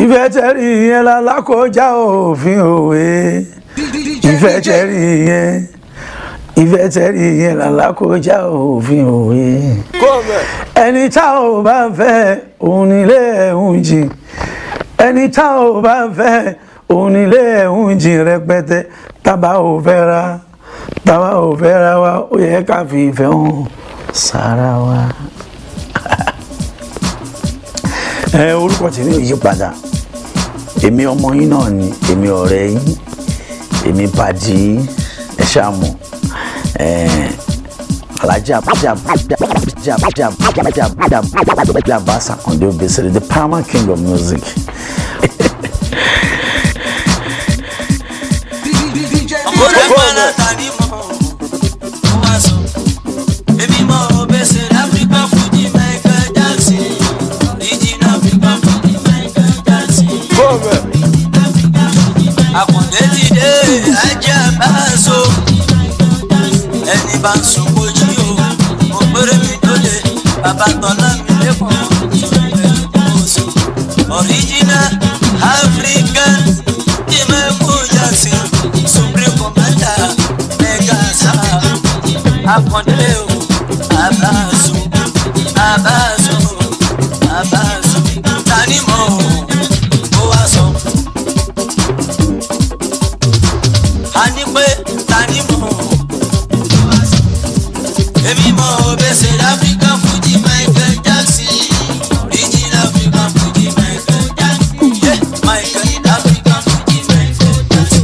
ìfẹ́ tẹ́rì yẹn lálákọjá òfin òwe ìfẹ́ tẹ́rì yẹn ìfẹ́ tẹ́rì yẹn lálákọjá òfin òwe ẹni tá ò bá fẹ́ òun nílé ẹ̀hún jìn ẹni tá ò bá fẹ́ òun nílé ẹ̀hún jìn rẹpẹtẹ tábà ò fẹ́ ra tábà ò fẹ́ ra wa ó yẹ ká fi ìfẹ́ hàn sára wa. ẹ orúkọ tèmi ò yí padà èmi ọmọ yín náà ni èmi ọ̀rẹ́ yín èmi pàdé ẹ ṣàmù alájà alájà alájà alájà alájà Abass Akande Obesere the paramount king of music. ọmọdé pàlà tàbí mọ́ ó wá sọ èmi mọ Obesere African Fuji Michael Jackson original African Fuji Michael Jackson Akande ti dé ajá bá a so ẹni bá ń sun kojú o mo péré mi tó lè bàbá tọ́lá mi lẹ́kọ̀ọ́ original African Fuji Michael Jackson supreme commander mega star Akande o abaso abaso abaso tani mọ o ó wá sọ. a ní pé tani mọ èmi mọ Obesere African Fuji Michael Jackson original African Fuji Michael Jackson yeah, Michael African Fuji Michael Jackson.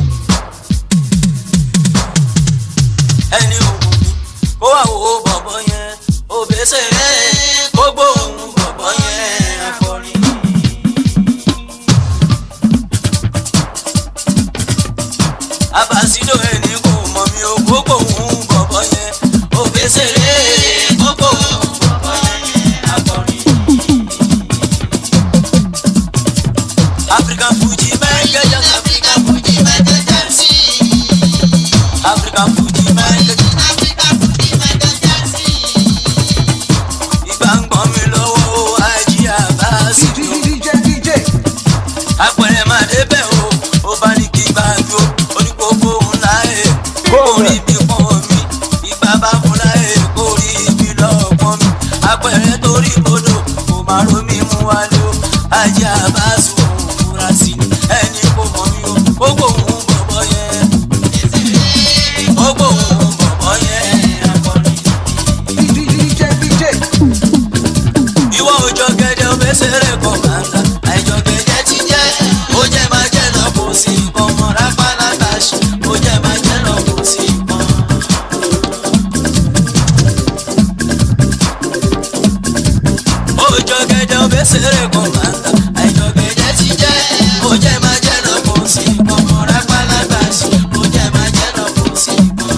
ẹni òkú mi kó wà wò ó bọ̀bọ̀ yẹn Obesere gbogbo òun bọ̀bọ̀ yẹn akọrin. abasido ẹni kò mọ̀ mi ò gbogbo òun bọ̀bọ̀ yẹn Obesere gbogbo òun bọ̀bọ̀ yẹn akọrin. African Fuji Michael Jackson African Fuji Michael Jackson African Fuji Michael Jackson. ìgbà ń gbọ́n mi lọ́wọ́ ajé abasido apẹ̀rẹ̀ máa débẹ̀ o ó bá ní kí bá jó oníkókó ńlá ẹ̀ kórì bí pọ́n mi ìgbà bá fúnra ẹ̀ kórì bí lọ́ọ̀pọ̀n mi apẹ̀rẹ̀ torí bodò kò má romi mú wálé o ajé àbáṣu òun fura sí i ẹni kò mọ̀ mi o gbogbo òun bọ̀bọ̀ yẹn gbogbo òun bọ̀bọ̀ yẹn akọrin. ìwọ òjò gẹ́gẹ́ Obesere kọ̀mándà àìjọ gẹ́gẹ́ ti jẹ́ ó jẹ́ máa jẹ́ lọ kò sí nǹkan mọ́ rápálá tàṣì ó jẹ́ máa jẹ́ lọ kò sí nǹkan. òjò gẹ́gẹ́ Obesere kọ̀mándà àìjọ gẹ́gẹ́ ti jẹ́ ó jẹ́ máa jẹ́ lọ kò sí nǹkan mọ́ rápálá tàṣì ó jẹ́ máa jẹ́ lọ kò sí nǹkan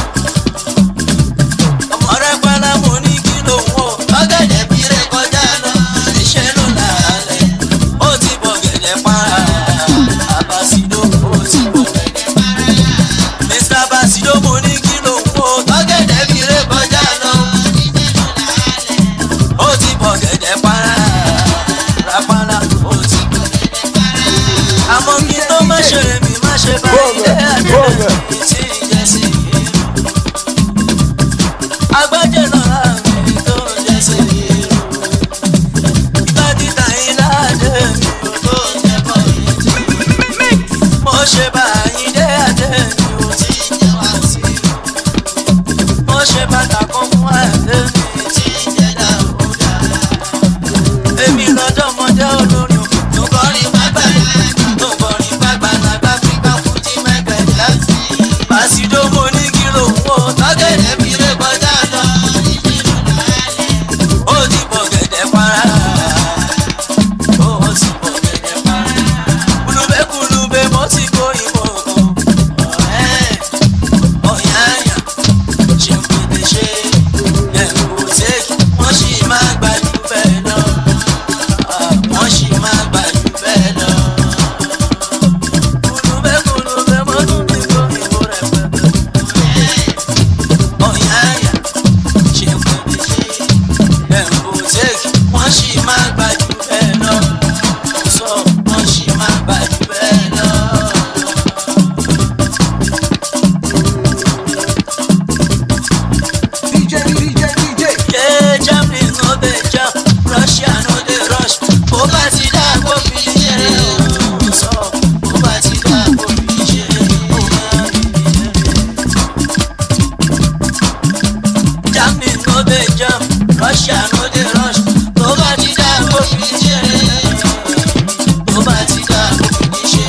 ọmọ rẹ pálá mo ní kí ló ń wò lọ́gẹ̀dẹ̀ bí rẹ kọjá lọ iṣẹ́ ló lálẹ́ ó ti bọ̀ gẹ̀dẹ̀ para Abasido ó ti bọ̀ gẹ̀dẹ̀ para Mr. Abasido mo ní kí ló ń wò lọ́gẹ̀dẹ̀ bí rẹ kọjá lọ ó ti bọ̀ gẹ̀dẹ̀ para rapala ó ti bọ̀ gẹ̀dẹ̀ para àmọ́ kí n tó má ṣe mi má ṣe bá ilé àjẹ́ ìtì ìjẹsìn yìí agbájẹ lọ́la mi tó jẹ́ sí irú. Ìgbà títà iná dé mi ò tó jẹ́ bọ̀ yìí. Mo ṣe bá yín dé àdé mi ò tí jẹ́ wá sí. Mo ṣe bàtà kan fún àdé mi tí jẹ́ dáúdà. Èmi lọ́dọ̀mọdé olórin tó kọrin pápá tó kọrin pápá lágbá fíkà fújì Michael Jackson. bá ti dá òfin ní ṣe.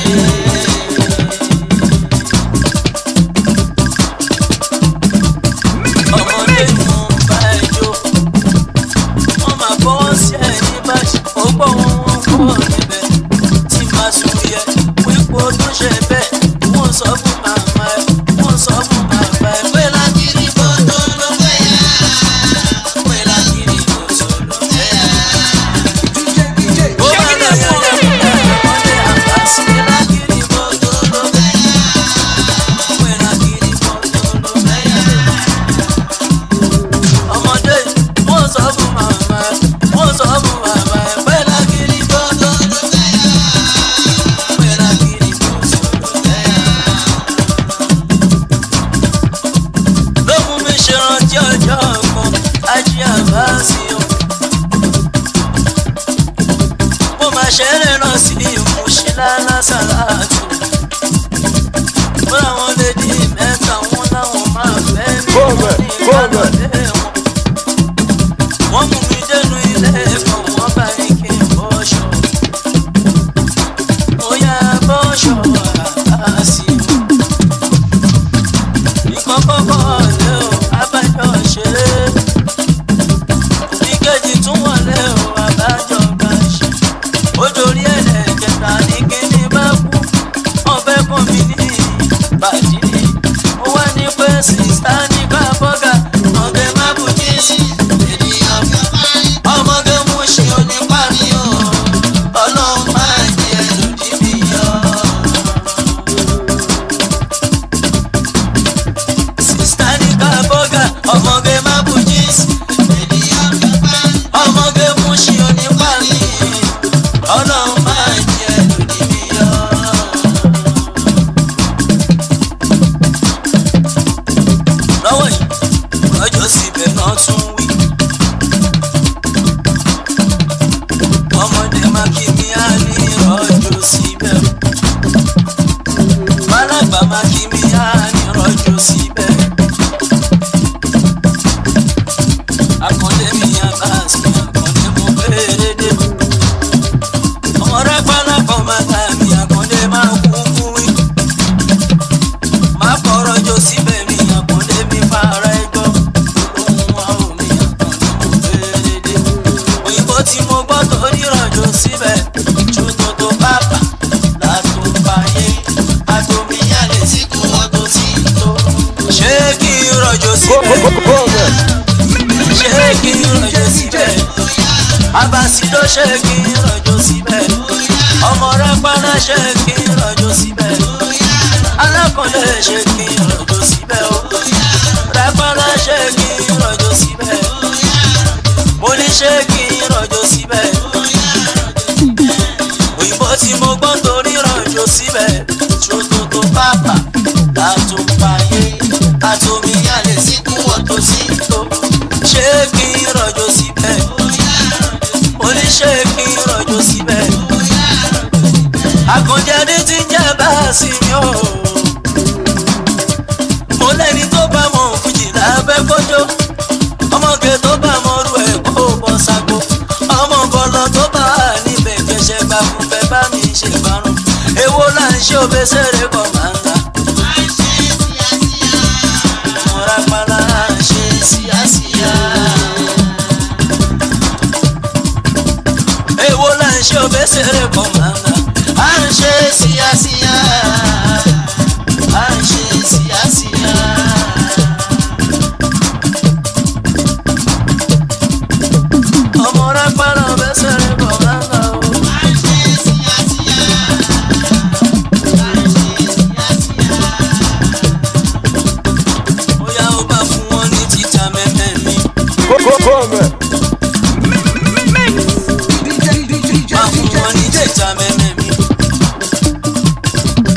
ọmọdé mú bá ẹjọ́ wọ́n máa bọ́ sí ẹ̀ ní báṣì ó gbọ́ wọn wọ́n kọ́ níbẹ̀ tí máa sùn yẹ wípé ó tún ṣe bẹ́ẹ̀ wọ́n sọ fún màmá ẹ̀ wọ́n sọ fún bàbá ẹ̀ pé lágìrì bó tó ló fẹ́ yá pé lágìrì bó tó ló fẹ́ yá. Ó bá lọ yẹ lẹ́kùnrin ọmọdé àgbà sí lágìrì bó tó ló fẹ́ yá pé lágìrì bó tó ló fẹ́ yá ọmọdé wọ́n sọ fún màmá ẹ̀ wọ́n sọ fún màmá ẹ̀ pé lágìrì gbọ́dọ̀ ló fẹ́ yá pé lágìrì gbọ́dọ̀ ló fẹ́ yá. ló mú mi ṣe rántí ọjọ́ kan ají àbá sí o. mo máa ṣeré náà sí ìmúṣílá lásàlátù. fún àwọn lédi mẹ́ta wọn láwọn máa fẹ́ mi wọ́n ní ìbálòdé wọn wọ́n mú mi dénú ilé ẹ̀kọ́ wọ́n bá ní kí n bọ́ṣọ. mo yá bọ́ṣọ àásì o. ìkọ́kọ́kọ́ lé o abájọ ṣeré. ìkejì tún wọlé o abájọ bá ṣe. ó dorí ẹ̀ẹ́dẹ̀kẹta ní kíní bá kú. wọ́n fẹ́ kàn mí ní ìbàdí. mo wá ní pé sísá ní ká bọ́gà ọ̀gẹ̀ má bù jí sí ènìyàn ọmọge mú ṣe onípa mi o ọlọ́run máa jẹ lòdì mi yọ. sista ní ká bọ́gà ọmọge má bù jíìsì ọmọge mú ṣe onípa mi ọlọ́run máa jẹ lòdì mi yọ. lọ́wọ́ yìí rọ́jò síbẹ̀ náà tún wí. ọmọdé má kí mi á ní rọ́jò síbẹ̀. bálàgbà má kí mi á ní rọ́jò síbẹ̀. akọ̀dé mi á bá sí akọ̀dé mo béèrè dé. ọmọ rẹ pálákọ̀ máa ta mi akọ̀dé má kú kú wí. má kọ̀ rọ́jò síbẹ̀ mi akọ̀dé mi fara ẹjọ́. olóhùn wa ò mi akọ̀dé mo béèrè dé òyìnbó tí mo gbọ́ tó nírànjò síbẹ̀ ṣòtò tó bàbà látò báyé àtòmíyàlè tí kò wọ́n tó ti tó. ṣé kí n rọ̀jò síbẹ̀ ṣé kí n rọ̀jò síbẹ̀ abasi ló ṣe kí n rọ̀jò síbẹ̀ ọmọ rẹ padà ṣe kí n rọ̀jò síbẹ̀ alákọ̀ọ́lẹ̀ ṣe kí n rọ̀jò síbẹ̀ o rẹ padà ṣe kí n rọ̀jò síbẹ̀ mo ní ṣé kí n rọ̀jò síbẹ̀. òyìnbó tí mo gbọ́ torí rọ̀jò síbẹ̀ ṣòtòtò pápá látòpáyé àtòmíyàlè síkú ọ̀tọ̀ sí tó. ṣé kí n rọ̀jò síbẹ̀. mo ní ṣé kí n rọ̀jò síbẹ̀. àkànjáde ti ń jẹ́ báàsì mi o. mo lẹ́ni tó bá mọ̀ fújì lábẹ́ kọjọ́ ọmọge tó bá mọrú ẹ kó bọ́ sago ọmọ bọlọ tó bá wà níbẹ̀ jẹsẹ̀ gbà fún fẹ́ bá mi ṣe parun èwo là ń ṣe òbẹ́sẹ̀rẹ̀ kọ̀ máa ń ta. mọ̀ra pala ṣe síyásíyá. èwo là ń ṣe òbẹ́sẹ̀rẹ̀ kọ̀ máa ń ta. à ń ṣe síyásíyá. à ń ṣe síyásíyá. ọmọ rẹ pẹ́rọ bẹ́sẹ̀ rẹ bọ̀ lánà o. bóyá ó bá fún wọn ní títa mẹ́mẹ́ mi. bá fún wọn ní títa mẹ́mẹ́ mi.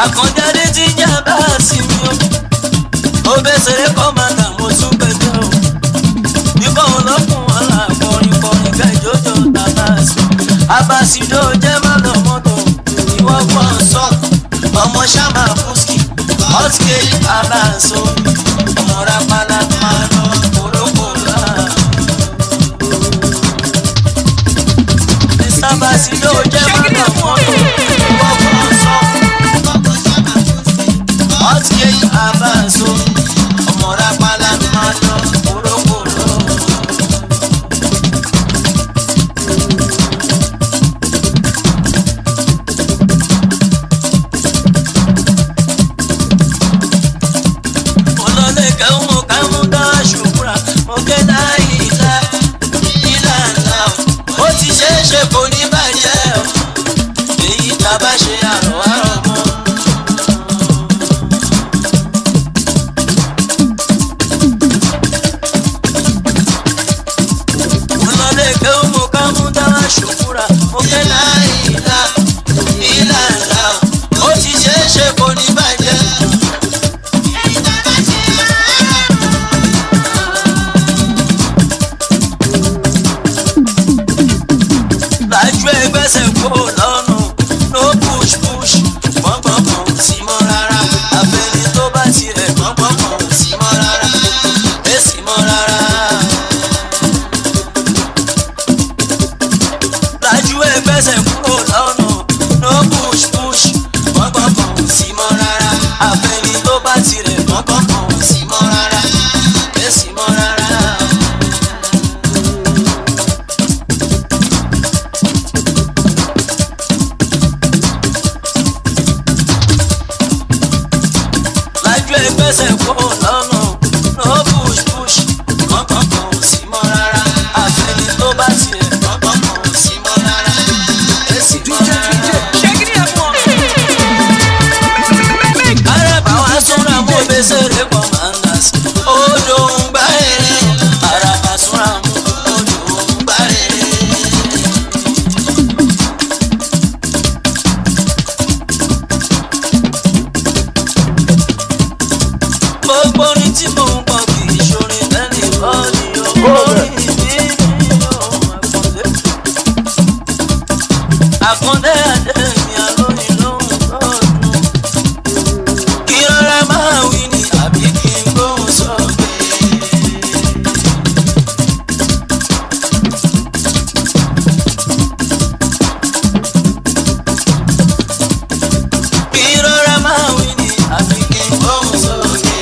àkànjáde ti jà bá a sí mi o ó bẹ́ sẹ́rẹ́ kọ́mọ̀dà mo tún pẹ̀tẹ́ o ikọ̀ ọlọ́kùn ọ̀la kọrin kọrin kẹjọjọ tàbá sí abasido jẹ́ má lọ mọ́tò ìwọ́ gbọ́ sọ ọmọ sábà fúskì ọ̀sìkè aláṣọ ọmọ rápálá máa lọ kórókó láà. abasido jẹ́ má lọ mọ́tò ìwọ́ gbọ́ sọ ọ̀sìkè aláṣọ ọmọ rápálá máa lọ kórókó láà. olóde kẹ́hún kẹ́hún dá ṣùkúra mo ké dá ìlà ìlà ńlá o ó ti ṣe é ṣe kò ní bàjẹ́ o èyí tá a bá ṣe àrò àrò mọ́. olóde kẹ́hún kẹ́hún dá ṣùkúra mo ké dá ìlà ìlà ńlá o ó ti ṣe é ṣe kò ní bàjẹ́ o. lájú ẹgbẹ́sẹ̀ kó lọ́nà no push push gbọ̀ngbọ̀ngbọ̀n sí mọ́ rárá àfẹ́ni tó bá tirẹ̀ gbọ̀ngbọ̀ngbọ̀n sí mọ́ rárá èsì mọ́ rárá. lájú ẹgbẹ́sẹ̀ kó lọ́nà no push push gbọ̀ngbọ̀ngbọ̀n sí mọ́ rárá àfẹ́ni tó bá tirẹ̀ gbọ̀ngbọ̀ngbọ̀n sí mọ́ rárá èsì mọ́ rárá. lájú ẹgbẹ́sẹ̀ kó lọ́nà no push push kọ̀ọ̀kan ò sí mọ́ rárá àfẹ́ni tó bá tiẹ̀ kọ̀ọ̀kan ò sí mọ́ rárá èsì mọ́ rárá. araba wa súnra mú bẹ́sẹ̀rẹ̀ commanders odò ń gbá èrè araba súnra mú odò ń gbá èrè. gbogbo orin tí mò ń kọ kì í ṣorin tẹ́lẹ̀ bọ́ọ̀lì orin mi ni ó àkàndé. àkàndé àdé mi àlóyìn lóhùn lọ́dún. kí rárá máa wí ni àbí kí n gbóhùn sókè. kí rárá máa wí ni àbí kí n gbóhùn sókè.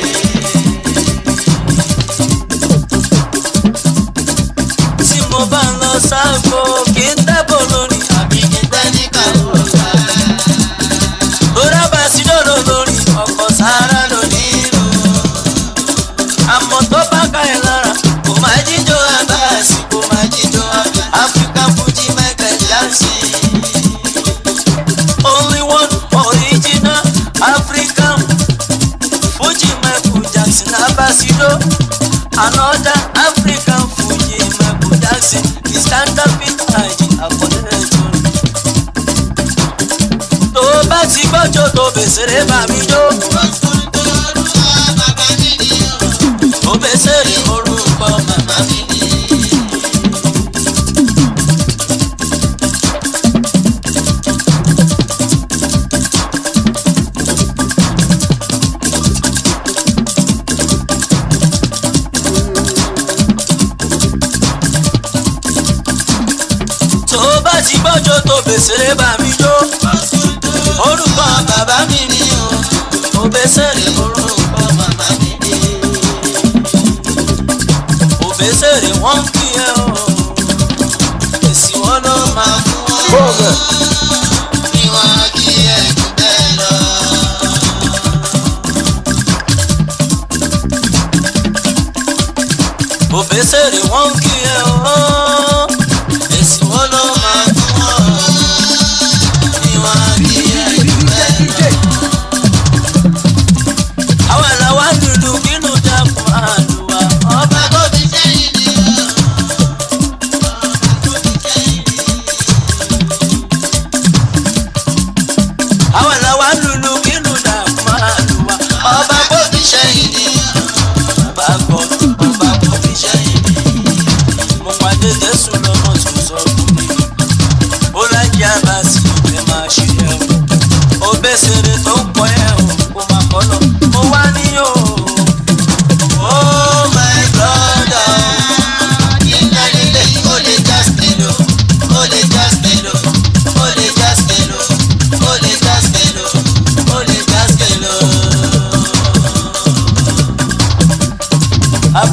tí mo bá ń lọ sáàgbó kí n tẹ́bọ̀ lórí àbí kí n tẹ́ ní kàwọ́ta. lórí bá sí lọ́dọ̀ lórí ọkọ̀ sára lórí ìlú. àmọ́ tó bá ká ẹ̀ lára kò máa jíjó abáàsì kò máa jíjó African Fuji Michael Jackson. Only one original African Fuji Michael Jackson Abasido. Another African Fuji Michael Jackson is counterfeit Haji Akọ̀dẹ́jọ́. Tó bá ti gbọ́jọ́ tó bèsèrè bá mi jó. Tó bèsèrè orúkọ màmá mi ni. tó bá ti gbọ́jọ́ tó bèsèrè bá mi jó orúkọ bàbá mi ni o ò bèsèrè orúkọ màmá mi ni ò bèsèrè wọ́n ń kí ẹ o èsì wọn ló máa fún ọ bọ́ọ̀bẹ̀ bí wọ́n kí ẹ jù bẹ́ẹ̀ lọ. ò bèsèrè wọ́n ń kí ẹ o èsì wọn ló máa fún ọ.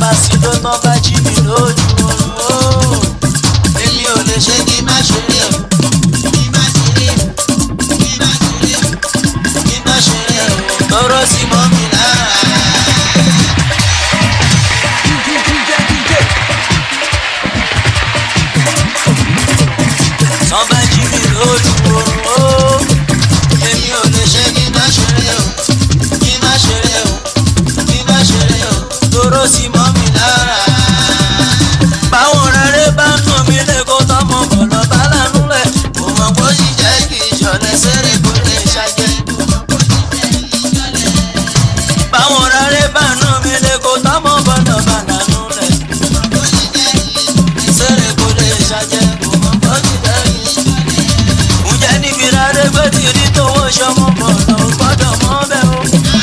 sí tó tán bá jí mi lójú oorun o. èmi ò lè ṣe kí n má ṣe rí o. kí n má ṣe rí o. kí n má ṣe rí o. kí n má ṣe rí o. tọrọ sí mọ́ mi lára. tán bá jí mi lójú oorun o. èmi ò lè ṣe kí n má ṣe rí o. kí n má ṣe rí o. kí n má ṣe rí o. tọrọ sí mọ́ mi lára. báwọn rere bá ń nù mí lẹ́kọ̀ọ́ tọmọ bọ̀lọ̀ bá lánú rẹ̀ kò mọ̀ kó sì jẹ́ kí ìṣọ̀lẹ̀ sẹ́rẹ̀ kó lè ṣàjẹ́. báwọn rere bá ń nù mí lẹ́kọ̀ọ́ tọmọ bọ̀lọ̀ bá lánú rẹ̀ sẹ́rẹ̀ kó lè ṣàjẹ́ kò mọ̀ kó sì jẹ́ kí ìṣọ̀lẹ̀. ǹjẹ́ níbi rárẹ̀ gbé tí rí tówó ṣọmọ bọ̀lọ̀ ò gbọ́dọ̀ mọ́ bẹ́ẹ̀ o.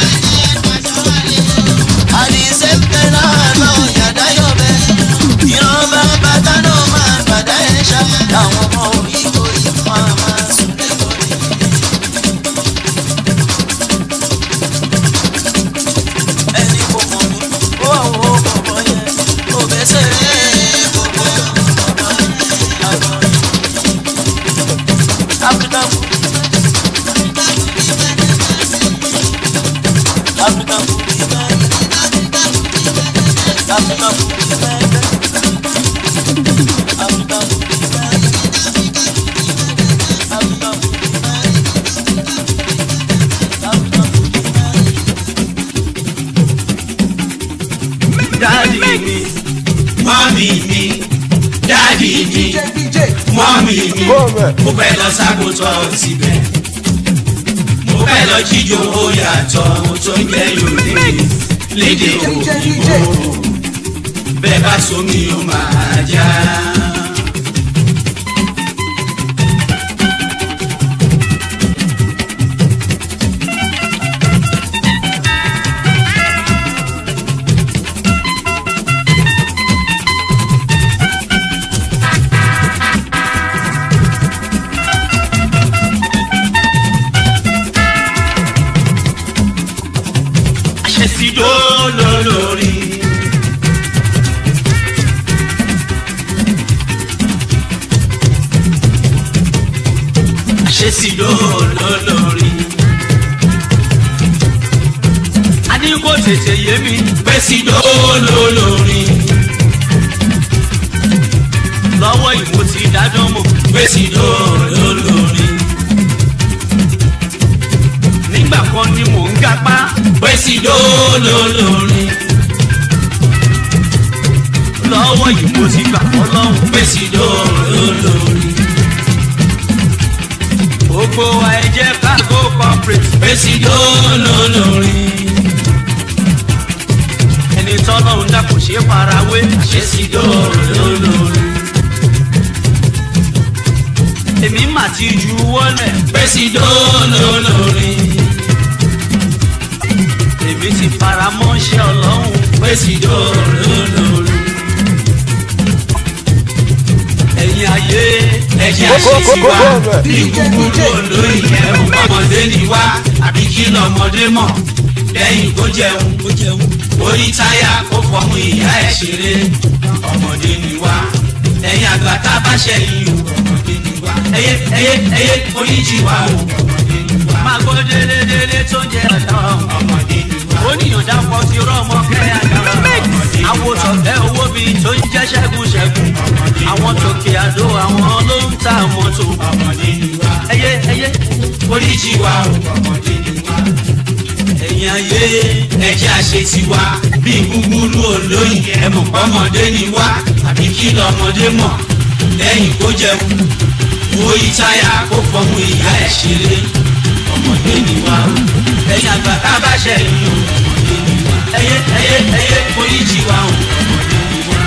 àdìsẹ́ pẹ́ náà náà yàdá yọ̀ bẹ́ẹ̀ ìran bá bàtà náà máa gbàdá ẹ̀ ṣá àwọn ọmọ òyìnbó yìí wọ́n á máa sùn lẹ́kọ̀ọ́ ẹni kò mọ̀ mí ó wà wò ó bọ̀bọ̀ yẹn ó bẹ́ sẹ́rẹ̀ gbogbo ọ̀dọ́ àgbọ̀n African food African food is bad African food is bad African food is bad African food is bad African food is bad. dáàdì mi mọ́mì mi dáàdì mi mọ́mì mi mo fẹ́ lọ sábòtọ́ síbẹ̀ mo fẹ́ lọ jíjó owó yàtọ̀ tó ń jẹ́ yorùbá lédè òyìnbó bẹ́ẹ̀ bá sómi ó máa já. àṣẹsídó lólórí. àṣẹsídó lólórí. a ní kó tètè yé mi pé sídó lólórí. lọ́wọ́ ìmọ̀ ti dájọ́ mọ̀ pé sídó lólórí nígbà kan ni mò ń gapá. pẹ́sìdó lólórin. lọ́wọ́ yìí mo ti gbà fọ́ lọ́hùn. pẹ́sìdó lólórin. gbogbo wa ẹ jẹ́ ká go corporate. pẹ́sìdó lólórin. ẹni tọ́lọ́hún dà kò ṣe é farawé. pẹ́sìdó lólórin. èmi mà ti ju wọlé. pẹ́sìdó lólórin èmi ti fara mọ́ṣẹ́ ọlọ́run pé sì dòrò lórí. ẹ̀yin ayé ẹ̀jẹ̀ àṣìṣe wa bí kúkúrú olóyìn ẹ̀rù ọmọdé ni wá àbí kí lọ́mọdé mọ̀ lẹ́yìn kó jẹun orí táyà kó fọmú ìyá ẹ̀ ṣeré ọmọdé ni wá ẹ̀yin àgbà tá a bá ṣẹ̀yìn o ọmọdé ni wá ẹyẹ ẹyẹ ẹyẹ oríjì wa o ọmọdé ni wá. máa gbọ́ délé délé tó jẹ́ ọ̀dọ́ ọmọdé ni wá. oníyàn dápọ̀ ti rọ́ọ̀mọ́ kẹ́yà dára ọmọdé ni wá. àwọn sọ̀tẹ́ owó bíi tó ń jẹ́ ṣẹ́gun ṣẹ́gun. àwọn tòkè àdó àwọn ló ń ta mọ́tò. ọmọdé ni wá. ẹyẹ ẹyẹ oríjì wa o ọmọdé ni wá ẹ̀yin ayé ẹ̀jẹ̀ àṣetì wa bí gbúgbúrú olóyìn ẹ̀mọ̀ pọ́mọdé ni wá àbí kí lọ́mọdé mọ̀ lẹ́yìn kó jẹun wo ìtayà kó fọmú ìyá ẹ̀ ṣeré ọmọdé ni wá ẹ̀yin àgbà tá a bá ṣẹ̀yìn o ọmọdé ni wá ẹyẹ ẹyẹ ẹyẹ oríjì wa o ọmọdé ni wá.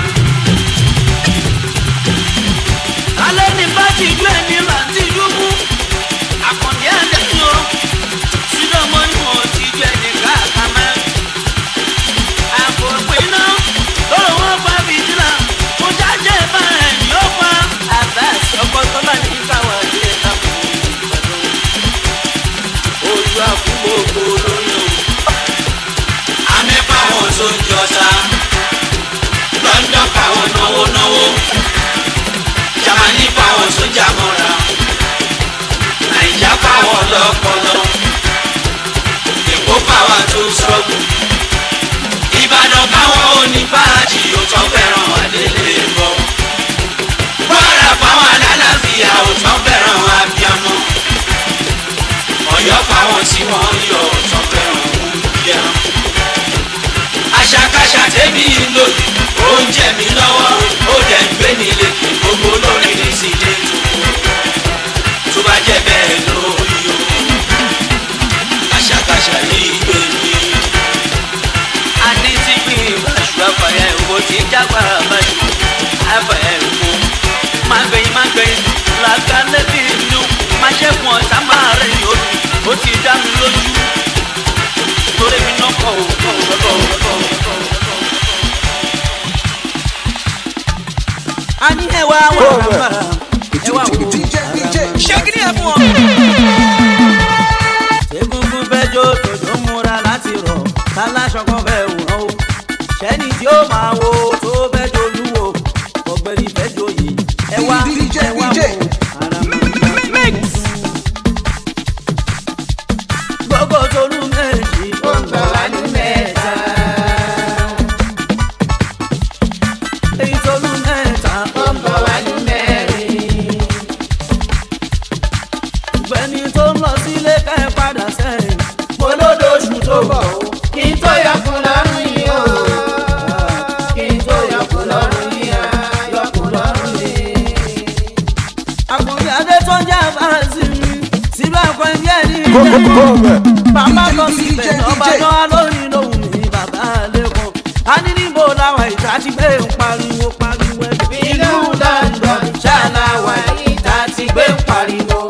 alẹ́ ní bá ti ju ẹni bá ti dúkú àkàndé àdéhùn o sílẹ̀ mọ́ ni mo ti ju ẹni káàkà mẹ́. àpò ìpinnu lọ́rọ̀ wọn pa fìdílà mo jáde bá ẹ̀ ní ó pa àbá ọkọ̀ tó bá ní káwọn ilé ìtàkùn ìgbàdùn. ọ̀yọ́ fáwọn tí wọ́n yọ tọ́pẹ́ ọ̀hún yẹ. àṣàkáṣà tẹ́mi lòdì ó ń jẹ mí lọ́wọ́ ó dẹ̀ ń gbé mi lékè gbogbo lórí ní ti dé tó bá jẹ́ bẹ́ẹ̀ lórí o àṣàkáṣà yìí gbé mi. àní tí gbìn ìbáṣu àfàyà ìwò tí jágbá àbáṣu àfàyà ìwò máa gbẹ̀yìn máa gbẹ̀yìn làkàlẹ́ bí inú máa ṣẹ́kun ọ̀tá máa rẹ̀ yóò ó ti dá mi lójú torí mi náà kọ̀ ọ́ kọ̀ ọ́ kọ̀ ọ́ kọ̀ ọ́. a ní ẹwà wà rárá ẹwà wò ṣé kí ni ẹ fún ọ. egungun fẹjọ tòjó múra láti rọ táláṣọ kan fẹ wùrọ o ṣẹni tí ó máa wo tó fẹjọ olúwo ọ̀gbẹ́ni fẹjọ yìí ẹwà ẹwà wò ara mi gbogbo tolú méjì ó ń bọ̀ wá ní mẹ́ta. èyí tolú mẹ́ta ó ń bọ̀ wá ní mẹ́rin. gbẹ̀ni tó ń lọ sílé ká ẹ padà sẹ́yìn. mo lódòṣù tó bọ̀ o. kí n tó yọkùn lọ́rùn yìí o. kí n tó yọkùn lọ́rùn yìí o. yọkùn lọ́rùn yìí. àkùnrin adé tó ń jẹ́ àbáṣe mi síbẹ̀ kọ́ ẹ̀mí ẹ̀ ní bàbá lọ síbẹ̀ ọba náà lórí lòun ní bàbá lẹ́kọ̀ọ́ a ní níbo làwọn ìta ti gbé ń pariwo pariwo ẹbí. ìlú london ṣàlàwà ìta ti gbé ń pariwo.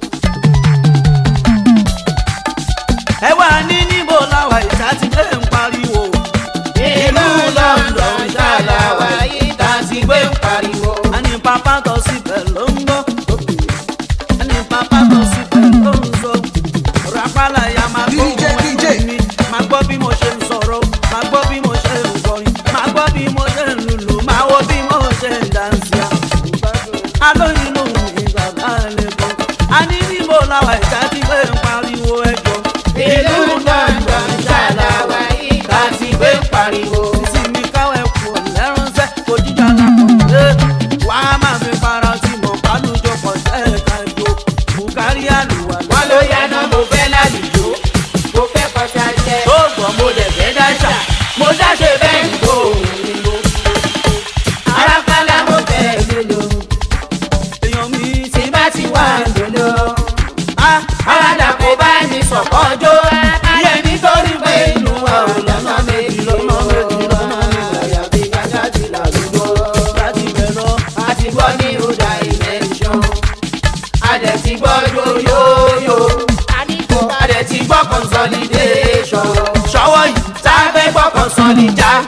ẹ wà ní níbo làwọn ìta ti gbé ń pariwo. ìlú london ṣàlàwà ìta ti gbé ń pariwo. a ní pápá tọ́ síbẹ̀ ló ń gbọ́. a ní pápá tọ́ síbẹ̀ ló ń sọ rapala ya máa gbọ́ DJ, ohun DJ. ẹnu mi máa gbọ́ bí mo ṣe ń sọ̀rọ̀ máa gbọ́ bí mo ṣe ń kọrin máa gbọ́ bí mo ṣe ń lùlù máa wo bí mo ṣe ń dànsíà. alóyin ló ń mi bàbá lè bọ̀ a ní níbo làwọn ìta ti gbé ń pariwo ẹjọ́. ìlú london ṣàlàwà ìta ti gbé ń pariwo. ìsinmi káwé kù lẹ́ránṣẹ́ kò jíjà lápò wàá máa fi para tí mo bá lùjọ pọ̀ sẹ́ẹ̀ka jò bùkárí àlùwà wọ́n ló yáná mo fẹ́ lálùjọ mo fẹ́ kọjá jẹ́ tó gbọ́ mo dẹ̀ fẹ́ dáṣà mo dáṣe bẹ́ẹ̀ ń bò ó arápálá mo fẹ́ lòlò èèyàn mi ti tí bá ti wà lòlò á aládà kò bá mi sọ̀kọ́jọ́ ayé nítorí pé inú wa ò lọ́nà méjì lọ́nà méjì lọ́nà méjì àyàfi kájà ti làlùjọ láti bẹ̀ lọ. àti gbọ́ ní ọ̀dà ìmẹ̀ṣọ́ adẹ̀ ti gbọ́ yóyóyó adẹ̀ ti gbọ́ consolidation ṣọwọ́ yìí tá a fẹ́ gbọ́ consolidation.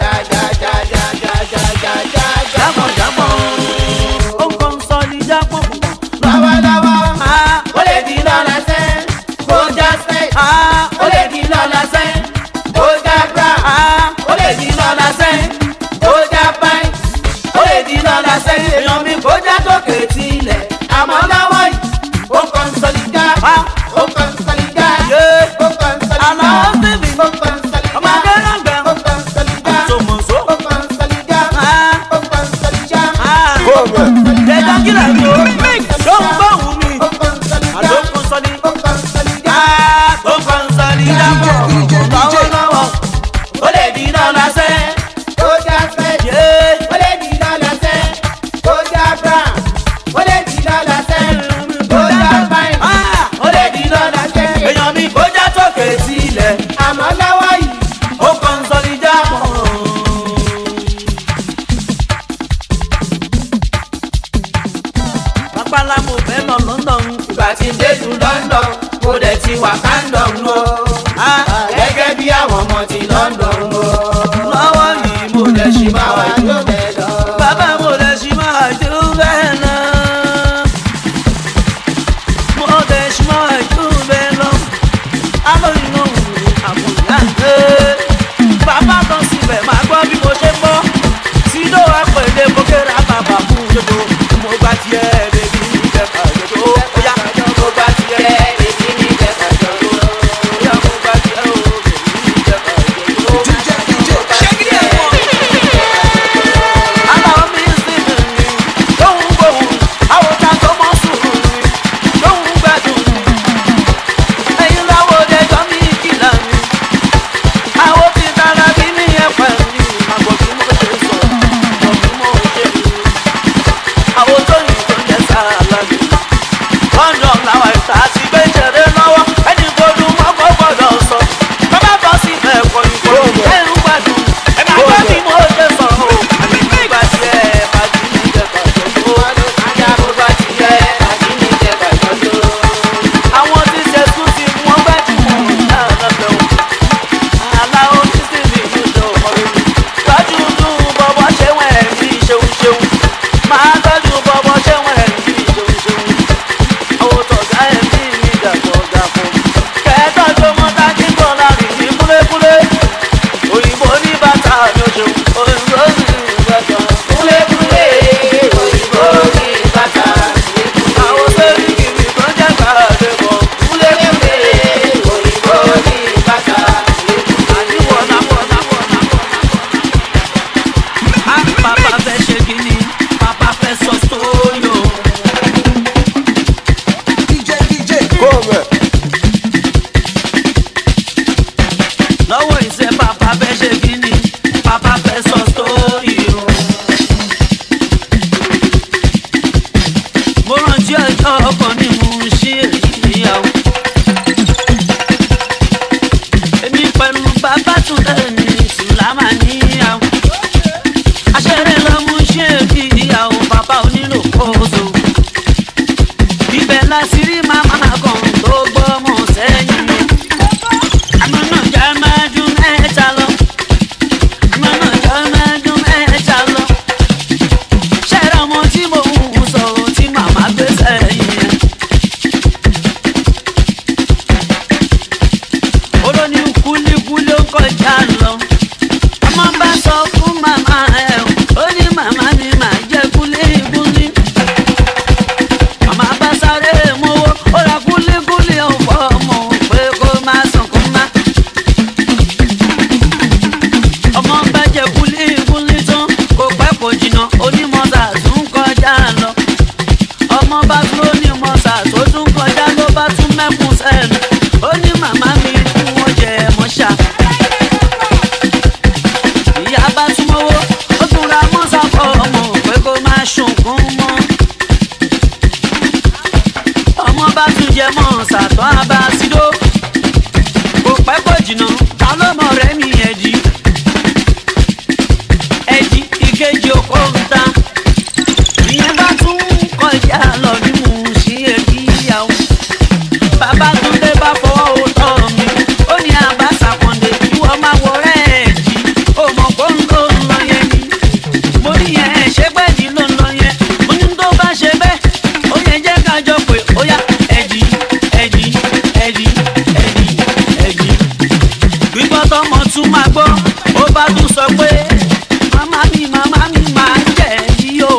jábọ̀ jábọ̀ ó ń kàn sọ ní jápọ̀ púpọ̀. lọ́wọ́lọ́wọ́ á ó lè di lọ́la sẹ́ kó já sẹ́ á ó lè di lọ́la sẹ́ kó já bra á ó lè di lọ́la sẹ́ kó já báyìí ó lè di lọ́la sẹ́ èèyàn mi kó já sókè tilẹ̀ àmọ́ lọ́wọ́ yìí ó consolida á ó consolida yé ó consolida àlàó síbi ó consolida ọmọ akẹ́rọ̀gbẹ̀ ó consolida àtòmọ̀só ó consolida á ó consolida á jẹjọ kílẹ̀ mi ò ló ń gbóhùn mi ó consolida àló ń kàn sọ ní. ó consolida. á tó kàn sọ ní jápọ̀ lọ́wọ́lọ́wọ́ ó lè di lọ́la sẹ́ ó já fẹ́ yé ó lè di lọ́la sẹ́ ó já bra ó lè di lọ́la sẹ́ ó já fáìn á ó lè di lọ́la sẹ́ èèyàn mi kó já sókè sílẹ̀. àmọ́ lọ́wọ́ yìí ó kàn sọ ní jápọ̀. pápálá mo fẹ́ lọ london. ìgbà tí ń dé lu London mo dẹ̀ ti wà kándọ̀n o á gẹ́gẹ́ bí àwọn ọmọ ti London o lọ́wọ́ yìí mo lè ṣì máa wá máa jó bẹ́ẹ̀ lọ. bàbá mo lè ṣì máa jó bẹ́ẹ̀ náà. mo lè ṣì máa jó bẹ́ẹ̀ lọ. alóyún náà wù mí àbùdá. bàbá kan síbẹ̀ máa gbọ́ bí mo ṣe ń bọ́. sídó wa pèlè mo kéra bàbá fún dodo. mo gbà tiẹ̀ bèbí mi jẹ́ ká dodo. ó yá mo gbà tiẹ̀ bèbí mi jẹ́ ká dodo. ó yá mo gbà tiẹ̀ o bèbí mi jẹ́ ká dodo. ṣé kí ni ẹ̀ mọ̀? Aláwọ̀ mi ń sìn mí, lóhùn gbòhùn, àwòká tó mọ́ sùúrù mi, lóhùn gbẹ̀dùn mi. Ẹyin Babátúndé ní Sùlámà níyàwó. Aṣẹ́rẹ́ ló mú ṣé kí ìyàwó bàbá onílò kóso. Ibẹ̀ la sì rí màmá kan tó gbọ́mọ sẹ́yìn. Àmọ́ náà jẹ́ mẹ́dún mẹ́ta lọ. Àmọ́ náà jẹ́ mẹ́dún mẹ́ta lọ. Ṣẹ́ra ọmọ tí mo ń sọ̀rọ̀ tí màmá gbé sẹ́yìn yẹn. olóní kúlíkúlí ó kọjá lọ ọmọ bá sọ fún màmá ẹ ó ní màmá mi máa jẹ kúlíkúlí màmá bá sáré mowó ó ra kúlíkúlí ọ̀pọ̀ ọmọ pé kó má sunkún má ọmọ bá jẹ kúlíkúlí tán kò pẹ́ kò jìnnà onímọ̀ọ́sà tún kọjá lọ ọmọ bá tún onímọ̀ọ́sà tó tún kọjá ló bá tún mẹ́kún sẹ́nu ó ní màmá mi kú wọ́n jẹ mọ́ṣá. ìyá bá tún mọ́wọ́ ó tún ra mọ́sá fọ́ ọmọ pé kó má ṣùnkún mọ́. ọmọ bá tún jẹ mọ́ọ̀sà tán á bá sídó. kò pẹ́ kò jìnnà ta ló mọ̀ rẹ́ mi ẹ̀dí. ẹ̀dí ìkejì okó ń ta. ìyẹn bá tún kọjá lọ bí mo ṣí èkì ìyàwó bàbá túndé bá fọwọ́ o tọ́ mi ó ní àbáṣà kàndé ìwọ máa wọ rẹ́ẹ̀dì ó mọ̀ kó ń lò ń lọ yẹn ni mo ní yẹn ṣé pẹ́ẹ́dì ló ń lọ yẹn mo ní tó bá ṣe bẹ́ẹ̀ ó yẹ jẹ́ ká jọ pé ó yá ẹ̀dì ẹ̀dì ẹ̀dì ẹ̀dì ẹ̀dì gbígbọ́ tọmọ tún máa gbọ́ ó bá tún sọ pé màmá mi màmá mi máa ń jẹ̀ yí o.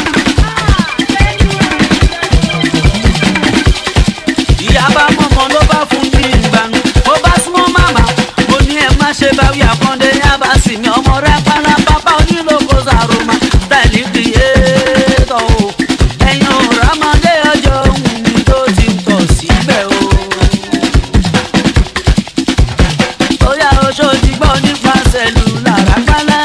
ìyá bá mọ̀mọ́ ló bá fún mi ìgbàanú mo bá súnmọ́ màmá mo ní ẹ má ṣe bá wí àkàndé yá bá sì mi ọmọ rẹ pálá pápá onílòkó sàrùmá tẹ̀lé kìyétọ̀ o ẹ̀yin òrò ọmọdé ọjọ́ òun mi tó ti tọ̀ síbẹ̀ o. ó yá oṣó ti gbọ́ nípa sẹ́lù lára pálá.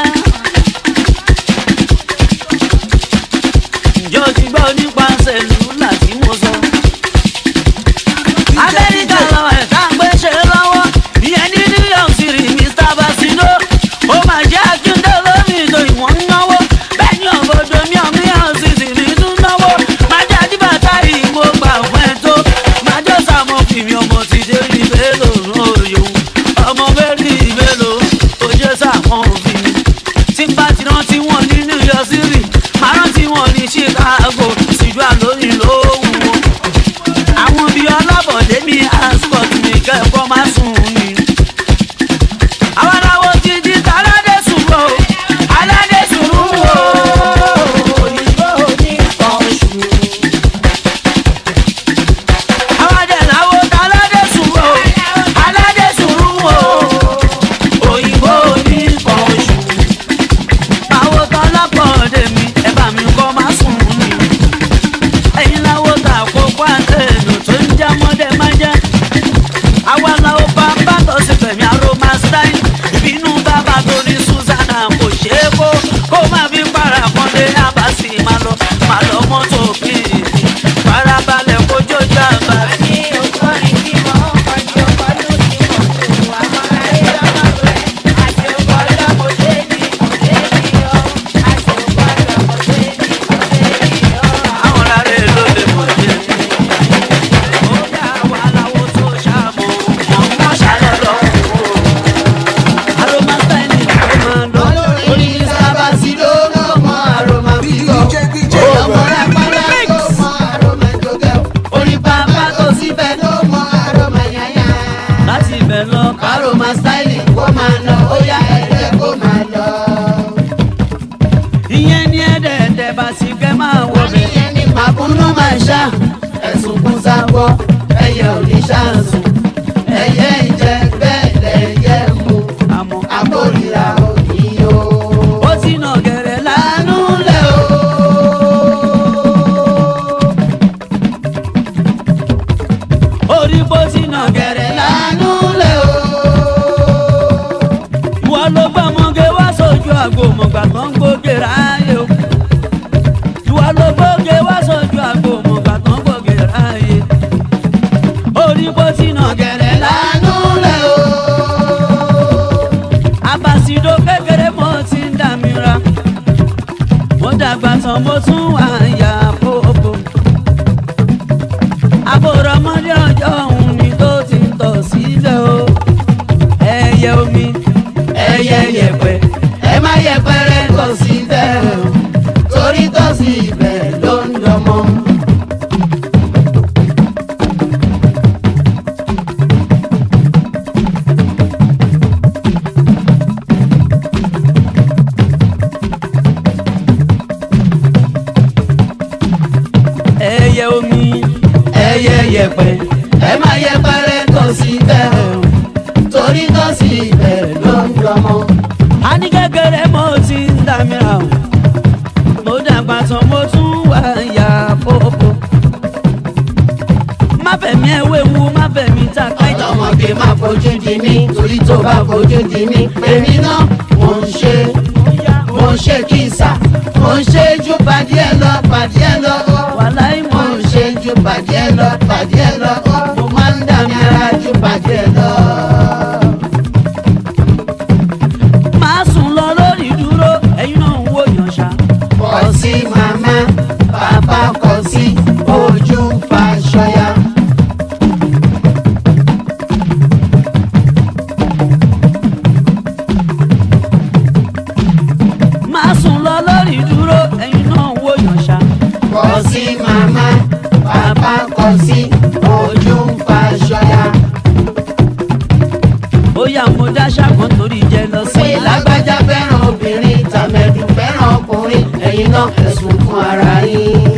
ǹjọ́ ti gbọ́ nípa sẹ́lù láti mo sọ amẹ́ríkà làwọn ẹ̀ka ń gbé ṣe lọ́wọ́ ìyẹn ní new york city mr basino ó máa jẹ́ akíndé lómi ìtò ìwọ̀n ń náwó bẹ́ẹ̀ ni òbòdò mi ò mílíọ̀n city ní tún náwó máa jẹ́ àdìbàtà yìí mo gbà fún ẹ tó máa jẹ́ sàmọ́ fìmí ọmọ ti dé rí bélò lóyò ọmọ bẹ́ẹ̀rì bélò ó jẹ́ sàmọ́ fìmí tí n bá ti rántí wọn ní new york city máa rántí wọn ní chicago síjú àlóyìn lóhùn wọn àwọn bíi ọlọ́bọ̀dé mi ascot mi kẹ́kọ̀ọ́ máa sùn ni. àwọn aláwọ̀ ti di aládé sùúrù o aládé sùúrù o. òyìnbó ní ọ̀ṣù. àwọn adẹ̀láwọ̀ ti aládé sùúrù o aládé sùúrù o. òyìnbó ní ọ̀ṣù. àwọn tọ́lọ́pọ̀dé mi ẹ bá mi kọ́ máa sùn ni ẹ̀yin láwo ta àkókò àtẹ̀lù tó ń já mọ́dẹ má já. àwa làwọn bá bá tọ́ sí fẹ̀mí aroma stein ìbínú bàbá tó ní susanna kò ṣeé kó kó má fi para kan dé abasi má lọ má lọ mọ́tò bíi farabalẹ̀ kó jójú àbá. àwọn ará ló lè mọ̀ jẹ́. ó dá wa láwo tó ṣàmù ọmọ ṣàlọ́lọ́. aroma stein ni kò máa lọ. Orí sábà sí ló ló mọ àròmà bíbọ̀. Ọmọ rẹ̀ pálá ló mọ àròmà jọgẹ́. Orí bàbá tó síbẹ̀ ló mọ àròmà yáyà. láti ibẹ̀ lọ Àròmà stáìlì kó máa lọ, ó yá ẹ̀jẹ̀ kó máa lọ. ìyẹn ní ẹ̀ẹ́dẹ̀ẹ̀dẹ̀ bá sì kẹ́ máa wọ bẹ̀. Ìyẹn ni màkúnnú máa ṣá. Ẹ̀sùn kún sábọ̀, ẹyẹ ò ní ṣáàsùn. Ẹyẹ ìjẹ bẹ́ẹ̀ lẹ́yẹ mú. àmọ́ Àkórìíra òní o. ó ti nà gẹ̀rẹ́ lánàá. Àánú lẹ̀ o. orí bó ti nà gẹ̀rẹ́ lánàá. Àánú lẹ̀ o. ìwọ ló gbọ́mọge wá sójú àgbo mọ̀gbà tó ń gbóge ráyè o. ìwọ ló gbóge wá sójú àgbo mọ̀gbà tó ń gbóge ráyè. orí bó ti nà gẹ̀rẹ́ lánàá. Àánú lẹ̀ o. tán mo tún wà yà pópó. àbúrò ọmọdé ọjọ́ òun ni tó ti ń tọ̀ sílẹ̀ o. ẹyẹ omi ẹyẹ yẹ̀pẹ̀ ẹ má yẹpẹrẹ tọ̀ sí bẹ́ẹ̀ o torí tọ̀ sí ibẹ̀ ló ń dọmọ. ẹyẹ omi ẹyẹ yẹ̀pẹ̀ ẹ má yẹpẹrẹ tọ̀ sí bẹ́ẹ̀ o torí tọ̀ sí ibẹ̀ ló ń dọmọ. a ní kékeré mo ti ń dá mi ra o mo dàgbà tán mo tún wà yà pópó. má fẹ̀mí ẹ̀ wéwu má fẹ̀mí ta káyọ̀. ọlọ́mọge má fojú di mí torí tó bá fojú di mí èmi náà mò ń ṣe mò ń ṣe kìsà mò ń ṣe ju pàdé ẹ lọ pàdé ẹ lọ wàláì mò mọ̀ ń ṣe ju pàdé ẹ lọ pàdé ẹ lọ mo máa ń dà mí ara ju pàdé ẹ lọ. máa sùn lọ lórí dúró ẹ̀yin náà ń wò yàn ṣá. kọ sí màmá bàbá kọ sí ojú fàṣọyà. máa sùn lọ lórí dúró ẹ̀yin náà ń wò yàn ṣá. kọ sí màmá bàbá kọ sí ojú fàṣọyà. ó yà mo dá ṣàkóso torí jẹ lọ sí. pé lágbájá fẹ́ràn obìnrin tàmẹ̀dù fẹ́ràn ọkùnrin ẹ̀yin náà ẹ̀sùn fún ara yín.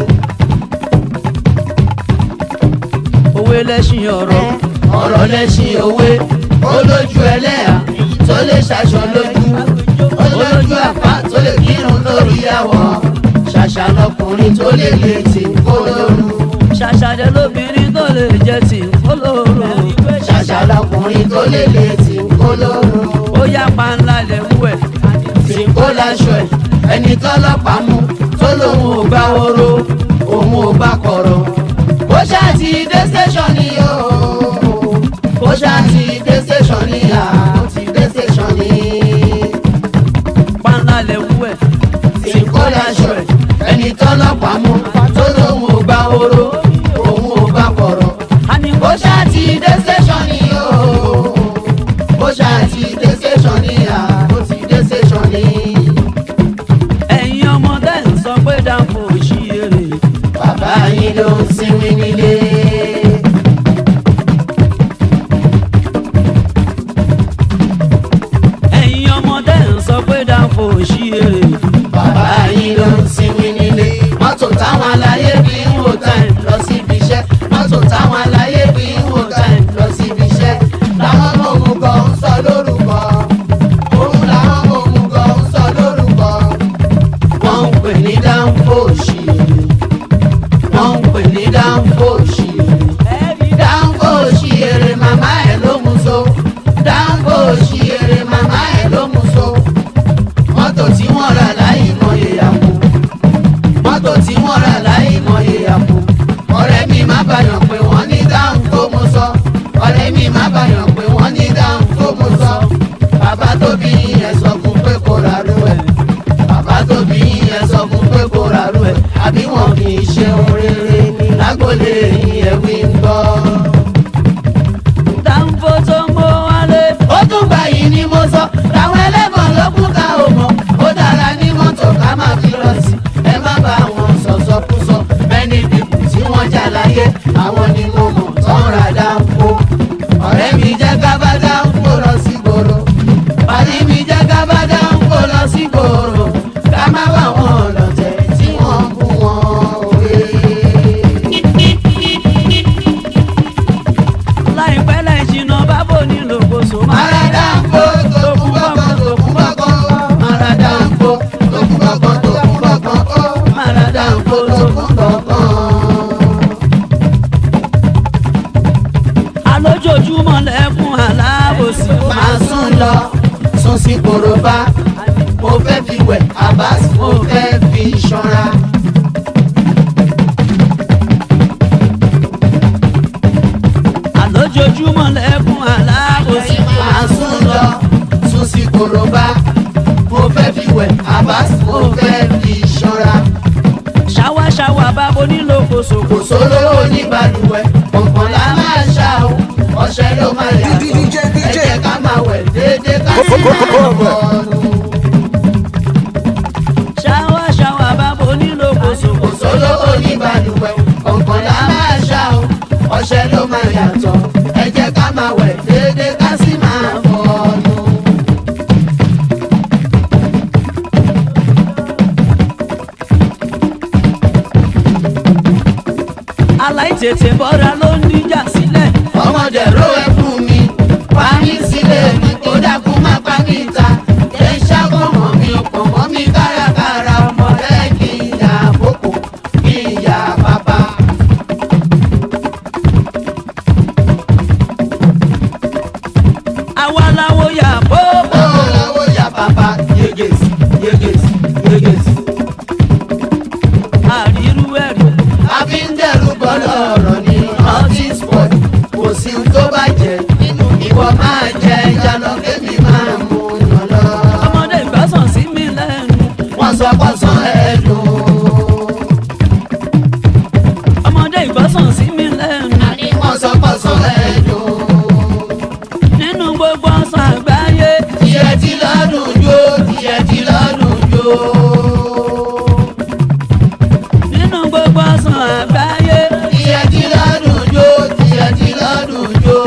òwe lẹ́sìn ọ̀rọ̀ ọ̀rọ̀ lẹ́sìn òwe olójú ẹlẹ́yà tó lè ṣaṣọ lójú olójú àpá tó lè kírun lórí àwọ̀ ṣàṣà lọkùnrin tó lè lè tì kó lóru ṣàṣàdé lóbìnrin tó lè jẹ tì ń kó lóru. ṣàṣà lọkùnrin tó lè lè tì kó lóru ó yá panla lè wú ẹ̀. tì kó láṣọ ẹ̀ ẹni tọ́lọ́pàá mú tó lòun ò gbá oró òun ò gbá kọ̀rọ̀ bó ṣáà ti dé station ni o bó ṣáà ti dé station ni à ó ti dé station ni. panla lè wú ẹ̀. tí kò láṣọ ẹ̀ ẹni tọ́lọ́pàá mú tó lóun ò gbá oró òun ò gbá kọ̀rọ̀. a ní bó ṣáà ti dé station ni o bó ṣáà ti dé station ni à ó ti dé station ni. ẹ̀yin ọmọdé ń sọ pé dáńfò ṣí èrè. bàbá yín ló ń sinmi nílé. ẹ̀yin ọmọdé ń sọ pé dáńfò ṣí èrè. bàbá yín ló ń sinmi nílé. mọ́tò táwọn aláyé fi ń wò time lọ síbi iṣẹ́. mọ́tò táwọn aláyé fi ń wò time lọ síbi iṣẹ́. làwọn ọmọ òmùgọ̀ ń sọ lórúkọ. òun làwọn ọmọ òmùgọ̀ ń sọ lórúkọ. wọ́n ń pè ní dáńfó òṣìírí. wọ́n ń pè ní dáńfó òṣìírí. dáńfó òṣìírí màmá ẹ̀ ló mú so. dáńfó òṣìírí màmá ẹ̀ ló mú so mọ́tò tí wọ́n rà láì mọye àpò mọ́tò tí wọ́n rà láì mọye àpò ọ̀rẹ́ mi má bàyàn pé wọ́n ní dáhùn tó mo sọ ọ̀rẹ́ mi má bàyàn pé wọ́n ní dáhùn tó mo sọ bàbá tó bí ẹ sọ fún pé kó ra rú ẹ bàbá tó bí ẹ sọ fún pé kó ra rú ẹ àbí wọn kì í ṣe ohun rere lágbólé ẹ̀wí ń gbọ́. dáńfò tó ń bó wálé. ó tún gbà yìí ni mo sọ táwọn ẹlẹ́gbọ̀n ló kún ká o mọ̀ ó dára ní mọ́tò ká má fi lọ sí ẹ má bá wọn sọ̀sọ̀ kú sọ many people tí wọ́n jà láyé àwọn ni mo mọ̀ tán ra dáńfó ọ̀rẹ́ mi jẹ́ ká bá dáńfó lọ sí gbòòrò pàdé mi jẹ́ ká bá dáńfó lọ sí gbòòrò ká má bá wọn lọ̀tẹ̀ tí wọ́n bú wọn òwe. lókoṣo. kò sólówó ní balùwẹ̀ kọ̀ọ̀kan la máa ṣá o ọṣẹ ló máa yàtọ̀ ẹ jẹ́ ká máa wẹ̀ déédéé ká sì máa bọ̀ọ̀nù. ṣáwá ṣáwá bábo ní lókoṣo. kò sólówó ní balùwẹ̀ kọ̀ọ̀kan la máa ṣá o ọṣẹ ló máa yàtọ̀ ẹ jẹ́ ká máa wẹ̀ déédéé ká sì máa bọ̀ọ̀nù. aláìtètè bọ́ra ló ń díjà sílẹ̀. ọmọdé ro ẹ fún mi pa mí sílé mi kó dákú má pa mí ta ẹ ṣàkómọ mi ọ̀pọ̀ mọ́ mi kárakára ọmọdé kì í yà àkókò kì í yà bàbá. àwa làwo yà bó. ó lọ́wọ́ yà bàbá yeges yeges yeges. àrírú ẹ̀rí. àbí ń dẹ̀rù bọ́lọ̀ ọ̀rọ̀ ní ọtí sport kò sí ohun tó bàjẹ́ ìwọ máa jẹ ìjà lọ kémi máa mú yàn lọ. ọmọdé ìgbásàn sí mi lẹ́nu. wọ́n sọ pọ̀sán ẹ̀dùn. ọmọdé ìgbásàn sí mi lẹ́nu. àní wọ́n sọ pọ̀sán ẹ̀dùn. nínú gbogbo ọsàn àgbáyé. tiẹ̀ ti lọ́dún jó tiẹ̀ ti lọ́dún jó. nínú gbogbo ọsàn àgbáyé. tiẹ̀ ti lọ́dún jó tiẹ̀ ti lọ́dún jó.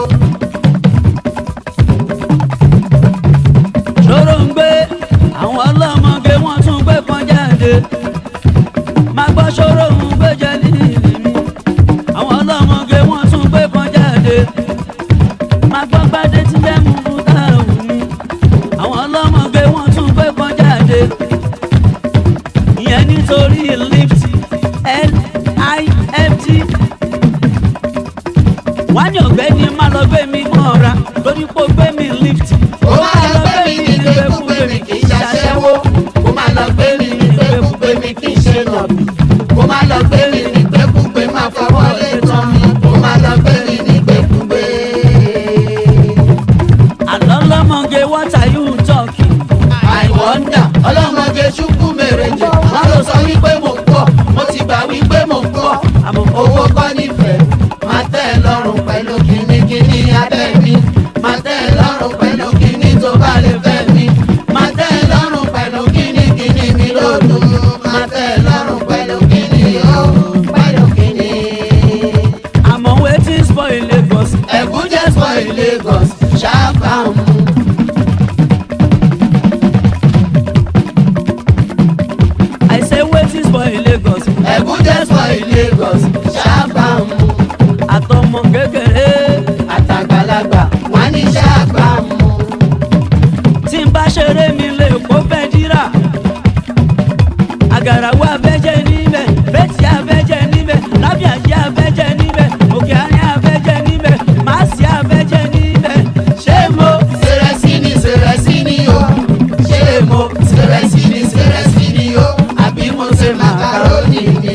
ṣòro ń gbé àwọn ọlọ́mọge wọ́n tún gbé kan jáde. máa gbọ́ ṣòro ń gbé jẹ líìlì mi. àwọn ọlọ́mọge wọ́n tún gbé kan jáde. máa gbọ́ gbádé tí jẹ́ mú fún táwọn mi. àwọn ọlọ́mọge wọ́n tún gbé kan jáde. ìyẹn nítorí lift lift wá ní ọ̀gbẹ́ni má lọ gbé mi mọ́ra torí pé ó gbé mi lift. ó máa lọ gbé mi ní gbẹ́kúgbé mi kì í ṣaṣẹ́wó. ó máa lọ gbé mi ní gbẹ́kúgbé mi kì í ṣe nọ̀bì. ó máa lọ gbé mi ní gbẹ́kúgbé máa fọwọ́ lé tán mi. ó máa lọ gbé mi ní gbẹ́kúgbé. àlọ́ lọ́mọge what are you talking. I wonder ọlọ́mọge ṣubú mèrèjì wọ́n ló sọ wípé mo ń bọ̀ mo ti gbà wípé mo ń bọ̀ àmọ́ owó kọ́ nífẹ̀ẹ́ máa tẹ́ ẹ lọ́rùn pẹ̀lú kínníkínní abẹ́ mi máa tẹ́ ẹ lọ́rùn pẹ̀lú kínní tó bá lè fẹ́ mi máa tẹ́ ẹ lọ́rùn pẹ̀lú kínníkínní mi lòdùn máa tẹ́ ẹ lọ́rùn pẹ̀lú kínní ó pẹ̀lú kínní. àmọ́ wetin spoil lagos. ẹ̀kú jẹ́ spoil Lagos ṣáàbàmù. i say wetin spoil lagos. ẹ̀kú jẹ́ spoil Lagos ṣáàbàmù. àtọmọ kékeré àtàgbàlagbà wọn ní ṣàgbàmù. tí n bá ṣeré mi lè kó fẹ́ dírà. àgàràwọ̀ abẹ́jẹ́ níbẹ̀ bẹ́tì abẹ́jẹ́ níbẹ̀ lábíàjẹ́ abẹ́jẹ́ níbẹ̀ òkè àárín abẹ́jẹ́ níbẹ̀ máàsì abẹ́jẹ́ níbẹ̀ ṣé mo. sèrèsì ni sèrèsì ni o ṣé mo sèrèsì ni sèrèsì ni o àbí mo ṣe màkàrónì ni.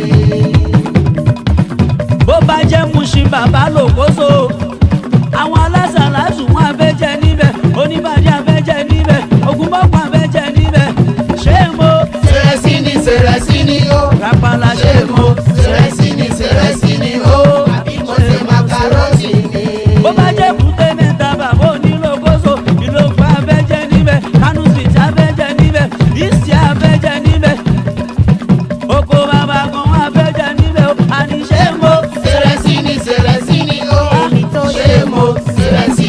bó bá jẹ́ muṣin bàbá lòkóso àwọn alásàlásù wọn abẹ́jẹ́ níbẹ̀ oníbàdí abẹ́jẹ́ níbẹ̀ ògúnbọ̀pọ̀ abẹ́jẹ́ níbẹ̀ ṣé mo. sèrèsì ni sèrèsì ni o rapala ṣé mo sèrèsì ni sèrèsì ni o àbí mo ṣe màkàrónì ni. bó bá jẹ́ kúté mẹ́ta bàbá onílòkóso ìlòkù abẹ́jẹ́ níbẹ̀ kánú street abẹ́jẹ́ níbẹ̀ ìsì abẹ́jẹ́ níbẹ̀ oko bàbá kan wọn abẹ́jẹ́ níbẹ̀ o àní ṣé mo. sèrèsì ni sèrèsì ni o ṣé mo sèrèsì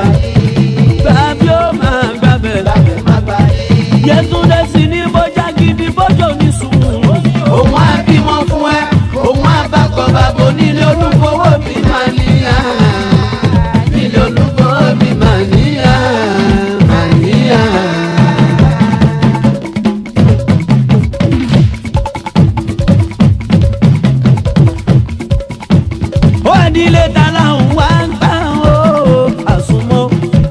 yìí. Gbàbí ó máa gbàbẹ̀. Gbàgbé má gbà yìí. Yétúndé sì ní bójá gidi bójó ní sùúrù. òun á bímọ fún ẹ òun á bá kọ bàbá onílé olúfowó mi máa níyà nílé olúfowó mi máa níyà máa níyà. Ó ẹ̀dílé ta láhùn wá ń gbà ó àsùnmọ́.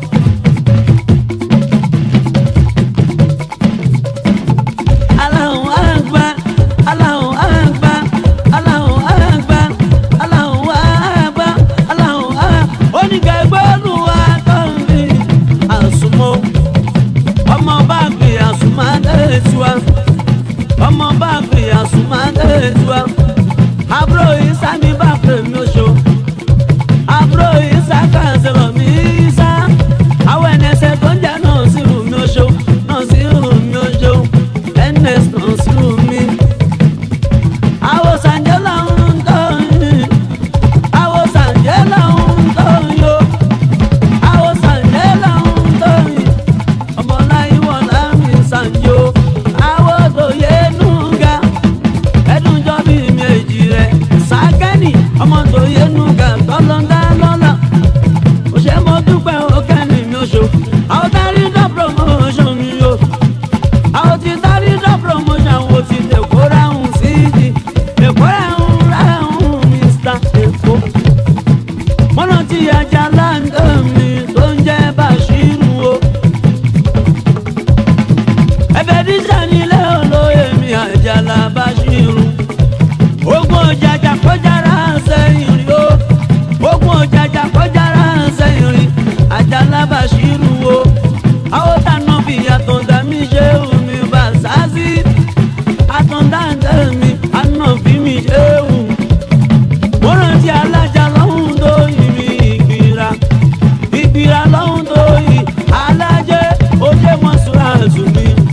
Aláhùn á ń gbà, aláhùn á ń gbà, aláhùn á ń gbà, aláhùn á ń gbà, aláhùn á. Oníkẹ́gbẹ́nu wa tó ń bí àsùnmọ́. Ọmọ bá gbé àsùnmọ́ dé tiwa. Ọmọ bá gbé àsùnmọ́ dé tiwa àbúrò ìsá mi bá pè mí oṣù àbúrò ìsá kan sọ̀rọ̀ mí ìsá àwọn ẹnẹsẹ̀ tó ń jà náà sí rù mí oṣù náà sí rù mí oṣù ns náà sí rù mí. àwọn sànjẹ́ làwọn ń tọ́ yìí àwọn sànjẹ́ làwọn ń tọ́ yìí o àwọn sànjẹ́ làwọn ń tọ́ yìí ọmọláyé wọn láàmì sànjẹ́ o àwọn tó yẹ nù ga ẹdun jọ bí méjì rẹ sàkẹ́ni ọmọ tó yẹnu gà tọ́lọ́ndà lọ́la òṣè mo dúpẹ́ òkẹ́ni mi oṣù àwọn tárí dọ́ promotion mi o àwọn ti tárí dọ́ promotion wo ti èkó ráhùn sí di èkó ráhùn ráhùn mr èkó mọ́nà tí ajá láńgá mi tó ń jẹ́ bàṣírù o ẹ̀bẹ̀ dísà nílé olóyè mi àjàlá bàṣírù ogun òjàjà kọjára sẹ́yìn rí o ogun òjàjà kọjára sẹ́yìn rí àjàlá bàṣírù o àwọn tànà bí àtọ̀dá mi ṣe omi bàṣásí àtọ̀dá mi àná bí mi ṣe wù mo rántí alájà lọ́hùn tó yìí mi ìgbìra ìgbìra lọ́hùn tó yìí alájẹ ojú mọ́sùlá àtúnmí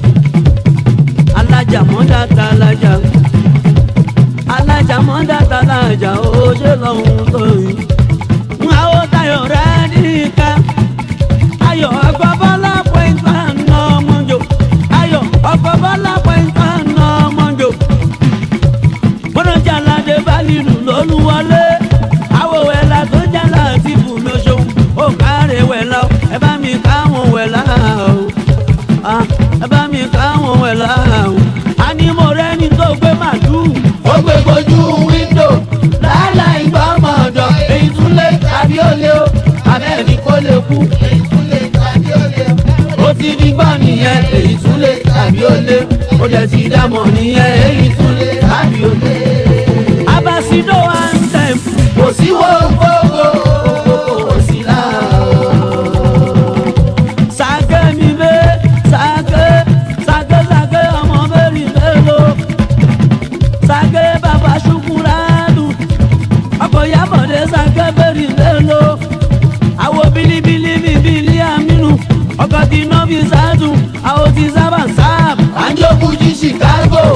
alájà mọ́dá ta alájà alájà mọ́dá ta alájà ó ṣe lọ́hùn tó yìí. àwọn tayọ̀ rẹ̀ nìka ayọ̀ ọkọ̀ bọ́lá point one nà ọmọjò ayọ̀ ọkọ̀ bọ́lá point one nà ọmọjò. mọ́nàjà aládé bálílù lólúwọlé àwọ̀ wẹ̀lá tó jẹ́ láti bùnmi oṣù ó kárẹ̀ wẹ̀lá ẹ bá mi káwọn wẹ̀lá o Ah, ẹ bá mi káwọn wẹ̀lá o a ní mo rẹ́ni tó gbé màdùú. ó gbé gbojú wíńdò lálá ìgbọ́mọ̀ ọ̀dọ̀ èyí tún lé tàbí ó lé o abẹ́ẹ̀ni kó lè kú èyí tún lé tàbí ó lé o. ó ti di gbọ́ nìyẹn èyí tún lé tàbí ó lé ó dẹ̀ ti dámọ̀ nìyẹn èyí tún lé tàbí ó lé. abasido anthem kò sí wo gbogbo kò sí láà sake mi be sake sake sake ọmọ mẹ́rin mélòó sake bàbá ṣukuradu ọkọ̀ yabọ̀dé sake mẹ́rin mélòó àwo bilibili mi bili aminu ọkọ̀ tí nọ́bì sádùn àwo tí sábà sáàbù. àjọkù jí chicago.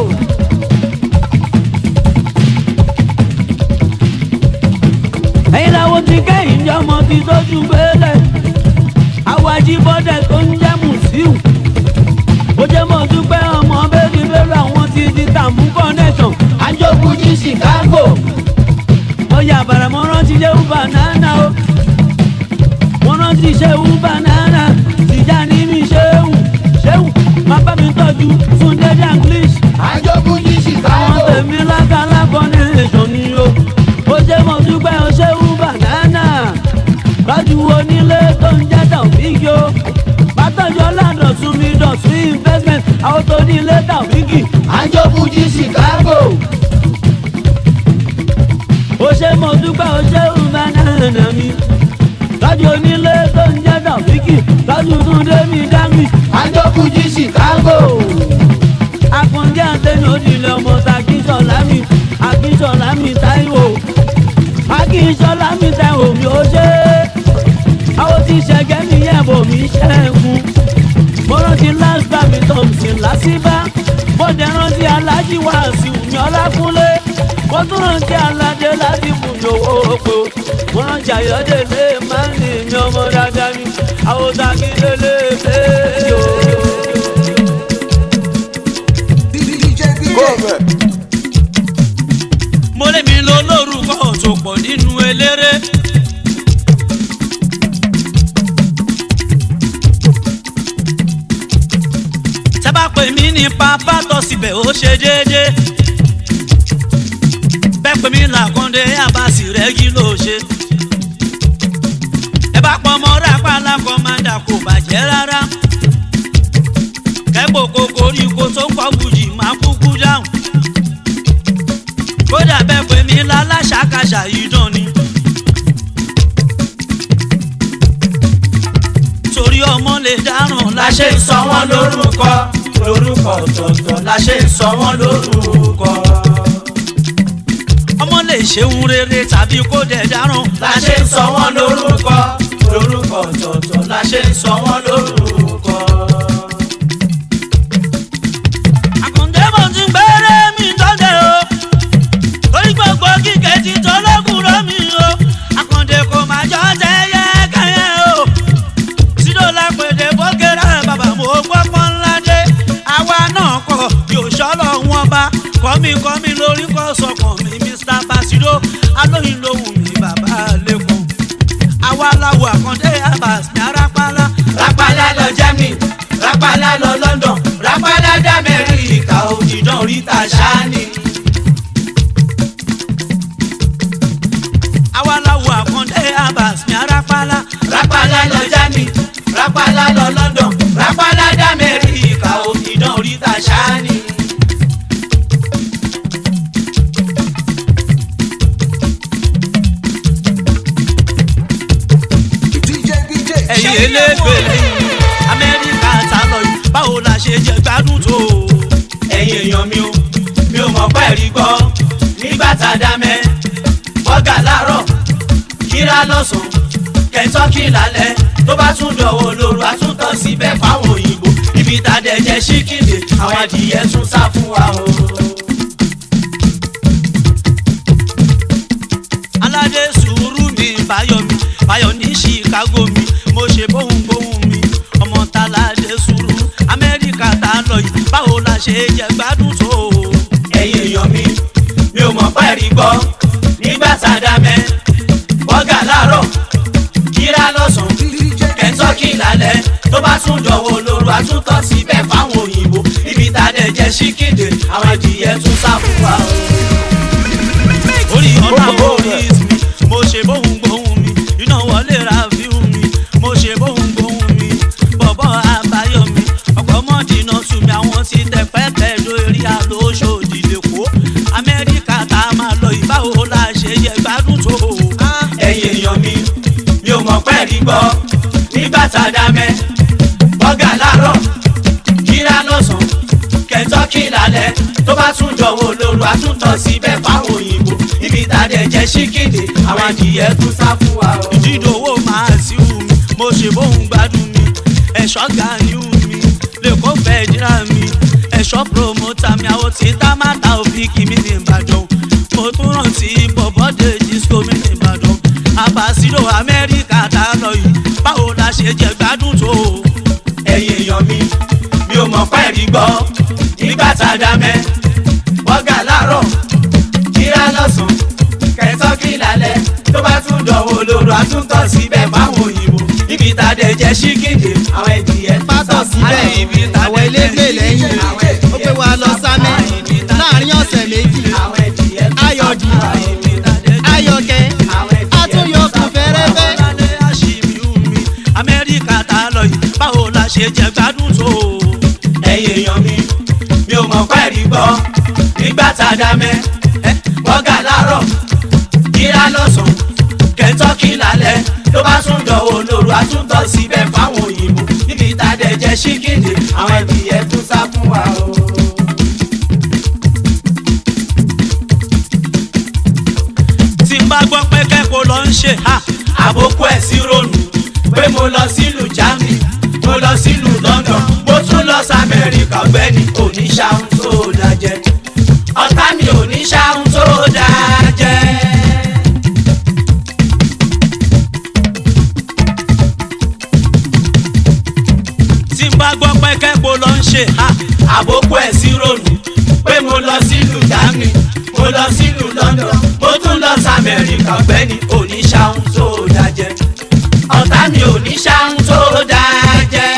ẹ̀yin làwọn ti kẹ́yìn jẹ́ ọmọ ti tójú gbélé àwọn ajíbọ́dẹ̀ tó ń jẹ́ mùsíù ó jẹ́ mọ́ dúpẹ́ ọmọ bẹ́ẹ̀ni bẹ́ẹ̀rù àwọn ti di tàmú connection àjọkù jí chicago. ọyà àbàrà mo rántí ṣe ń banana o mo rántí ṣe ń banana tìjà ní mi ṣéwù ṣéwù má bá mi tọ́jú fún dédé english àjọkù jí àwọn chicago. tèmi lákàlà connection ni o ó jẹ́ mọ́ dúpẹ́ o ṣe ń banana lọ́jú onílé tó ń jẹ́ tàwíkì o bàtọ́jọ́ ládọ̀tún mi dọ̀tún investment àwọn tó ní ilé tàwíkì àjọkù jí chicago. ó ṣe mo dúpẹ́ ó ṣe ń banana mi lọ́jú onílé tó ń jẹ́ tàwíkì lọ́jú túndé mi dámì àjọkù jí chicago. akúndé àtẹnu òdìlẹ̀ ọmọ takíṣọ̀lá mi akíṣọ̀lá mi táíwò akíṣọ̀lá mi táíwò mi ó ṣe é àwọn tí ṣẹ̀gẹ́ mi yẹ̀ bò mí ṣẹ́gun mo rántí last time mi thompson lásìbá mo dẹ̀ rántí alájí wàásù mi ọlákúnlé mo tún rántí aládé láti fún mi owó oko mo rántí ayọ̀dẹ̀lẹ̀ máa ń ní mi ọmọ dáadáa mi àwòsàn akíndélé fèèjì o. mo lé mi lọ lórúkọ tó pọ̀ nínú eléré. tẹ́ bá pè mí ní pápá tọ́ síbẹ̀ ó ṣe déédéé. bẹ́ẹ̀ pè mí làkúndé àbáṣì rẹ̀ kí ló ṣe. ẹ bá pọ̀ mọ́ rápálá kọ́mándà kò bàjẹ́ rárá. kẹ́pọ̀ kokoríko tó ń kọ́ bùjì máa kúkú dáhùn kódà bẹ́ẹ̀ pé mi láláṣàkáṣà yìí dán ni. torí ọmọ lè dáràn la ṣe ń sọ wọ́n lórúkọ lórúkọ ọ̀tọ̀ọ̀tọ̀ la ṣe ń sọ wọ́n lórúkọ. ọmọ lè ṣeun rere tàbí kó dẹ̀ dáràn. la ṣe ń sọ wọ́n lórúkọ lórúkọ ọ̀tọ̀ọ̀tọ̀ la ṣe ń sọ wọ́n lórúkọ. àkàndé mo ti gbẹ́rẹ́ mi tọ́jú o torí gbogbo kíkẹ́ ti tọ́lọ́kùnrin mi o àkàndé kò máa jọ tẹ́yẹ kẹ́yẹ o sídò lápèdè bókèrè bàbá mo gbọ́ pọ́nládé àwa náà kọ yóò ṣọ́lọ̀ wọn bá kọ́mi kọ́mi lórí kọ́ sọkàn mi mr basido alóyin lóhùn mi bàbá lẹ́kọ̀ọ́ àwa làwọ̀ àkàndé abas ní arápálá rápálá lọ germany rápálá lọ london rápálá d'amẹ́ríkà òjìdán oríta ṣáání. àwa làwọ̀ àkàndé abas ní arápálá rápálá lọ germany rápálá lọ london rápálá d'amẹ́ríkà òjìdán oríta ṣáání. ẹ̀yin elégbè lẹ́yìn amẹ́ríkà tá lọ yìí báwo la ṣe jẹ gbádùn tó o. ẹ̀yin èèyàn mi ò mi ò mọ̀ pẹ́ rí gbọ́ nígbà tá a dá mẹ́ bọ́gà láàárọ̀ kíra lọ́sàn-án kẹ́ńtọ́kì lálẹ́ tó bá tún dọ̀wọ́ lóru àtúntàn síbẹ̀ fáwọn òyìnbó ibi tá a dẹ̀ jẹ́ ṣíkìdè àwọn adìyẹ tún sá fún wa o. aládé sùúrù mi báyọ̀ mi báyọ̀ ní chicago mi mo ṣe bóun bóun mi ọmọ táládé sùúrù amẹ́ríkà tá lọ yìí báwo la ṣe jẹ gbádùn tó o. ẹ̀yin èèyàn mi mi ò mọ̀ pẹ́ rí gbọ́ nígbà tá a dá mẹ́ bọ́gà láàárọ̀ kíra lọ́sàn-án kẹ́ńtọ́kì lálẹ́ tó bá tún dọ̀wọ́ lóru àtúntàn síbẹ̀ fáwọn òyìnbó ibi tá a dẹ̀ jẹ́ ṣíkìdè àwọn adìyẹ tún sá fún wa o. orí ọ̀nà orí mi mo ṣe bóun gbóhùn mi iná wọlé ra fíhùn mi mo ṣe bóun gbóhùn mi bọ̀bọ̀ àbáyọ mi ọ̀pọ̀ mọ́dínà tún mi àwọn ti tẹ pẹ́pẹ́ lórí àlóṣòdì lẹ́kọ̀ọ́ amẹ́ríkà tá a máa lọ ìbáwo la ṣe yẹ gbádùn tó o. ẹ̀yin èèyàn mi mi ò mọ̀ pẹ́ rí gbọ́ nígbà tá a dá mẹ́ bọ́gà láàárọ̀ kíra lọ́sàn-án kẹ́ńtọ́kì lálẹ́ tó bá tún dọ̀wọ́ lóru àtúntàn síbẹ̀ fáwọn òyìnbó ibi tá a dẹ̀ jẹ́ ṣíkìdè àwọn adìyẹ tún sá fún wa o. ìdídòwò máa sí wù mí mo ṣe bóun gbádùn mi ẹ̀ṣọ́ gani wù mí lẹ́kọ̀ọ́ fẹ́ jíra mi ẹ̀ṣọ́ promota mi àwọn tí tá má ta òfin kì mí ní ìbàdàn mo tún rántí bọ̀bọ́dé disco mi ní ìbàdàn àbàsílò amẹ́ríkà tá a lọ yìí báwo la ṣe jẹ gbádùn tó o. ẹ̀yin èèyàn mi mi ò mọ̀ pẹ́ rí gbọ́ nígbà tá a dá mẹ́ bọ́gà láàárọ̀ kíra lọ́sàn-án kẹ́ńtọ́kì lálẹ́ tó bá tún dọ̀wọ́ lóru àtúntàn síbẹ̀ fáwọn òyìnbó ibi tá a dẹ̀ jẹ́ ṣíkìdè àwọn ẹ̀dìyẹ tún sá pátọ̀ fún wa síbẹ̀ o. àwọn elégbè lẹ́yìn ó pé wa lọ sámẹ́ láàrin ọ̀sẹ̀ méjì àwọn ẹ̀dìyẹ tún sá ayọ̀dì fún wa o. ayọ̀kẹ́ àtúnyọkùn fẹ́rẹ́fẹ́ amẹ́ríkà tá a lọ yìí báwo la ṣe jẹ gbádùn tó o. ẹ̀yin èèyàn mi mi ò mọ̀ pẹ́ rí gbọ́ nígbà tá a dá mẹ́ bọ́gà láàárọ̀ kíra lọ́sàn-án kẹ́ńtọ́kì lálẹ́ tó bá tún dọ̀wọ́ lóru àtúntọ̀ síbẹ̀ fáwọn òyìnbó níbi tá a dẹ̀ jẹ́ ṣíkìdì àwọn ẹ̀dìyẹ tún sá fún wa o. tí n bá gbọ́ pé kẹ́kọ̀ọ́ lọ ń ṣe ha àbókù ẹ̀ sí ronú pé mo lọ sílùú germany mo lọ sílùú london mo tún lọ sí amẹ́ríkà ọ̀gbẹ́ni oníṣàhùn tó dájẹ́ ọ̀tá mi oníṣàhùn tó dájẹ́. bá gbọ́ pé kẹ́kọ̀ọ́ ló ń ṣe ha àbókù ẹ̀ sí ronú pé mo lọ sílùú germany mo lọ sílùú london mo tún lọ sí amẹ́ríkà ọ̀gbẹ́ni oníṣàhùn tó dájẹ́ ọ̀tá mi oníṣàhùn tó dájẹ́.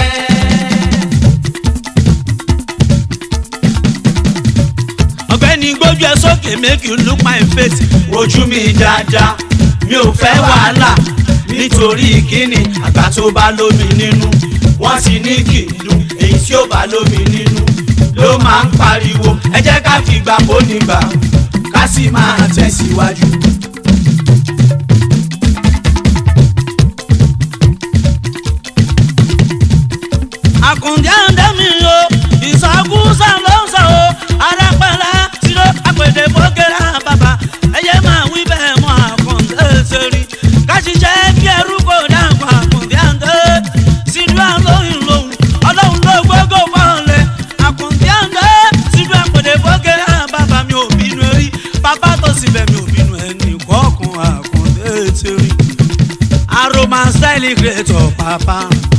ọ̀gbẹ́ni gbójú ẹ sókè make you look my face ojú mi dáadáa mi ò fẹ́ wàhálà nítorí kíni àgbà tó bá lómi nínú wọ́n ti ní kìlú èyí tí ó bá lómi nínú ló máa ń pariwo ẹ jẹ́ ká fi gbà bó nígbà ká sì máa tẹ̀síwájú. àkùndé àndé mi o ìsọkúsọ ló ń sọ o arápẹ́lá tìró àpèdè bókèrè bàbá ẹyẹ máa wí bẹ́ẹ̀ mọ́ àkùndé sẹ́rí káṣíṣẹ́ bí ẹrú kò dáàbò àkùndé àndé sídú àlóyún lòun ọlọ́run ló gbógó fọ́ọ̀lẹ̀ àkùndé àndé sídú àpèdè bókèrè bàbá mi ò bínú rí bàbá tó sì bẹ̀ mi ò bínú ẹnì kọ́ọ̀kan àkùndé sẹ́rí aroma style creator papa.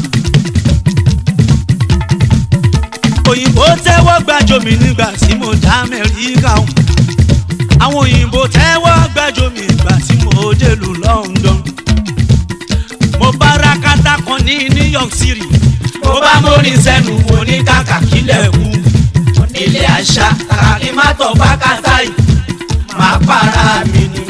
òyìnbó tẹ́wọ́ gbàjọ mi nígbà tí mo dá amẹ́ríkà o àwọn òyìnbó tẹ́wọ́ gbàjọ mi nígbà tí mo délùú london mo bá rakata kan ní new york city mo bá mórin sẹ́nu mo ní kàkà kílẹ̀ kú nílé àṣà kàkà kí má tọ́ bá kàtà yìí máa para mi ni.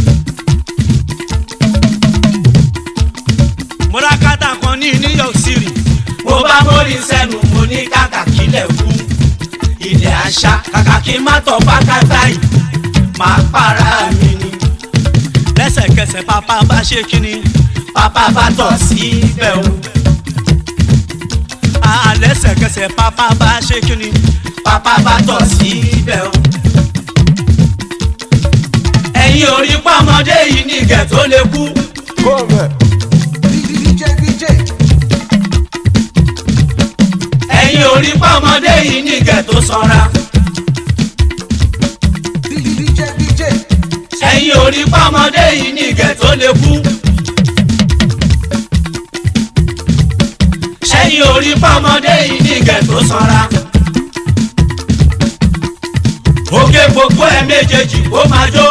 mo rakata kan ní new york city mo bá mórin sẹ́nu mo ní kàkà kílẹ̀ kú ilé àṣà kàkà kí má tọ́ bá kàtà yìí máa para mi ni. lẹ́sẹ̀kẹsẹ̀ pápá bá ṣe kíni bàbá bá tọ̀ síbẹ̀ o ah lẹ́sẹ̀kẹsẹ̀ pápá bá ṣe kíni bàbá bá tọ̀ síbẹ̀ o. ẹ̀yin orí pọ́mọdé yìí ní ìgẹ̀ tó lè kú. ẹ̀yin orí pọ́mọdé yìí ní ìgẹ̀ tó sanra. ẹ̀yin orí pọ́mọdé yìí ní ìgẹ̀ tó lè kú. ẹ̀yin orí pọ́mọdé yìí ní ìgẹ̀ tó sanra. òkè gbogbo ẹ̀ méjèèjì kó máa jó.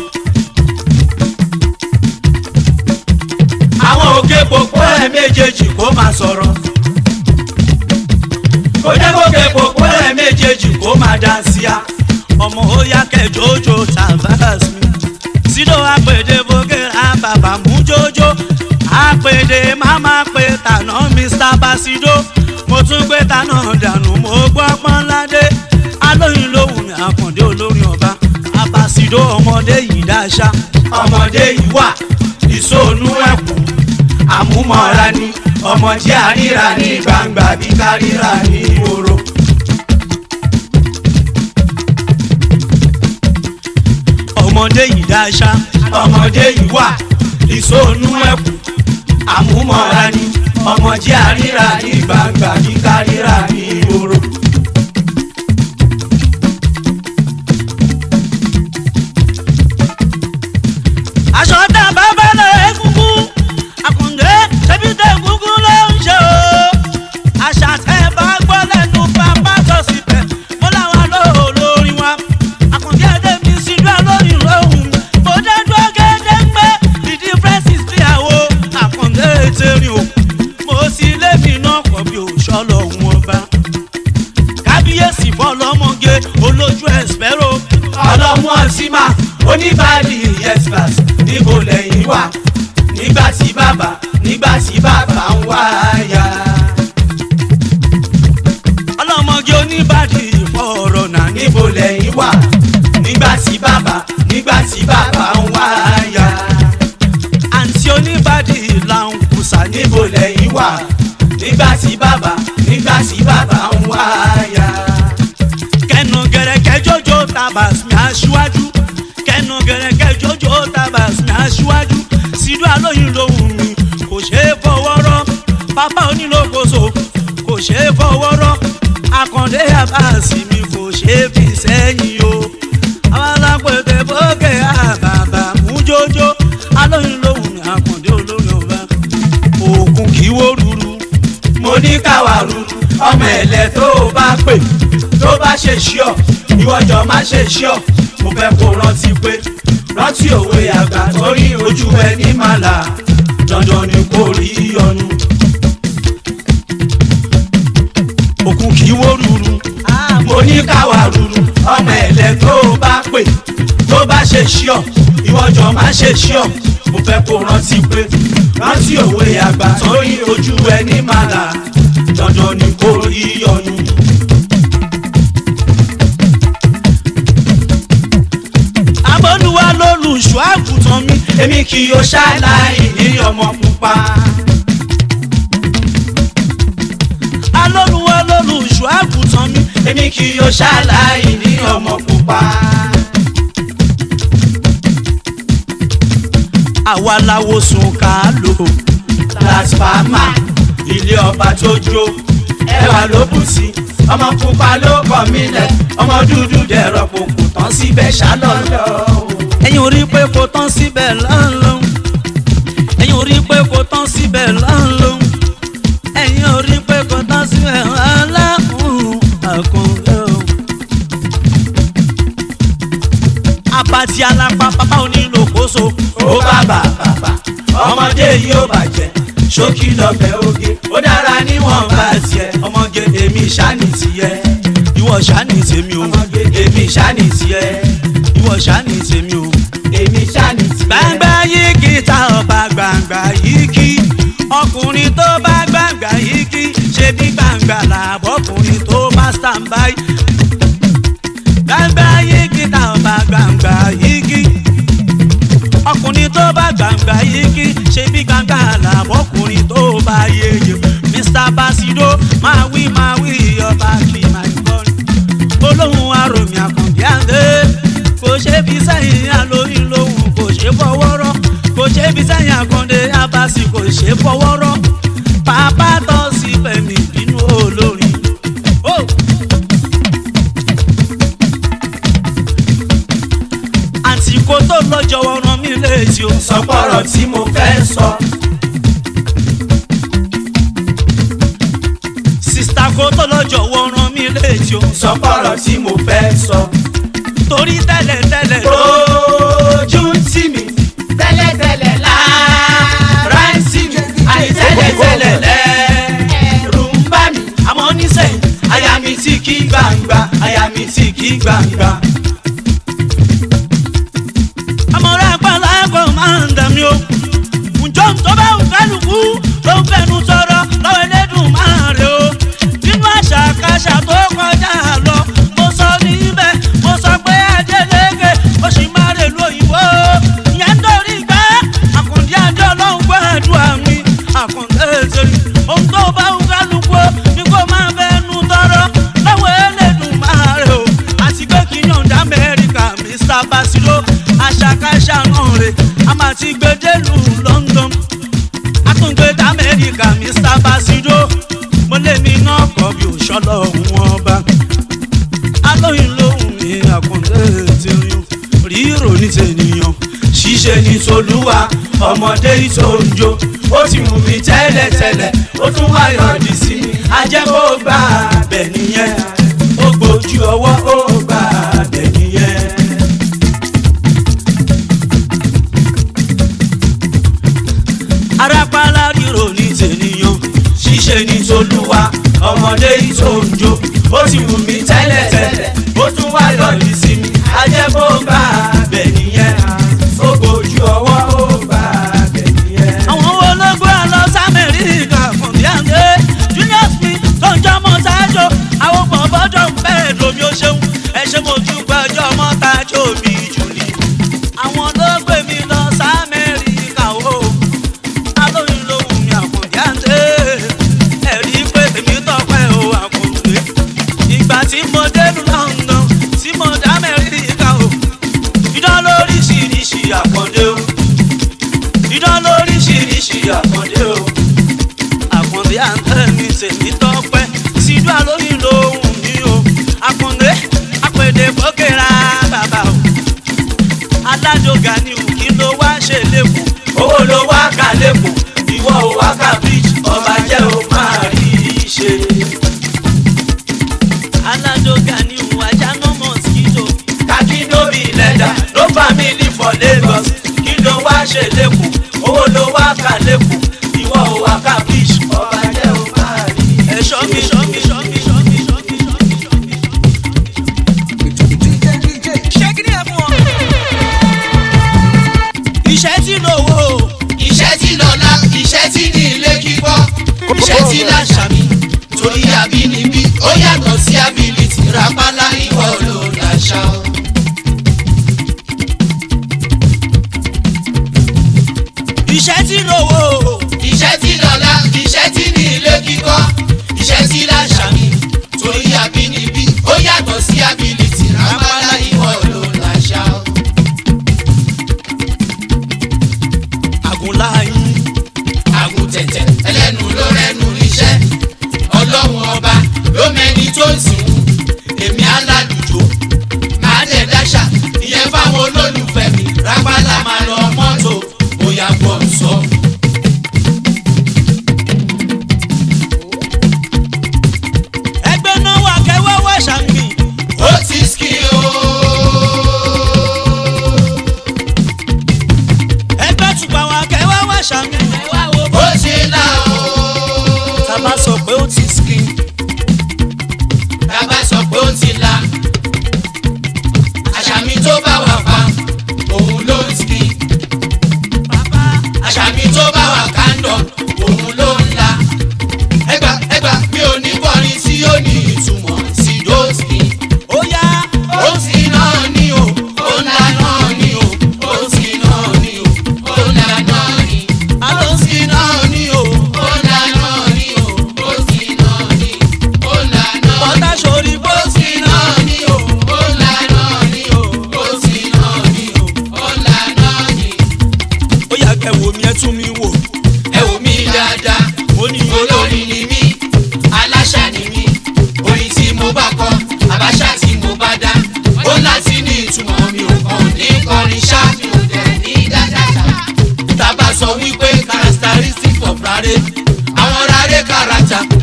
àwọn òkè gbogbo ẹ̀ méjèèjì kó máa sọ̀rọ̀. kò jẹ́ kókè gbogbo ẹ̀ méjèèjì kó máa dáńsíá. ọmọ ó yá kẹjọjọ tavas mi sídò àpèdè bókèrè bàbá mú jójó àpèdè máma pé tànà mr basido mo tún gbé tànà dànù mo gbọ́ pọ́nládé alóyin lóhùn mi àkàndé olórin ọba abasido ọmọdé yìí dáṣá ọmọdé yìí wà ìsóònú ẹ̀kún àmúmọ́ra ni ọmọ tí a ríra ní gbangba bí ká ríra ní ìhòòrò. ọmọdé yìí dáṣá ọmọdé yìí wà ìsóònú ẹ̀kún àmúmọ́ra ni ọmọ tí a ríra ní gbangba bí ká ríra ní ìhòòrò. aṣọ tá a bá bá lọ egungun àkùndé ṣẹbi tẹ egungun ló ń ṣe o àṣà tẹ bá gbọ́ lẹ́nu bàbá tó sì bẹ̀ mo làwọn lóò lórí wa àkùndé ẹdẹ mi sì dúró lórí lóhùn mo dé dúró gẹ́gẹ́ pé the difference is clear o àkùndé tẹ̀rín o mo sì lébi náà kọ́ bí òṣọ́lọ̀ wọn bá kábíyèsí fọlọ́mọge olójú ẹ̀sìpẹ́rò ọlọ́mú ọtíma oníbàálì yespas níbo lẹ́yìn wà nígbà tí bàbá nígbà tí bàbá ń wá ya. ọlọ́mọge oníbàdí ìfọ̀rọ̀ náà ní níbo lẹ́yìn wà nígbà tí bàbá nígbà tí bàbá ń wá ya. àǹtí oníbàdí làwọn kùsà ní níbo lẹ́yìn wà nígbà tí bàbá nígbà tí bàbá ń wá ya. kẹnu gẹrẹkẹ jọjọ tabas mi aṣíwájú kẹnu gẹrẹkẹ jọjọ tabas mi aṣíwájú sídú alóyin lòun mi kò ṣeé fọwọ́rọ́ pápá onílòkóso kò ṣeé fọwọ́rọ́ akàndé àbáàsì mi kò ṣeé fi sẹ́yìn o àwọn alápẹ̀tẹ̀ bókè àbàbà mú jọjọ alóyin lòun mi akàndé olórin ọba òkun kì í wó ruru mo ní káwa rúru ọmọ ẹ̀lẹ́ tó o bá pè tó bá ṣe ṣíọ̀ ìwọ́jọ́ má ṣe ṣíọ̀ mo fẹ́ kó rántí pé rántí òwe àgbà torí ojú ẹ ní màlà dandan ni kò rí ọnu. òkun kì í wó ruru mo ní káwa ruru ọmọ ẹ̀lẹ́ tó o bá pè tó bá ṣe ṣíọ̀ ìwọ́jọ́ má ṣe ṣíọ̀ mo fẹ́ kó rántí pé rántí òwe àgbà torí ojú ẹ ní màlà dandan ni kò rí ọnu. abọ́lúwa lólùṣọ́ àgùntàn mi èmi kì yóò ṣàlàyé ní ọmọ pupa. alólùwà lólùṣọ́ àgùntàn mi èmi kì yóò ṣàlàyé ní ọmọ pupa. àwa làwo sùn ká lò plasfama ilé ọba tó jó ẹwà ló bù sí ọmọ pupa ló kọ mí lẹ ọmọ dúdú dẹrọ kò kù tán síbẹ̀ ṣálọ́lọ́. ẹ̀yin ò rí pé kò tán síbẹ̀ lọ́nlọ́n ẹ̀yin ò rí pé kò tán síbẹ̀ lọ́nlọ́n ẹ̀yin ò rí pé kò tán síbẹ̀ aláhùn àkànlẹ́ o. abati alápá bàbá onílòkóso ó bàbà bàbà ọmọdé yìí ó bàjẹ́ ṣókí lọ́bẹ̀ oge ó dára níwọ̀n bá tiẹ̀ ọmọge èmi ṣáni tiẹ̀ ìwọ ṣáni tèmi o ọmọge èmi ṣáni tiẹ̀ ìwọ ṣáni tèmi o èmi ṣáni tiẹ̀. gbàngbà yìí kì í ta ọba gbàngbà yìí kí ọkùnrin tó bá gbàngbà yìí kí ṣe bí gbàngbà làbọ̀kùnrin tó bá stand by gbàngbà yìí kì í ta ọba gbàngbà yìí kí ọkùnrin tó bá gbàngbà yìí kí ṣe bí gbàngbà làbọ̀kùnrin tó bá yeye mr basido máa wí máa wí ọba kì í máa gbọ́ olóhùn aròmì àkànbí àndé kò ṣe fi sẹ́yìn alóyún lóhùn kò ṣe fọwọ́rọ́ kò ṣe fi sẹ́yìn àkàndé abasi kò ṣe fọwọ́rọ́ bàbá tó sì fẹ̀mí bínú olórin. Oh! àsìkò tó lọ́jọ́ ọ̀ràn mi létí o. sọpọ̀rọ̀ tí mo fẹ́ sọ. sista kò tó lọ́jọ́ ọ̀ràn mi létí o. sọpọ̀rọ̀ tí mo fẹ́ sọ. torí tẹ́lẹ̀ tẹ́lẹ̀ lójú tì mí. tẹ́lẹ̀tẹ́lẹ̀ la rántí mi àyè tẹ́lẹ̀ tẹ́lẹ̀ lẹ́rù ń bá mi. àmọ́ nísẹ̀yìn àyà mi ti kí gbangba àyà mi ti kí gbangba. àmọ́ra àgbàlá kò máa ń dà mí o. ǹjọ́ tó bá ń kálukú ló ń fẹnu sọ̀rọ̀ lọ́wọ́ ẹlẹ́dùn máa rè o. nínú àṣàkáṣà tó kọjá lọ mo sọ níbẹ̀ mo sọ pé ajẹ́lẹ́gẹ̀ ó sì máa rè lóyìnbó. ìyẹn ń torí gbá àkùndí àjọ ọlọ́run gbàdúrà mi àkùndé ètèrè ohun tó bá ń kálukú ni kò máa fẹnu tọrọ lọ́wọ́ ẹlẹ́dùn máa rè o. àti pé kí yọ̀ǹda amẹ́ríkà mr basiro àṣàkáṣà náà rè a máa ti gbé délùú london àtúngbé d'amẹ́ríkà mr basiro mo lé mi náà kọ́ bí òṣọ́lọ́ òun ọba alóyún lóhùn mi àkùndé ti rin ríro ní tènìyàn ṣíṣe ní tolúwa ọmọdé ìtòǹjò ó ti mú mi tẹ́lẹ̀tẹ́lẹ̀ ó tún wá yọ̀dí sí mi ajẹ́kó gbà bẹ̀ nìyẹn ó gbójú ọwọ́ ó gbà bẹ̀ nìyẹn. arápálá ríro ní tènìyàn ṣíṣe ní tolúwa ọmọdé ìtòǹjò ó ti wù mí tẹ́lẹ̀tẹ́lẹ̀ ó tún wá yọ̀dí sí mi ajẹ́kó gbà bẹ̀ nìyẹn ó gbójú ọwọ́ ó gbà bẹ̀ nìyẹn. àwọn wo ló gbé ọ lọ sámẹ́ríkà fún bí àǹdé junior smith tó ń jọmọ sáájò àwọn bọ̀bọ́jọ́ ń bẹ́ẹ̀ lómi ó ṣeun ẹ ṣe mo dúpẹ́ ọjọ́ mọ́tàjọ́ mi jù ní. àwọn ló gbé mi lọ sámẹ́ríkà o alóyún lóhùn mi àkùndé àǹdé ẹ̀rí pé tèmi tọpẹ́ o àkùndé ìgbà tí mo délùú london tí mo dá amẹ́ríkà o idán lóríṣiríṣi àkàndé o idán lóríṣiríṣi àkàndé o àkàndé àǹtẹ̀ mi tèmi tọpẹ́ síjú alóyún lóhùn mi o àkàndé àpèdè bókèrà bàbá o alájọgà ni ò kí ló wá ṣe lẹ́kọ̀ọ́ owó ló wá kà lẹ́kọ̀ọ́ ìwọ ò wá kà bíríjì ọba jẹ́ ò máa rí i ṣe.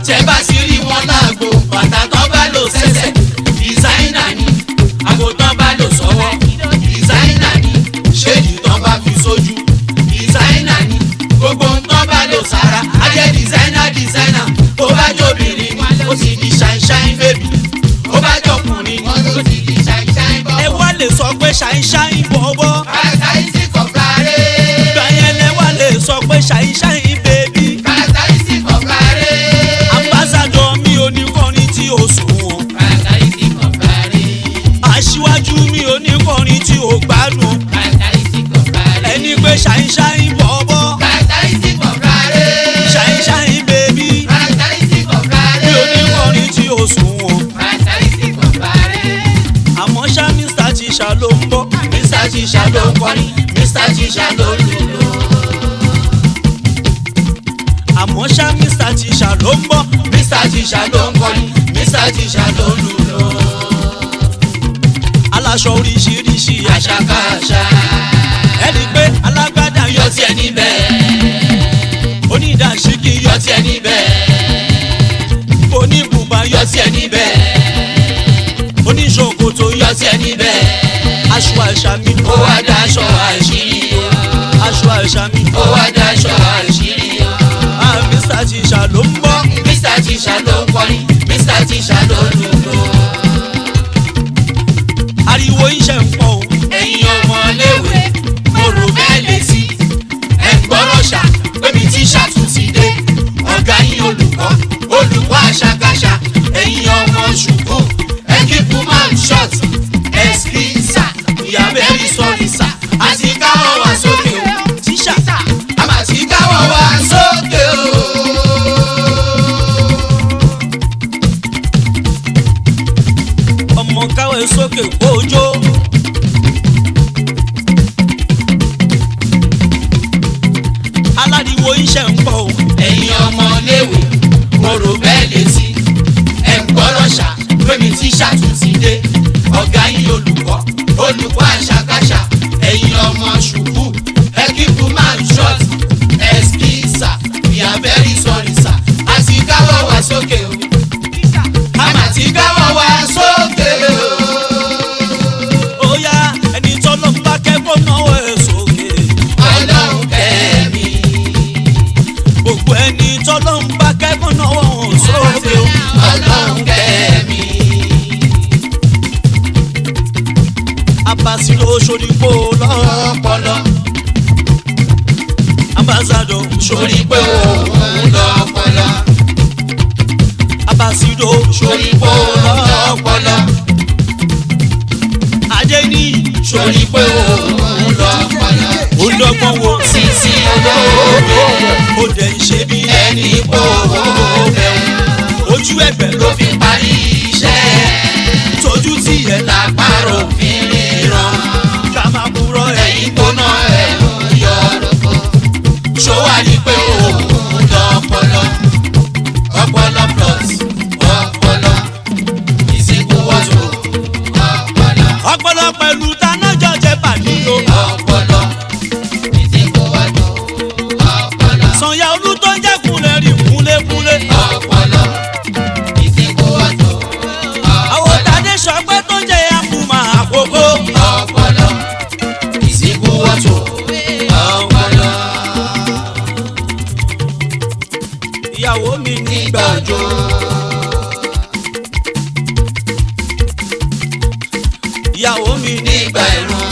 tẹ bá sì rí wọn láàgbo bàtà tán bá lò sẹ́sẹ̀ dìsáínà ni àgbo tán bá lò sọ́wọ́ dìsáínà ni ṣéèdì tán bá fi sójú dìsáínà ni gbogbo tán bá lò sára á jẹ́ dìsáínà dìsáínà tó bá jóbìnrin ni ó sì di ṣáínṣáín bèbí ó bá jọkùnrin ni ó sì di ṣáínṣáín bọ́. ẹ wá lè sọ pé ṣàìṣàì bọ̀bọ̀ kàtàìsì kọ̀ọ̀kárẹ́ ìgbà yẹn lẹ wá lè sọ pé ṣàìṣàì bèbí kàtàìsì kọ̀ọ̀kárẹ́ ambassadọ mi ò ní kọrin tí o sùn wọn kàtàìsì kọ̀ọ̀kárẹ́ aṣíwájú mi ò ní kọrin tí o gbádùn kàtàìsì kọ̀ọ̀kárẹ́ ẹni pé ṣàìṣàì bọ̀bọ̀ kàtàìsì kọ̀ọ̀kárẹ́ ṣàìṣàì bèbí kàtàìsì mi kọ̀ọ̀kárẹ́ ò ní kọrin tí o sùn wọn kàtàìsì kọ̀ọ̀kárẹ́. àmọ́ ṣá mr tíṣà ló ń bọ̀ Mr. Tisha ló ń kọrin, Mr. Tisha ló ń lùlù. àmọ́ ṣá mr tíṣà ló ń bọ̀ Mr. Tisha ló ń kọrin, Mr. Tisha ló ń lùlù. aláṣọ oríṣiríṣi àṣà Àṣàkáṣà ẹni pé alágbádá yọ yọ tiẹ̀ níbẹ̀, onídàásíkì yọ yọ tiẹ̀ níbẹ̀, oníbùbá yọ yọ tiẹ̀ níbẹ̀, oníṣòkòtò yọ yọ tiẹ̀ níbẹ̀. aṣọ àṣà mi Ó wá daṣọ àṣírí o, aṣọ àṣà mi ó wá daṣọ àṣírí o. ah mr tíṣà ló ń bọ̀ Mr. Tisha ló ń kọrin, Mr. Tisha ló ń lùlù. ariwo iṣẹ́ ń pọ̀ o ẹ̀yin ọmọléèwé mo rò bẹ́ẹ̀ lè sí ẹ̀ ń gbọ́rọ̀ ṣá pébi tí ṣàtúnṣì dé ọ̀gá yín olùkọ́ olùkọ́ àṣàkáṣà ẹ̀yin ọmọ ṣùkú ẹ̀kíkú máa ń ṣọ́t ẹ̀skísà ìyá bẹ́ẹ̀rì sọ̀rì sà àti káwọ́ wá sókè o tíṣà àmà tí káwọ́ wá sókè o. ọmọ káwé sókè kójó aládìwo iṣẹ́ ń pọ̀ o ẹ̀yin ọmọléèwé mo rò bẹ́ẹ̀ létí ẹ̀ ń gbọ́rọ̀ ṣá pémi tí ṣàtúntì dé ọ̀gá yín olùkọ́ olùkọ́ àṣàkáṣà ẹ̀yin ọmọ ṣùkú ẹ̀kíkú máa ń ṣọ́t ẹ̀skísà ìyá bẹ́ẹ̀rì sọ̀rì sà àti káwọ́ wá sókè o àmà tí káwọ́ wá sókè o. ó yá ẹni tọ́lọ́ ń bá kẹ́kọ̀ọ́ náwó ẹ̀ sókè ọlọ́run kẹ́mi gbogbo ẹni tọ́lọ́ ń bá kẹ́kọ̀ọ́ náwó ẹ̀ sókè o ọlọ́run kẹ́mi abasilo soripo lọ ọpọlọ ambassadọ sórí pé òun lọ́pọlọ. abasido sórí pé òun lọ́pọlọ. ajé ní sórí pé òun lọ́pọlọ. olọ́gbọ́n wo sísí olóògbé ó dẹ̀ ń ṣe bí ẹni pé òun bẹ̀rù ojú ẹgbẹ́ ló fi parí iṣẹ́ tójú tí ẹ̀ là lápárò fi ríran ká máa kúrọ̀ ẹ̀ ẹ̀yìn gbóná ẹ̀rù yọ lóko. sówárí pé òun lọ́pọlọ ọpọlọ plus ọpọlọ ìsìnkú wọ́tò ọpọlọ ọpọlọ pẹ̀lú tanájọ jẹ pàdúró ọpọlọ ìsìnkú wọ́tò ọpọlọ sànyà olú tó ń jẹ́ kúnlẹ̀ rí kúnlẹ̀kúnlẹ̀ ọpọlọ ìsìnkú wọ́tò àwọn tàdé sọpẹ́ tó ń jẹ́ àkùmà àkókò ọpọlọ ìsìnkú wọ́tò ọpọlọ ìyàwó mi nígbà gbàjọ. ìyàwó mi nígbà ẹ̀rùn.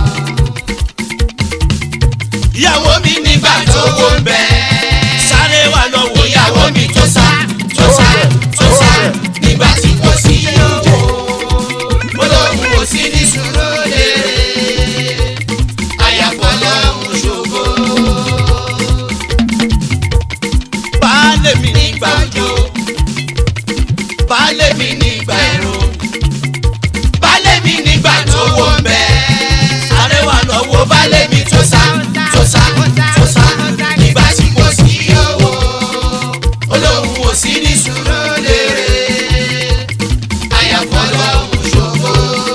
ìyàwó mi nígbà tó wó ń bẹ. sáré wà lọ́wọ́ ìyàwó mi tó sá tó sá tó sá nígbà tí kò sí owó. mo lóun kò sí ní sùúrù lérè. àyàfọ́ lọ́hùn ṣògo. baálé mi nígbà òjò. baálé mi nígbà ẹ̀rùn. baálé mi nígbà tó wó ń bẹ. sáré wà lọ́wọ́ wo baálé mi tó sá tó sá tó sá nígbà tí kò sí owó olóhùn ò sí ní sùúrù lérè àyàfọ́ lọ́hùn ṣògo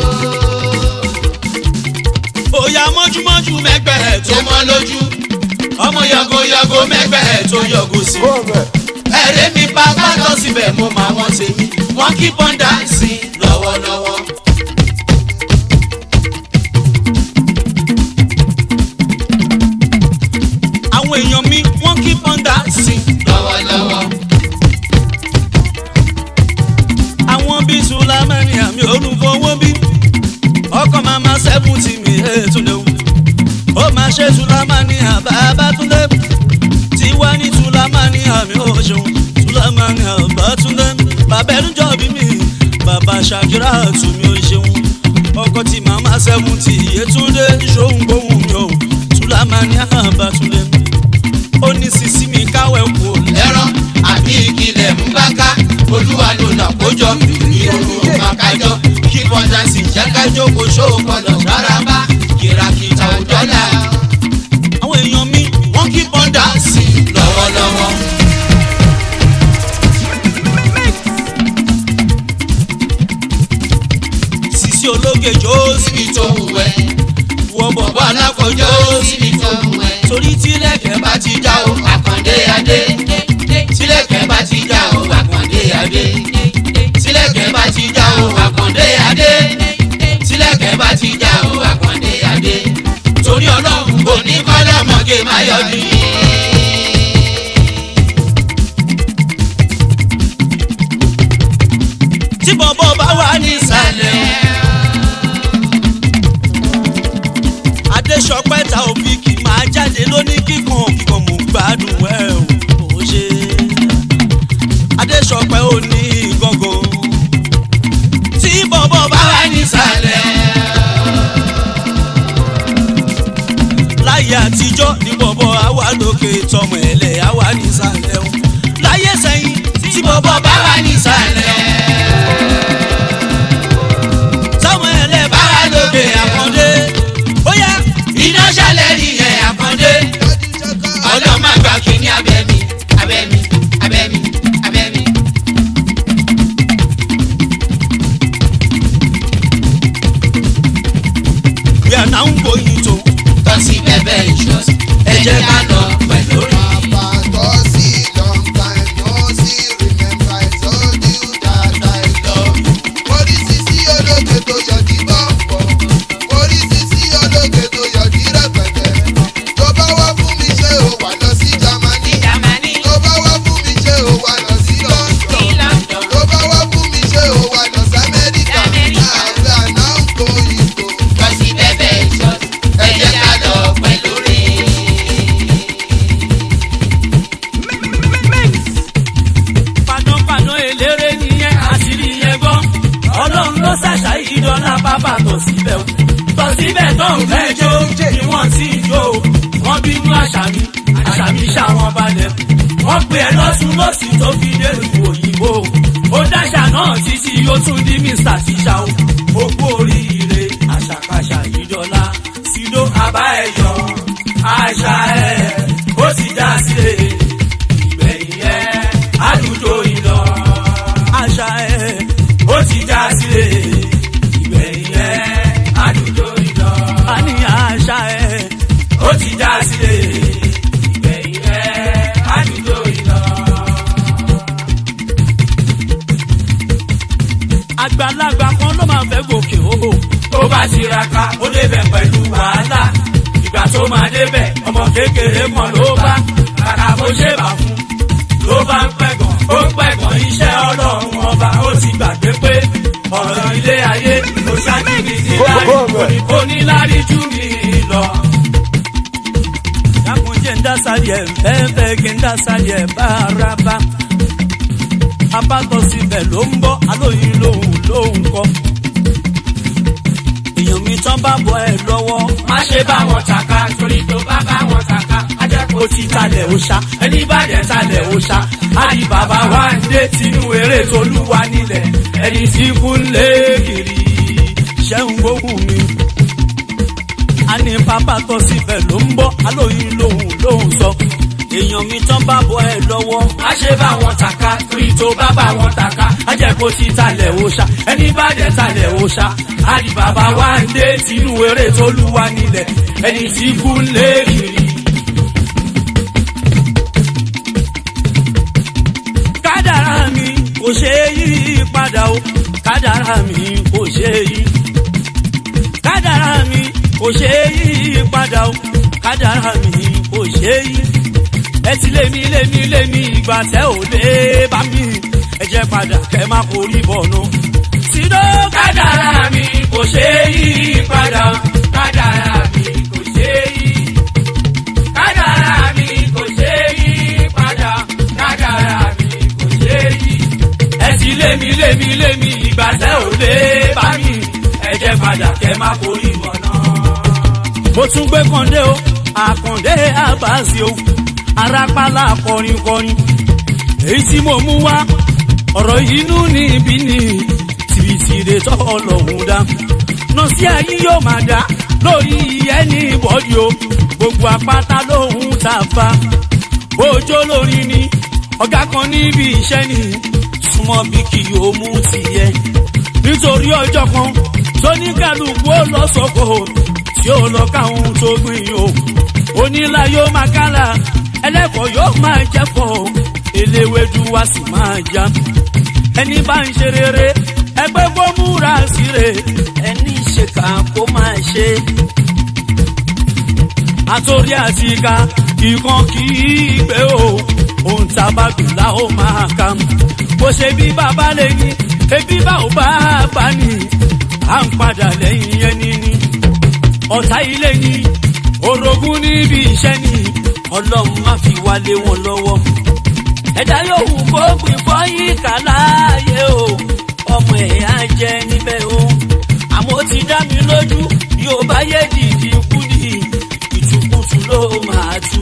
bóyá mọ́júmọ́jú mẹ́gbẹ́ ẹ̀ tó tó mọ́ lójú ọmọ yọgo yọgo mẹ́gbẹ́ ẹ̀ tó yọgo sí ẹ̀rẹ́ mi bàbá tó síbẹ̀ mo máa wọ́n ṣe mí wọ́n keep on dancing lọ́wọ́lọ́wọ́. àwọn èèyàn mi wọ́n keep on dancing. lọ́wọ́lọ́wọ́. àwọn bíi sulamani àmì olùfowó bí ọkọ̀ mama seventy mi ètùlẹ̀ wù ó máa ṣe sulamani àbábátúndé tiwa ní sulamani àmì òṣèlú sulamani àbátúndé bàbá ẹnujọ́ bí mi bàbá ṣàkírà àtúmí òṣèlú ọkọ̀ tí mama seventy ètùlẹ̀ ṣòun gbóhùn mi ò sulamani àbátúndé ó ní sisi mi káwẹ́ kú lẹ́rọ̀ àbí ìkìlẹ̀ ń bá ká olúwa ló nà kójọ ìrònú màkájọ kí bọ́dánsì jákájọ kò ṣó gbọdọ̀ rárá bá kìràkìtà òjọ́là àwọn èèyàn mi wọ́n kí bọ́dánsì lọ́wọ́lọ́wọ́. sisi ológe jó sí síbi tó wù ẹ́ wọ bọ̀ bọ̀bọ̀ alákòjọ́ síbi tó wù ẹ́ torí tílẹ̀kẹ̀ bá bá ti já o àkàndé adé tílẹ̀kẹ̀ bá ti já o àkàndé adé tílẹ̀kẹ̀ bá ti já o àkàndé adé tílẹ̀kẹ̀ bá ti já o àkàndé adé torí ọlọ́run kò ní kọ́lọ́mọge má yọjú tí bọ̀bọ̀ bá wà nísàlẹ̀ adéṣọpẹ́ ta òfìkì máa jáde lóní kíkan kíkan mò ń gbádùn ẹ̀ ò ṣe adéṣọpẹ́ ò ní gángan tí bọ̀bọ̀ bá wà nísàlẹ̀ láyé àtijọ́ ní bọ̀bọ̀ àwa lókè tọmọ ẹ̀lẹ́ àwa nísàlẹ̀ o láyé sẹ́yìn tí bọ̀bọ̀ bá wà nísàlẹ̀ tọmọ ẹ̀lẹ́ bá wà lókè àkàndé bóyá iná ṣẹlẹ̀ nìyẹn àkàndé ọlọ́mọ àgbà kìíní abẹ́mi abẹ́mi abẹ́mi abẹ́mi. we are now going to tọ́sí bẹ́bẹ́ ìṣọ́sí ẹ jẹ́ ká lọ pẹ̀lú rí. Jámánì ní London tọ́sí bẹ́bẹ́ ìṣọ́sí ẹ jẹ́ ká lọ pẹ̀lú rí. panápaná eléré nìyẹn àṣírí yẹn gbọ́ ọlọ́run ló ṣàṣà ìdọ́là bàbá tọ̀ síbẹ̀ o tọ̀ síbẹ̀ tó ń fẹ́ jó ni wọ́n ti ń jó o wọ́n bínú àṣàmì àṣàmì ṣàwọn balẹ̀ wọ́n pe ẹ lọ́sùn lọ́sì tó fi délùú òyìnbó ó dáṣà náà títí ó tún di mr tíṣà o ó kú oríire àṣàkáṣà ìdọ́là sídó àbá ẹ̀yọ́ àṣà ẹ̀ ó sì já sílẹ̀ ìgbẹ̀yìn ẹ̀ àdúgbò ìlọ. àṣà ẹ̀ ó ti já sílẹ̀ ìgbẹ̀yìn ẹ̀ àdúgbò ìlọ. a ní àṣà ẹ̀ ó ti já sílẹ̀ ìgbẹ̀yìn ẹ̀ àdúgbò ìlọ. àgbàlagbà kan ló máa fẹ́ gòkè o. tó bá tiraka ó débẹ̀ pẹ̀lú wàhálà ìgbà tó máa débẹ̀ ọmọ kékeré kan ló bá kàkà bó ṣe bà fún ló bá ń pẹ̀gàn ó ń pẹ̀gàn iṣẹ́ ọlọ́run ọba ó ti gbàgbé pé ọ̀rọ̀ ilé ayé kò ṣàkíní sí láì onílárí jù mí lọ. dákun jẹ́ ń dá sáyẹ̀ fẹ́ẹ́fẹ́ kí ń dá sáyẹ̀ bárabá abátọ̀ síbẹ̀ ló ń bọ́ alóyin lòun lòun kọ́ èèyàn mi tán bá bọ ẹ lọ́wọ́. má ṣe bá wọn tàka torí tó bá bá wọn tàka. ajẹ́kọ̀ọ́ ti talẹ̀ òòṣà ẹni bá dẹ̀ talẹ̀ òòṣà. àdì bàbá wa ń dé tinú eré tolúwa nílẹ̀ ẹni tí kú ń lé kiri. ṣẹ́hun gbóhùn mi. a ní pápá tọ́ síbẹ̀ ló ń bọ́ alóyin lòun lòun sọ. èèyàn mi tán bá bọ ẹ lọ́wọ́. má ṣe bá wọn tàka torí tó bá bá wọn tàka. ajẹ́kọ̀ọ́ ti talẹ̀ òòṣà ẹni bá dẹ̀ talẹ̀ òòṣà àdì bàbá wa ń dé tinú eré tolúwa nílẹ̀ ẹni tí kú ń lé kiri. kádàrá mi kò ṣe é yí padà o kádàrá mi kò ṣe é yí kádàrá mi kò ṣe é yí padà o kádàrá mi kò ṣe é yí ẹ ti lé mi lé mi lé mi ìgbà tẹ ò lé bá mi ẹ jẹ́ padà kẹ́ má forí bọ̀nù. sídó kádàrá mi kò ṣe é yí padà o kádàrá mi kò ṣe é yí kádàrá mi kò ṣe é yí padà kádàrá mi kò ṣe é yí. ẹ ti lé mi lé mi lé mi ìgbà tẹ ò lé bá mi ẹ jẹ́ padà kẹ́ má forí bọ̀nù. mo tún gbé kàndé o àkàndé àbáṣe o arápálá kọrin kọrin èyí tí mo mú wá ọ̀rọ̀ inú níbí ni tìbìtìrẹ tọ́ ọlọ́run dá nọ́ọ̀sì ayé yóò máa dá lórí ẹni bọ́dí o gbogbo apáta lóhun tá a fa bójó lórí ni ọ̀gá kan níbi iṣẹ́ ni súnmọ́ bí kì yóò mú tiẹ̀ nítorí ọjọ́ kan tó ní kálukú ó lọ sọ́kò tí ó lọ káwọn tó gbìn o onílà yóò máa kálá ẹlẹ́kọ̀ọ́ yóò máa jẹ́kọ̀ eléwédú wá sì máa já ẹni bá ń ṣe rere ẹgbẹ́ kó múra síre ẹni ṣèkà kó máa ṣe. àtòrí àti ìka ìkan kì í gbé o ohun tá a bá gbìn la ó máa kà bó ṣe bí bàbá lè ní ebi bá ò bá bá ní à ń padà lẹ́yìn ẹni ní ọ̀tá ilé ní orogún níbi iṣẹ́ ní ọlọ́run má fi wálé wọn lọ́wọ́. ẹ̀dá yòówù kó gbìn fọ́yín kà láàyè o ọmọ ẹ̀ á jẹ níbẹ̀ o. àmọ́ ó ti dá mi lójú bí ó bá yé dìdì kúdì ìtukùtù ló máa tú.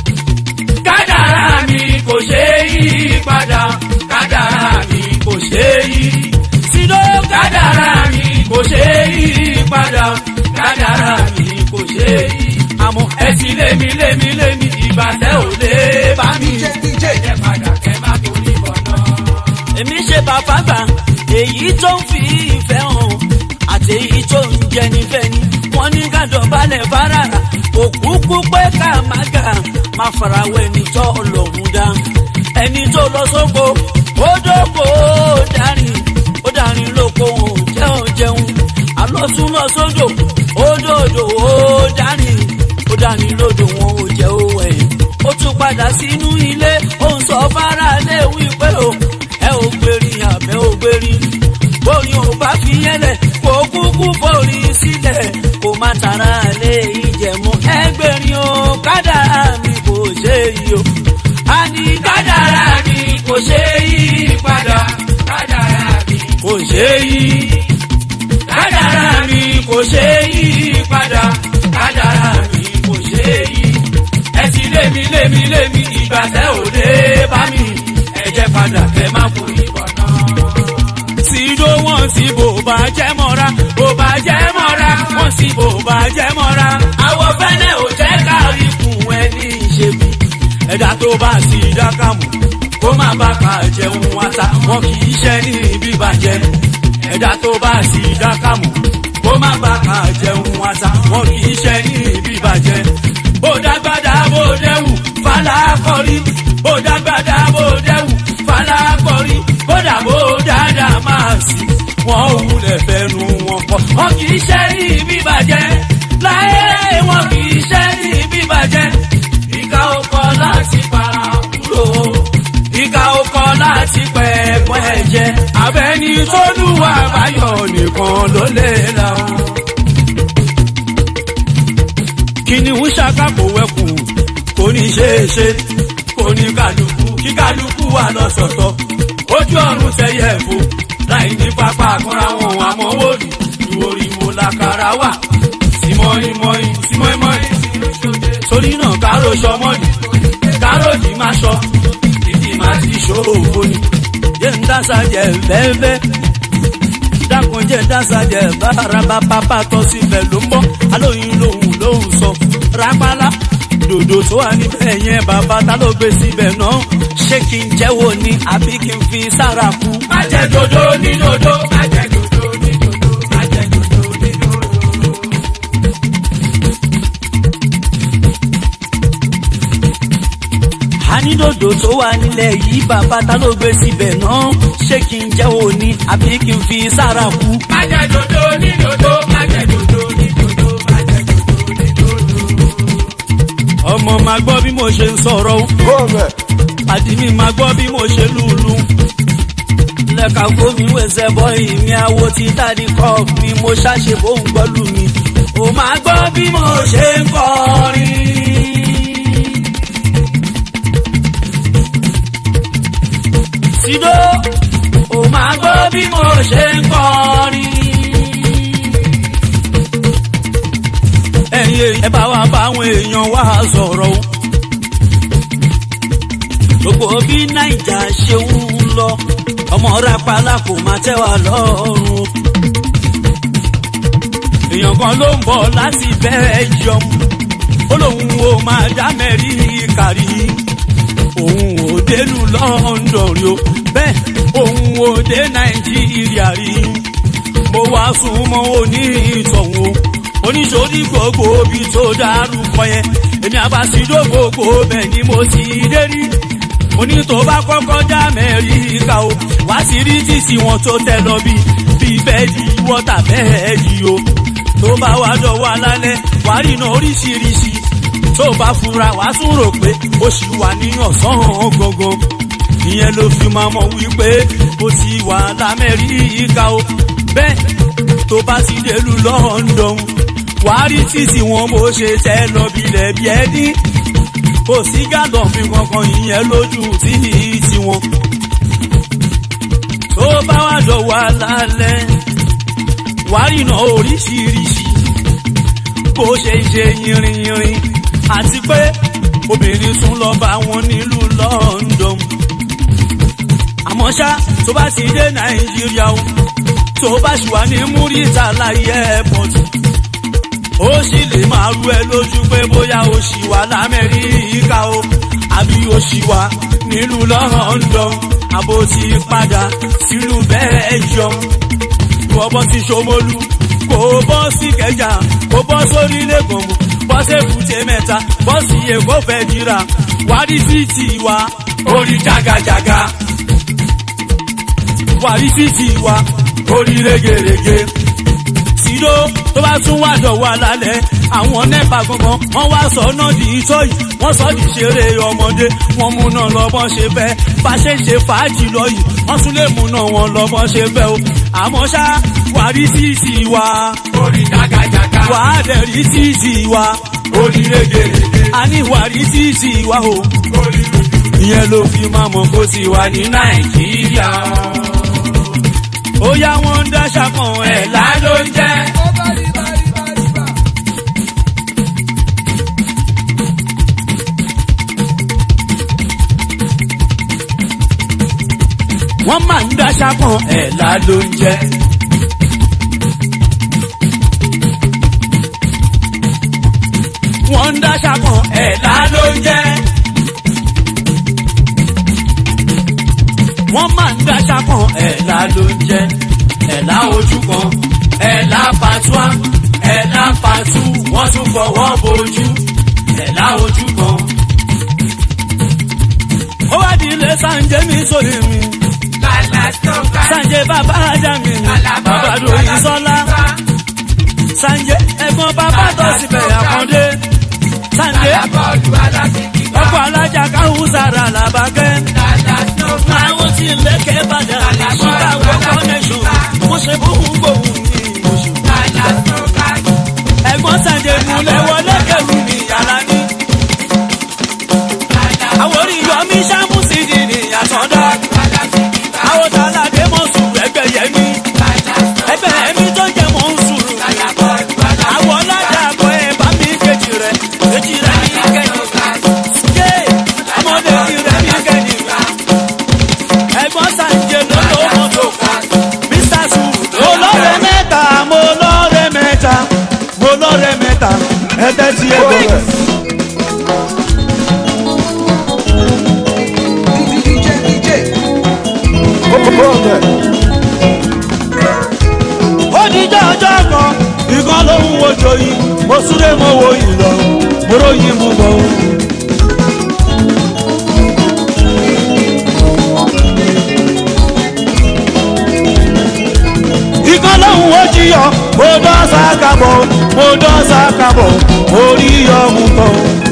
kádàrá mi kò ṣe é yí padà kádàrá mi kò ṣe é yí. sídó kádàrá mi kò ṣe é yí padà kádàrá mi kò ṣe é yí àmọ́ ẹ ti lé mi lé mi lé mi ìgbà tẹ́ ò lé bá mi. ẹ padà kẹ́ má torí bọ̀ náà. èmi ṣe bàbá gbà èyí tó ń fi ìfẹ́ hàn àti èyí tó ń jẹni fẹ́ni wọ́n ní ká dọ̀bálẹ̀ fara òkúkú pé ká má gà má farawé ẹni tó lòun dá ẹni tó lọ sóko ó dóko ó darin ó darin lóko òun jẹun jẹun àlọ́sùn lọ sódò ó dòdò ó darin ó dání lódò wọn ò jẹ́ owó ẹ̀. ó tún padà sínú ilé ó ń sọ fara lé wípé o ẹ ò gbèrí àbẹ́ ò gbèrí. bóyá ò bá fi yẹlẹ̀ kó kúkú forí sílẹ̀ kó má tara lé ìjẹ̀mú ẹgbẹ̀rin o kádàrá mi kò ṣe yí o. a ní kádàrá mi kò ṣe yí padà kádàrá mi kò ṣe yí. kádàrá mi kò ṣe yí padà kádàrá mi kò ṣe é yí. ẹ ti lé mi lé mi lé mi ìgbà tẹ ò dé bá mi. ẹ jẹ́ padà kẹ́ má fún ìbọn náà. sídó wọn sí bò bá jẹ́ mọ́ra bò bá jẹ́ mọ́ra wọn sí bò bá jẹ́ mọ́ra. àwọ̀ fẹ́lẹ́ ò jẹ́ kárí fún ẹni ìṣèbí. ẹ̀dá tó bá sí dákàmù kó má bá ká jẹun wáta wọn kì í ṣe ní bíbàjẹ́. ẹ̀dá tó bá sí dákàmù kó má bá ká jẹun wáta wọn kì í ṣe ní bíbàjẹ́. bó dágbádá bó dẹ́wù falákọ̀rí bó dágbádá bó dẹ́wù falákọ̀rí kódà bó dáadáa máa sì wọ́n wulẹ̀ fẹ́nu wọn kọ́. wọn kì í ṣe ní bíbàjẹ́ láyé wọn kì í ṣe ní bíbàjẹ́. ìka ọkọ̀ láti para kúrò ìka ọkọ̀ láti pẹ̀pọ̀ ẹ̀jẹ̀ abẹ́ni tó lùwà báyọ̀ nìkan ló lè la o. kìnìún ṣàkàbò wẹkùn kò ní ṣe é ṣe kò ní kálukú kí kálukú wà lọ́sọ̀tọ̀ ojú ọ̀run tẹ̀yẹ̀ fò láì ní pápá àkànra wọn àmọ́ wòlù ìwòrì mo làkàrà wà símọ́ìmọ́ì símọ́ìmọ́ì torí náà káró sọmọ́lì káró yìí má sọ ìdí má ti ṣòro ni jẹ́ ń dáṣà jẹ́ bẹ́ẹ̀bẹ́ dákun jẹ́ dáṣà jẹ́ báraba pápá tọ́ síbẹ̀ ló ń bọ́ alóyin lòun lòun sọ rápálá dòdò tó wà níbẹ̀ yẹn bàbá ta ló gbé síbẹ̀ náà ṣé kí n jẹ́wọ́ ni àbí kí n fi sára kú. má jẹ dodo ní dodo má jẹ dodo ní dodo má jẹ dodo ní dodo. àní dòdò tó wà nílẹ̀ yìí bàbá ta ló gbé síbẹ̀ náà ṣé kí n jẹ́ òní àbí kí n fi sára kú. Májẹ̀ dòdò ní dòdò, májẹ̀ dòdò ní dòdò, májẹ̀ dòdò ní dòdò. ọmọ máa gbọ́ bí mo ṣe ń sọ̀rọ̀ o àdì mi máa gbọ́ bí mo ṣe lùlù. lẹ́ka gómi wẹ̀sẹ̀ bọ́ ìmí awo ti dáàdi kọ́ mi mo ṣàṣe bóun gbọ́lù mi. ò máa gbọ́ bí mo ṣe ń kọrin. Sido, ò máa gbọ́ bí mo ṣe ń kọrin. ẹ̀yin èèyàn ẹ bá wa bá àwọn èèyàn wá sọ̀rọ̀ o. gbogbo bí naija ṣe ń lọ ọmọ rapala kò máa tẹ́ wa lọ́rùn o. èèyàn kan ló ń bọ̀ láti belgium ó lóun ò máa dá amẹ́ríkà rí òun ò dénú london rí o bẹ́ẹ̀ òun ò dé nàìjíríà rí mo wá sún mọ́ òní ìtọ̀hún o oníṣòrí gbogbo ibi tó dárúkọ yẹn èmi àbáṣidó gbogbo bẹ́ẹ̀ ni mo sì dé rí mo ní tó bá kọ́kọ́ dá amẹ́ríkà o wá sí rí títí wọn tó tẹ lọ bí bí bẹ́ẹ̀dì wọ́tà bẹ́ẹ̀dì o tó bá wá dọ̀wọ́ alálẹ̀ wá rí iná oríṣiríṣi tó bá fura wá tún rò pé ó sì wà ní ọ̀sán gangan ìyẹn ló fi máa mọ̀ wípé ó ti wà lamẹ́ríkà o bẹ́ẹ̀ tó bá ti délùú london wá rí títí wọn bó ṣe tẹ́ lọ bilẹ̀ bí ẹni kò sí gàdọ̀fin kankan ìyẹn lójú tí tiwọn. tó bá wà dọ̀wọ́ alálẹ̀ wá rìnà oríṣiríṣi bó ṣe ṣe yìnrìnyìnrìn àti pé obìnrin tún lọ bá wọn nílùú london. àmọ́ ṣá tó bá ti dé nàìjíríà o tó bá ṣì wà ní múrítàlá airport ó sì lè máa rú ẹ lójú pé bóyá ó ṣì wà lamẹ́ríkà o àbí ó ṣì wà nílùú london àbó ti padà sílùú belgium kò bọ́ sí ṣomolu kò bọ́ sí kẹjà kò bọ́ sórí lẹ́gànmù bọ́ sí èbúté mẹ́ta bọ́ sí èkó fẹ́ jìrà wádìí sí tiwa orí jagajaga wàrí sí tiwa orí rẹ́gẹ̀rẹ́gẹ́ tìró tó bá tún wá dọ̀wọ́ alálẹ̀ àwọn nẹ́pà gangan wọ́n wá sọ náà di ìtọ́ yìí wọ́n sọ di ṣeré ọmọdé wọ́n mú náà lọ́bọ́n ṣe fẹ́ bá ṣe ń ṣe fàájì lọ yìí wọ́n tún lè mú náà wọn lọ́bọ́n ṣe fẹ́ o àmọ́ ṣá wà rí títì wa Orí jagajaga, wà á dẹ̀ rí títì wa orí rẹ́gẹ̀rẹ́gẹ́, a ní wà rí títì wa o orí rẹ́gẹ̀rẹ́gẹ́. ìyẹn ló fi máa mọ̀ kó sì wà ní nàìjíríà ó yá wọn ń dáṣà kan ẹ̀ Ẹ̀lá ló ń jẹ́. wọ́n máa ń dáṣà kan ẹ̀là ló ń jẹ́. wọ́n ń dáṣà kan ẹ̀là ló ń jẹ́. wọ́n máa ń dáṣà kan ẹ̀là ló ń jẹ́. ẹ̀là ojú kan ẹ̀là pàtúwà ẹ̀là pàtú wọ́n tún fọwọ́ bojú ẹ̀là ojú kan. ó wá di ilé sànjẹ́ mi sórí mi sanje bàbá ajami bàbá lóyún sọlá sanje ẹ̀gbọ́n bàbá tó síbẹ̀ àkàndé sanje ọkọ̀ alájà káhùn sára làbàkẹ́ àwọn tí lẹ́kẹ̀ bàjẹ́ chicago connection mo ṣe bóun gbòun ní oṣù ẹ̀gbọ́n sanje múlẹ̀ wọlé kẹrù mi yàrá ní àwọn orí yọmí sàmùsì dìní àtọ̀dá àwọn tàlàdé mọ̀ sùn ẹgbẹ́ yẹmí ẹgbẹ́ yẹmí tó jẹ́ mọ̀ ń sùn àwọn ọlọ́jà àgọ́ ẹ̀ bá mi kejì rẹ̀ kejì rẹ̀ ní kẹ́yìn ṣé ọmọdé ti rẹ̀ ní kẹ́yìn ẹ̀gbọ́n sàǹjẹ̀ ló ló mọ́tò mr sùn ló lọ́rẹ̀ mẹ́ta mo lọ́rẹ̀ mẹ́ta mo lọ́rẹ̀ mẹ́ta ẹ̀tẹ́ tí ẹ bẹ̀rẹ̀. ó dijọ́ ọjọ́ kan ìkan ló ń wojo yìí mo súré mo wo yìí lọ mo ròyìn mú bọ̀ o. yọ mo dọ́sà kábọ̀ mo dọ́sà kábọ̀ orí yọ mú bọ̀.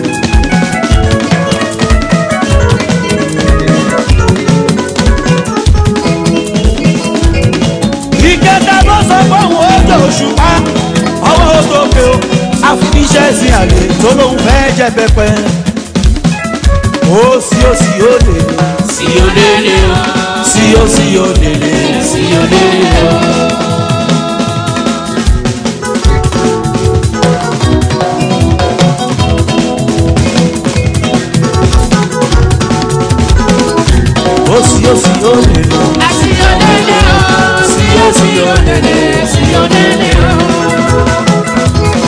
ìkẹta ló sọ fóun ojú òṣùpá ọwọ́ òsókè o àfiníṣẹ́ sí àlè tó lóun fẹ́ jẹ pẹpẹ. ó sí ó sí ó lè lè sí olélé o sí ó sí ó lè lè. sí olélé o. ó sí ó sí ó lè lè. sí olélé o sí ó sí olélé sí olélé o.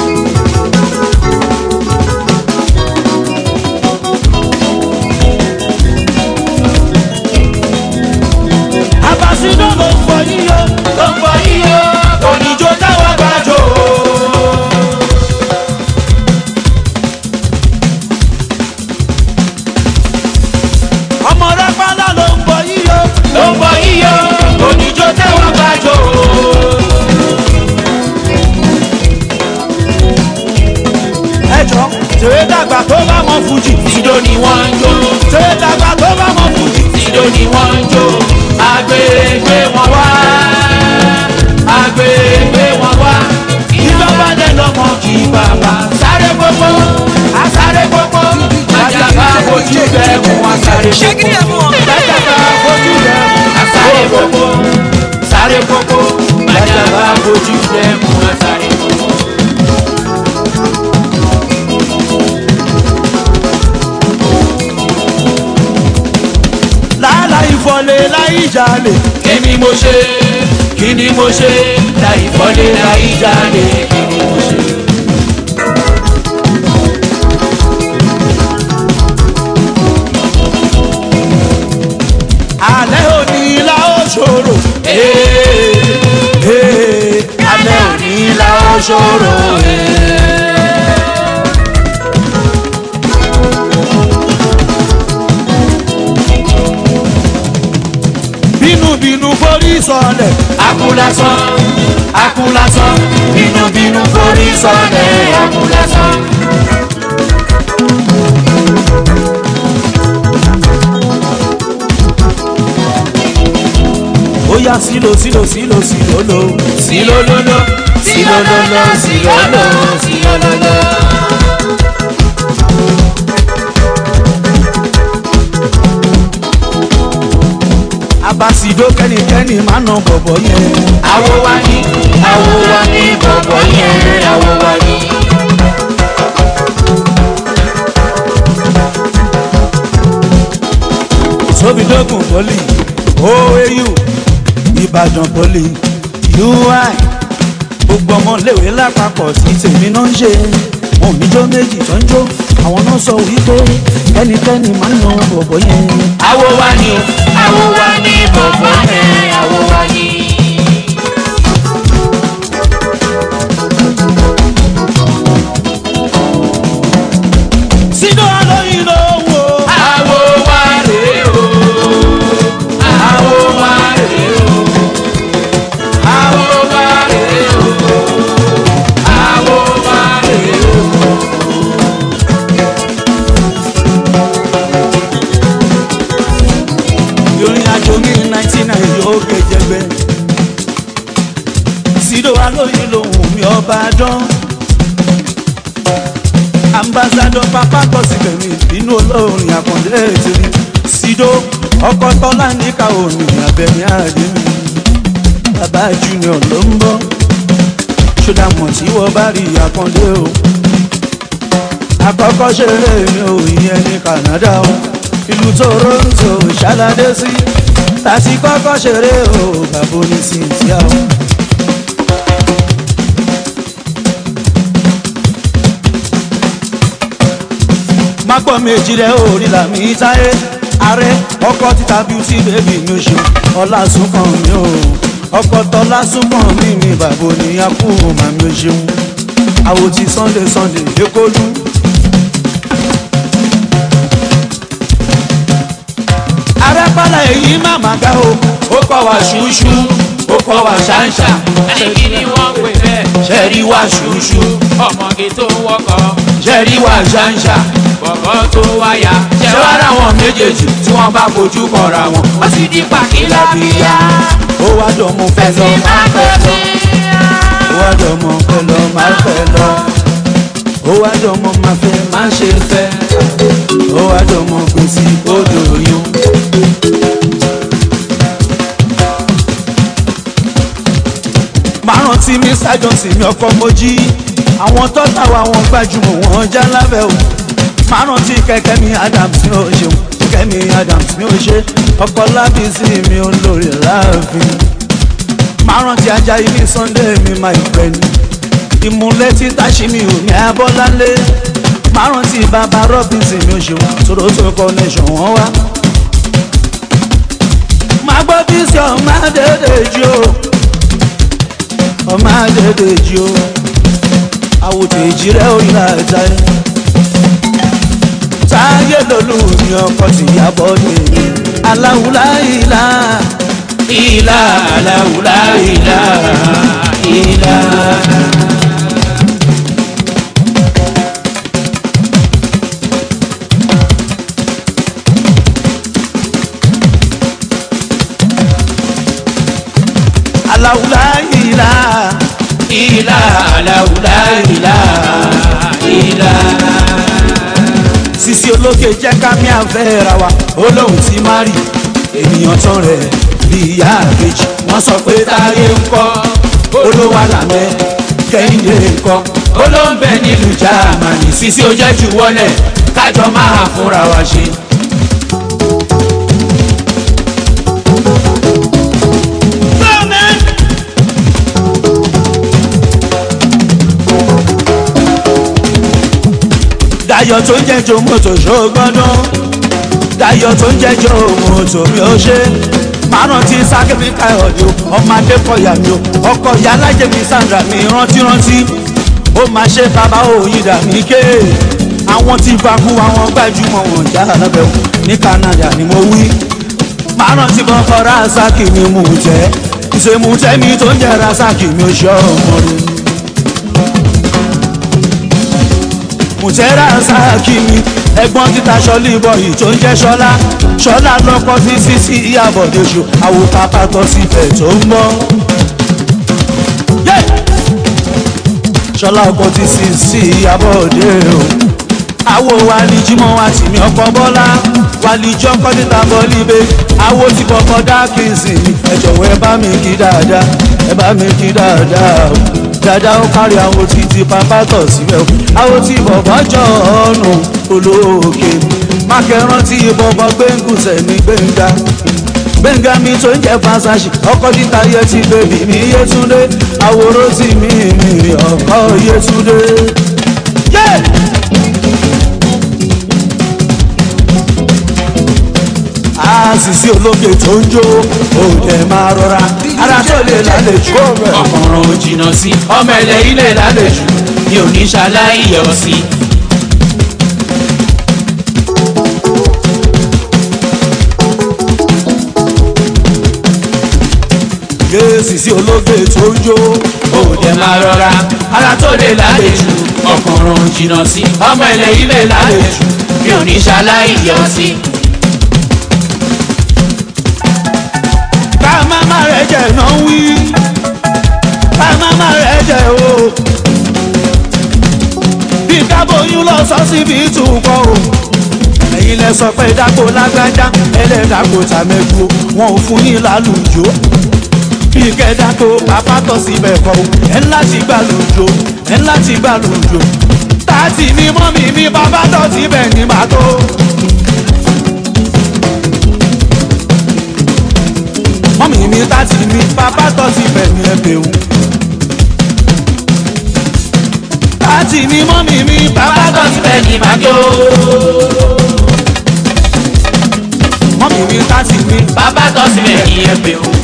àbàṣìdó ló ń bọ yíyó ló ń bọ yíyó kò ní jó táwọn gbàjọ. ọmọ rẹ pálá ló ń bọ yíyó ló ń bọ yíyó kò ní jó táwọn gbàjọ. ẹjọ tèrè dàgbà tó bá mọ fújì Ìjó ni wọ́n ń jó, tèrè dàgbà tó bá mọ fújì. ìjó ni wọ́n ń jó, agbègbè wọn wá, agbègbè wọn wá. Ìjọba dẹ̀ lọ́mọ kì í bàbá. Sáré gbogbo, àsáré gbogbo, àjàgbá fojú bẹ́ẹ̀ mú àsáré gbogbo. Àjàgbá fojú bẹ́ẹ̀ mú àsáré gbogbo. Sáré gbogbo, àjàgbá fojú bẹ́ẹ̀ mú àsáré gbogbo. làálàá ìfọ̀lẹ̀ láì jalè. Èmi mo ṣe, kí ni mo ṣe? Láì fọ́lé láì jáde, kí ni mo ṣe? alẹ́ òní la ó ṣòro. Ee, Ee, alẹ́ òní la ó ṣòro. bínúbínú forí sọlẹ̀. Akúlásán, akúlásán, bínúbínú forí sọlẹ̀, akúlásán. ó yá sílò sílò sílò sílò lò. Sílólóló, sílólóló, sílóló, sílólóló. abasido kẹ́nikẹ́ni máa nà bọ̀bọ̀ yẹn. Àwo wa ni, àwo wa ni, bọ̀bọ̀ yẹn, àwo wa ni. tóbidógún poli oau ìbàdàn poli ui gbogbo ọmọléèwé lápapọ̀ sí tèmi náà ń ṣe wọn ò ní jó méjì tó ń jó àwọn náà sọ wípé ẹnikẹ́ni máa ń yan bọ̀bọ̀ yẹn. Àwo wa ni o, àwo wa ni, bọ̀bọ̀ yẹn, àwo wa ni. sídó alóyin ló ń wo. Àwo wa rèé o, àwo wa rèé o, àwo wa rèé o, àwo wa rèé o. ìrìn àjò mi ninety nine yóò gẹ̀jẹ̀gbẹ́. sídó alóyin ló ń mi ọba dán. ambassadọ pápá kọ síbẹ̀ mi nínú olórin àkàndé ètìrí. sídó ọkọ tọ́lá níka òní abẹ́mi àdé mi. bàbá junior ló ń bọ̀. ṣódà mọ̀ tí wọ́n bá rí àkàndé o. àkọ́kọ́ ṣeré mi ò yẹn ní Canada o ìlú Toronto ṣàlàdé sí tàti kọ́kọ́ ṣeré o bàbá ní cynthia o. mápọ̀ méjì rẹ̀ orí làmì táyé ààrẹ ọkọ̀ títa beauty baby mi ò ṣe ọlá súnkàn mi o ọkọ̀ tọ́lá súnkàn mi mi bàbá ní akú màmí ò ṣeun àwòtí Sunday Sunday lẹ́kọ́lù. arẹ́pá wàhálà èyí má má ga o ó kọ́ wa ṣùṣù ó kọ́ wa ṣàǹṣà ẹ̀kí ni wọ́n pè bẹ́ẹ̀. ṣẹ́rí wa ṣùṣù ọmọge tó wọkọ̀ ṣẹ́rí wa ṣàǹṣà bọ̀bọ̀ tó wáyà. ṣé wàá rà wọn méjèèjì tí wọ́n bá fojú kọra wọn. ó sì di pàkílà bíyà. ó wá jọ mọ fẹ́ lọ máa fẹ́ lọ ó wá jọ mọ fẹ́ lọ máa fẹ́ lọ ó wá jọ mọ máa fẹ́ máa ṣe fẹ́ ó wá jọ mọ gbèsè odò yún. máa rántí mi sájọsìn mi ọkọ mojí àwọn tọ́ta wa wọn gbajúmọ̀ wọn já lábẹ́ o máa rántí kẹ̀kẹ́ mi adams mi ò ṣeun kẹ̀kẹ́ mi adams mi ò ṣe ọkọ lábísí mi ò lórí láàfin máa rántí ajá ilé sunday mi my friend ìmúlẹ̀ títà ṣí mi ò ní abọ́lálé máa rántí bàbá robinson mi ò ṣeun toronto connection wọn wá máa gbọ́ bí sí ọmọ dédé jí o ọmọ dédé jí o àwòtẹ́ ìjì rẹ̀ ò yíra ẹ̀ta ẹ̀ táyé lolú mi ọkọ ti yàbọ̀ dé aláwùlá ìlà ìlà aláwùlá ìlà ìlà. aláwùlá ìlà ìlà aláwùlá ìlà ìlà sisi ológe jẹ́ ká mi àfẹ́ ra wa olóhùn ti má rí ènìyàn tán rẹ̀ bí ìyá àbèjì wọ́n sọ pé táyé ń kọ́ olówó àlàmẹ́ kẹ́hìndé ń kọ́ olóńbẹ nílùú jáàmánì sisi ó jẹ́ jù wọlé kájọ máa fúnra wa ṣe. Dayọ̀ tó ń jẹ́jọ́ mọ́tò ṣògbọ́dún Dayọ̀ tó ń jẹ́jọ́ mọ́tò mi ò ṣe márùn tí sákẹ́mi káyọ̀dé o ọmọ adékọ̀yà mi o ọkọ̀ ìyá alájẹ mi sandra mi rántí rántí ó máa ṣe bàbá òyìnbá mi ké àwọn tí fakú àwọn gbajúmọ̀ wọn já lábẹ́ o ní Canada ni mo wí márùn tí bọ́kọ̀ rásàkì mi mú tẹ́ ìṣèmùtẹ́ mi tó ń jẹ́ rásàkì mi ò ṣe ọmọ rẹ̀. mùtẹ́rà sáàkì mi ẹ̀gbọ́n títa sọ́lí bọ̀yì tó ń jẹ́ sọ́lá sọ́lá lọ́kọ́ sí sísí ìyàbọ̀dé ṣo àwòká pàtó síbẹ̀ tó ń bọ̀. sọ́lá ọkọ̀ ti sí sí ìyàbọ̀dé o. àwo wa ní jímọ̀ wa tì mí ọkọ̀ bọ́lá wà ní jọ́kọ́ títa bọ́lí bẹ́ àwo ti kọ̀kọ́ dákìsì mi ẹ jọ̀wọ́ ẹ bá mi kí dáadáa ẹ bá mi kí dáadáa o dáadáa ó kárí àwọn títí pápá tọ̀ síbẹ̀ o àwọn tí bọ̀bọ̀ jọ ọ̀nù olóòkè mákẹ́rán tí bọ̀bọ̀ gbẹ̀ngùsẹ̀ ní gbẹ̀ngà gbẹ̀ngà mi tó ń jẹ́ fásásì ọkọ̀ títa yẹ ti bèbí mi yétúndé àwòrán tí mi mi ọkọ̀ yétúndé. Yeah! àṣìṣe ológe tó ń jó òde máa rọra ara tó lè lálejò ọkùnrin ò jìnnà sí ọmọ ẹlẹ ilẹ̀ lálejò mi ò ní ṣaláì yọ sí. àṣìṣe ológe tó ń jó òde máa rọra ara tó lè lálejò ọkùnrin ò jìnnà sí ọmọ ẹlẹ ilẹ̀ lálejò mi ò ní ṣaláì yọ sí. ká má má rẹ̀ jẹ̀ náà wí ká má má rẹ̀ jẹ̀ o bí kábòyún lọ sọ síbi ìtúkọ̀ o ẹ̀yin lẹ sọ pé dáko lágbájá ẹlẹ́dàkó tàmẹ́gbó wọn ò fún yín lálùjọ bí kẹ́dàkó bàbá tọ̀ síbẹ̀ kọ́ o ẹ̀ ńlá ti gbà lójó ẹ̀ ńlá ti gbà lójó tààtì mi mọ́ mi mi bàbá tọ̀ síbẹ̀ ní màtó. mọ́mí mi tààtì mi bàbá tọ̀ síbẹ̀ ní ẹ̀bẹ̀ o. tààtì mi mọ́mí mi bàbá tọ̀ síbẹ̀ ní màtó. mọ́mí mi tààtì mi bàbá tọ́ sílẹ̀ ní ẹgbẹ́ o.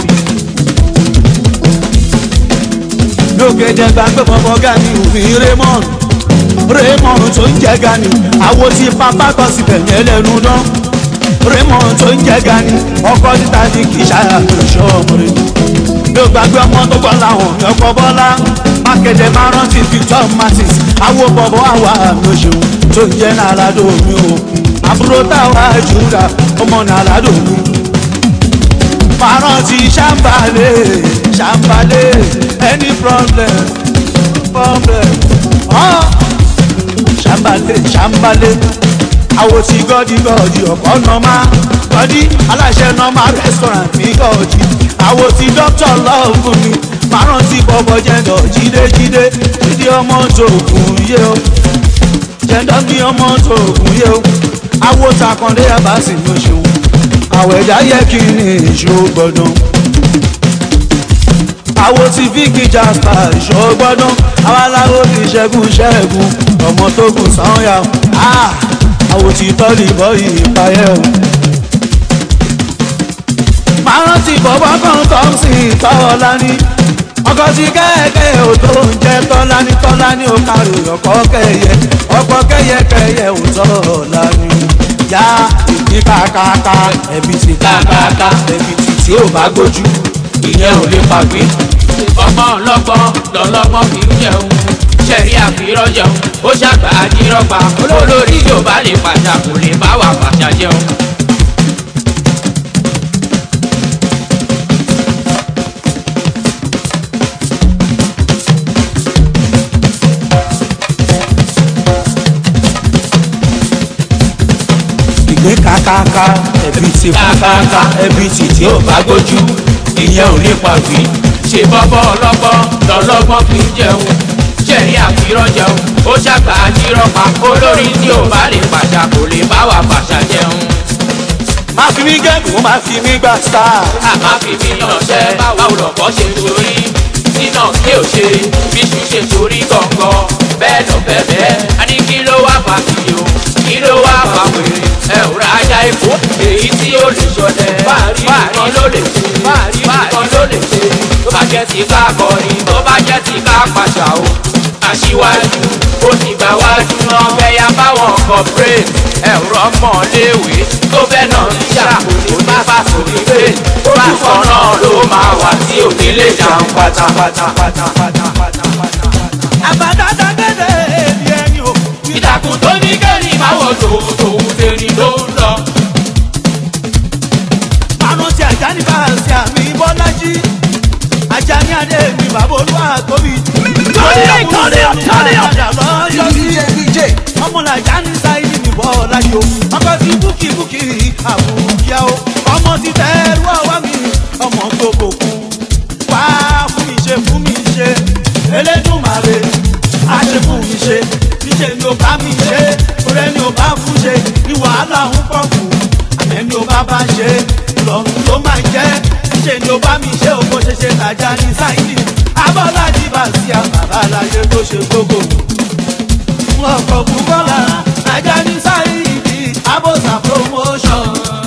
lókè jẹ gbàgbé bọ́bọ́ gani òfin raymond raymond tó ń jẹ gani àwo tí pápá tọ́ síbẹ̀ yẹn lẹ́nu dán raymond tó ń jẹ́ gani ọkọ títa ní kì í ṣàyàtọ̀ ọmọdé mi ò gbàgbé ọmọ tó bọ́ láwọn mi ọkọ bọ́lá mákèdè máa rántí victor martins awo bọ̀bọ̀ àwa mi ò ṣeun tó ń jẹ́ nàládò mi o àbúrò táwa jùlọ ọmọ nàládò mi máa rántí ṣàǹbálẹ̀ ṣàǹbálẹ̀ any problem problem ọ́ ṣàǹbálẹ̀ ṣàǹbálẹ̀ àwo ti gọ́dí gọ́dí ọ̀pọ̀ nọ́mà gọ́dí aláṣẹ nọ́mà restaurant ní gọ́dí àwo ti doctor love mi máa rántí bọ́bọ́ jẹ́ndọ̀ jídéjídé dídí ọmọ tó kùn yé o jẹ́ndọ̀ ní ọmọ tó kùn yé o àwo takàndé abasi ló ṣeun àwọ̀ ẹ̀dá yẹ kí ni ìṣó gbọ́dọ̀ àwo ti fíkì jasper ìṣó gbọ́dọ̀ àwọn aláwo ti ṣẹ́gun ṣẹ́gun ọmọ tó kù sáyà àwo ti tọ́lì bọ́yì ìpayẹ́ o. máa rántí bọ́bọ́ kan tó ń sìn tọ́lá ní ọkọ̀ tí kẹ́kẹ́ ò tó ń jẹ́ tọ́lá ní tọ́lá ní ó kárí ọkọ̀ kẹyẹ ọkọ̀ kẹyẹ kẹyẹ ò tọ́lá ní yá ìdí kàkàkà ẹbí ti kàkàkà ẹbí ti tí ò bá gbójú ìyẹn ò lè pàgbé ọmọ ọlọ́gbọ́n lọ́lọ́gbọ́n kì í jẹun ṣẹ̀rí àfihàn jẹun ó ṣàgbà àdírọ́gba olórí yóò bá lè pàṣà kò lè bá wà pàṣà jẹun. ìgbé kàkàkà ẹbí ti kàkàkà ẹbí ti tí ò bá gbójú ìyẹn ò lè pàgbé ṣe bọ́bọ́ ọlọ́gbọ́n lọ́lọ́gbọ́n kì í jẹun ṣẹ̀rí àfihàn jẹun ó ṣàgbà àdírọ́gba olórí tí ò bá lè pàṣà kò lè bá wà pàṣà jẹun. má fi mí gẹ́gùn ó má fi mí gbà star. àmá fi mí yànṣẹ́ báwo lọ̀pọ̀ ṣe torí nínà kí ò ṣe bíṣu ṣe torí gọ̀ǹgọ̀ bẹ́ẹ̀ lọ bẹ́ẹ̀ a ní kí ló wá fà kí o kí ló wá fà wèrè ẹ ò ra ajá epo èyí tí ó lè ṣọdẹ fáàrí kan ló lè ṣe fáàrí kan ló lè ṣe tó bá jẹ́ ti ká kọrin tó bá jẹ́ ti ká pàṣà o aṣíwájú ó ti gbà wájú náà fẹ́yà báwọn corporate ẹ̀rọ mọ̀léwé tó fẹ́ náà ń ṣàkóso ní fásitì pé bákan náà ló máa wà tí òní lè jàun pátápátá. àbádáda kéde èmi ẹni o. ìtàkùn tó ní kẹ́rin máa wọ̀ tòun tèmi ló ń lọ. àrùn tí ajá ní fàásì àmì bọ́lájí ajá ní adé mi bàbá olúwa tóbi. Tọ́lé, tọ́lé, tọ́lé. lọ́jọ́ sí ọmọlàjà ní sáyidì mi bọ́lájí o ọkọ sí búkì búkì àbúyá o ọmọ ti tẹ́rù ọwọ́ mi ọmọ tó bòkú wá fún mi ṣe fún mi ṣe elédùnmáre á ṣe fún mi ṣe níṣẹ́ ni ó bá mi ṣe ọ̀rẹ́ ni ó bá fún ṣe ní wàhálà ń pọ̀ fún àmẹ́ ni ó bá bá ṣe lọ́run ló máa jẹ́ níṣẹ́ ni ó bá mi ṣe òkò ṣe ṣe tàjà ní sáyidì abọ́lájí bá sí àbàbà láyé tó ṣe gbogbo ọkọ̀ bùkọ́lá ajá ní sáyidì abọ́sà promotion.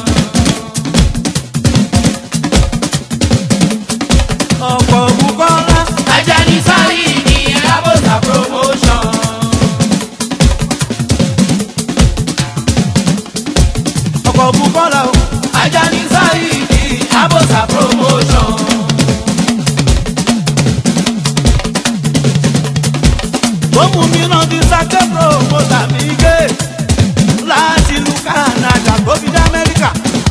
ọkọ̀ bùkọ́lá ajá ní sáyidì abọ́sà promotion. ọkọ̀ bùkọ́lá o. ajá ní sáyidì abọ́sà promotion. tó mú mi náà ti sáké promoter mi gé láti ìlú canada tó fi dé amẹ́ríkà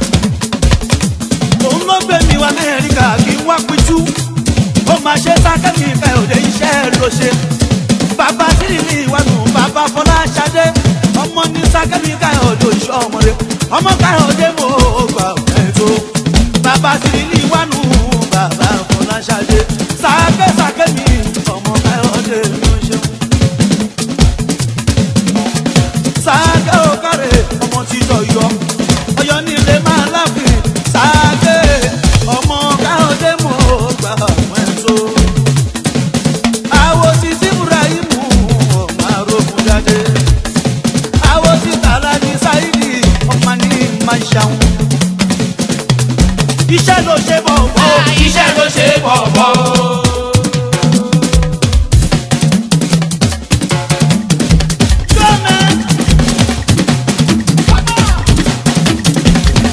òun ló gbé mi wá amẹ́ríkà kí n wá pitú ó máa ṣe sáké mi fẹ́ òde iṣẹ́ ló ṣe bàbá sílìlì ìwádùn bàbá fọláṣadé ọmọ ní sáké mi ká ọdọ iṣẹ́ ọmọdé ọmọ ká ọdẹ mo gbà ẹ̀ tó bàbá sílìlì ìwádùn bàbá fọláṣadé sáké sáké mi ọmọ ká ọdẹ mi ò ṣeun sáàgé òkàrè ọmọ tí yọyọ ọyọ nílé máa láfin sáàgé ọmọ káyọdé mọ gbà wọn tó. àwo ti sí ibrahimu ọmọ arógun jáde àwo ti tààlà ní sáìdì ọmọ ní máa ṣàwọn. iṣẹ́ ló ṣe bọ̀ bọ̀. iṣẹ́ ló ṣe bọ̀bọ̀. Gómẹ̀.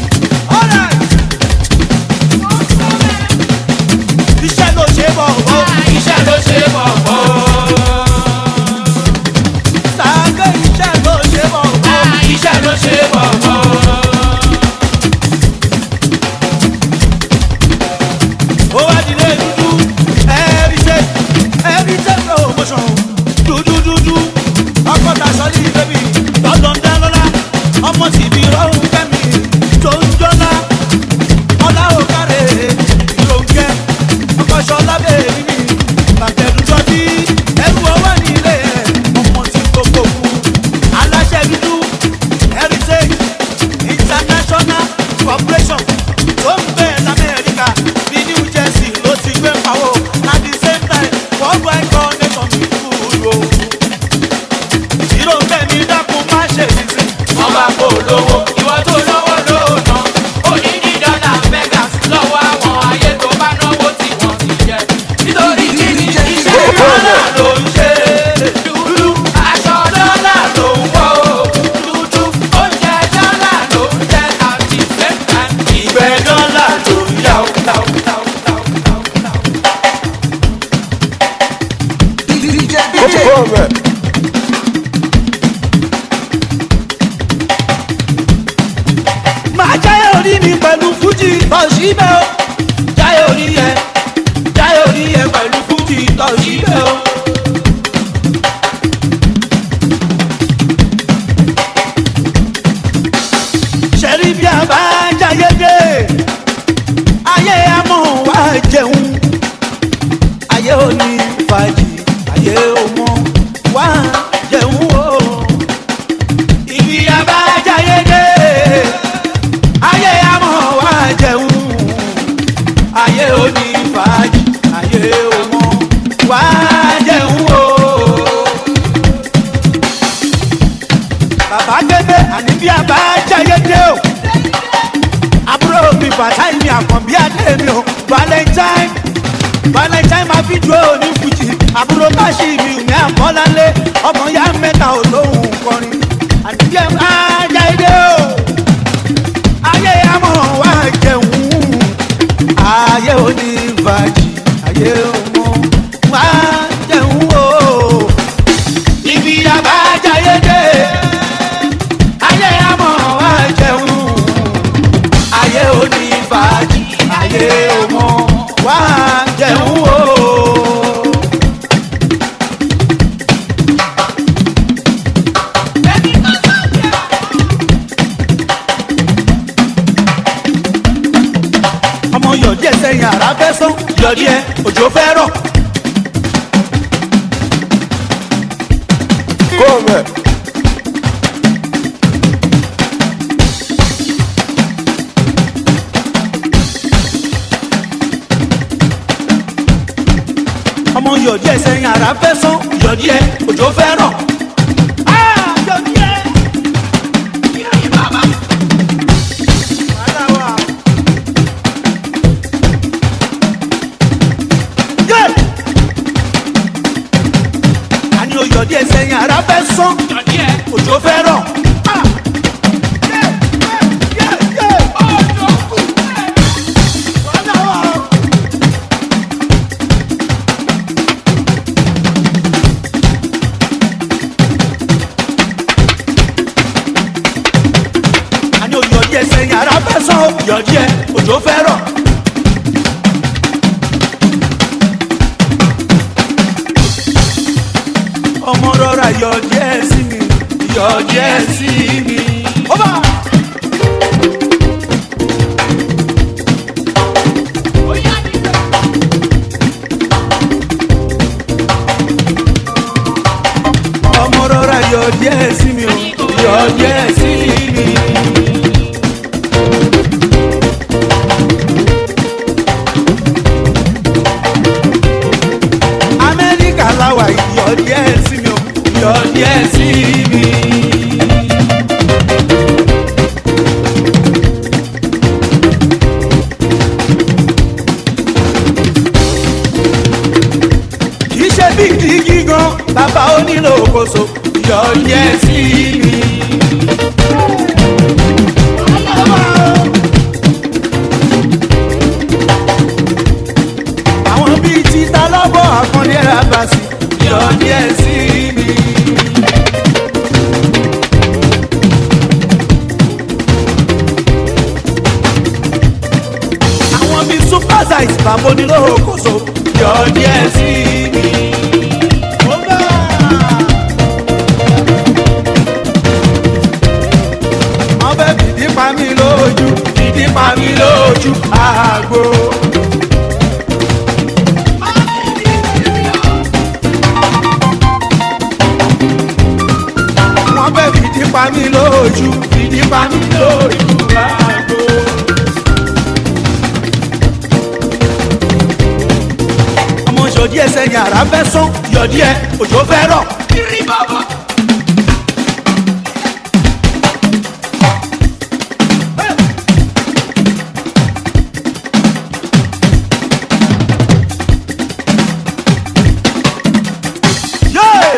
máa jáyé orí mi pẹ̀lú fújì tọ̀síbẹ̀ o jáyé orí yẹ jáyé orí yẹ pẹ̀lú fújì tọ̀síbẹ̀ o. ṣẹ́rí bí a bá jáyé dé ayé amọ̀ wá jẹun ayé òní fàájì ayé ọmọ wá jẹun o. ibi a bá jáyé dé ayé amọ̀ wá jẹun ayé òní fàájì ayé ọmọ wá jẹun o. bàbá kébé àní bí a bá jáyé dé o àbúrò mi bàtáì mi àkànbí adé mi o valentine valentine máa fi ju òní fújì àbúrò káṣí mi ò ní àkọ́lálé ọmọ ya mẹ́ta ò lóhùn kọrin àní bí a bá jáyé dé o ayé amọ̀ wá jẹun ayé òní fàájì ayé ọmọ wá jẹun o ibi àbájáyé dé ayé amọ̀ wá jẹun ayé òní fàájì ayé ọmọ wá jẹun o. ọmọ yọ̀dí ẹ̀ sẹ́yìn àrà fẹ́ sán yọ̀dí ẹ̀ òjò fẹ́ rọ̀. ọmọ yọ̀dí ẹ̀ sẹ́yìn àrà fẹ́ sán yọ̀dí ẹ̀ òjò fẹ́ rọ̀. Ah, yọ̀dí ẹ̀. Wàhálà wà. Yeah. àní oyọ̀ díẹ̀ sẹ́yìn ara fẹ́ sán òjò fẹ́ rọ̀. Ah. Yeah, yeah, yeah, yeah. Wàhálà wà. àní oyọ̀ díẹ̀ sẹ́yìn ara fẹ́ sán oyọ̀ díẹ̀ òjò fẹ́ rọ̀. ọmọ rọra yọ díẹ̀ sí mi yọ díẹ̀ sí mi. ọba. ọmọ rọra yọ díẹ̀ sí mi o yọ díẹ̀ sí mi. amẹ́ríkà láwà yọ díẹ̀ sí mi o yọ díẹ̀ sí mi. kì í ṣe bí dígí gan bàbá onílò òkòso yọ díẹ̀ sí mi. àwọn bíi títa lọ́bọ̀ àkànlé rábàsì yọ díẹ̀ sí mi. àwọn bíi super size bàbá onílò òkòso yọ díẹ̀ sí mi. Ó bá. wọ́n fẹ́ fìdí pa mí lójú fìdí pa mí lójú àgbo. wọ́n fẹ́ fìdí pa mí lójú fìdí pa mí lójú àgbo. ọmọ yọ̀dí ẹsẹ̀ ni àrà fẹ́ sán yọ̀dí ẹ òjò fẹ́ rọ̀. Yeah!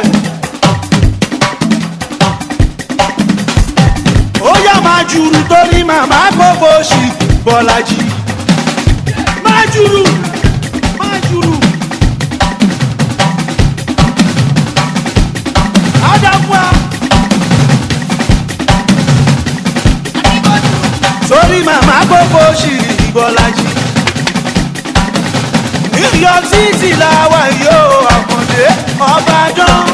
ó yá máa jùrù torí màmá gbogbo ṣì bọ́lájì máa jùrù máa jùrù. gbogbo ṣì bọ́lájì. new york city làwa yóò àkàndé ọbàdàn.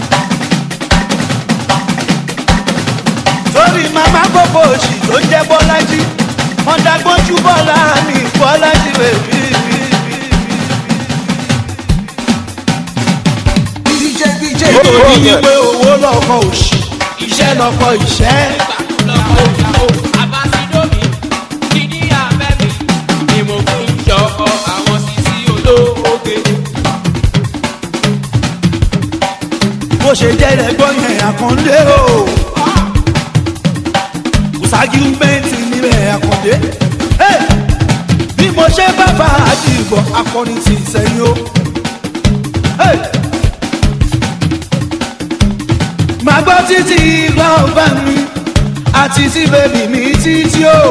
torí màmá gbogbo ṣì tó jẹ́ bọ́lájì wọ́n dágbọ́njú bọ́lá mi bọ́lájì bèbí mi. ó ní pé owó lọ́kọ̀ òṣì iṣẹ́ lọ́kọ̀ ìṣẹ́. Abasidomi, kìíní abẹ́mi, ni mo fi ń ṣọkọ àwọn sisi olóoge. bó ṣe jẹ́ ẹ̀gbọ́n yẹn àkàndé o. kùsàgì bẹ́ǹtì níbẹ̀ àkàndé. Hey! bí mo ṣe bá bá àdìgbò akọni ti sẹ́yìn o. Hey! màá gbọ́ títí lọ́ọ̀bá mi àti tí bèbí mi títí o.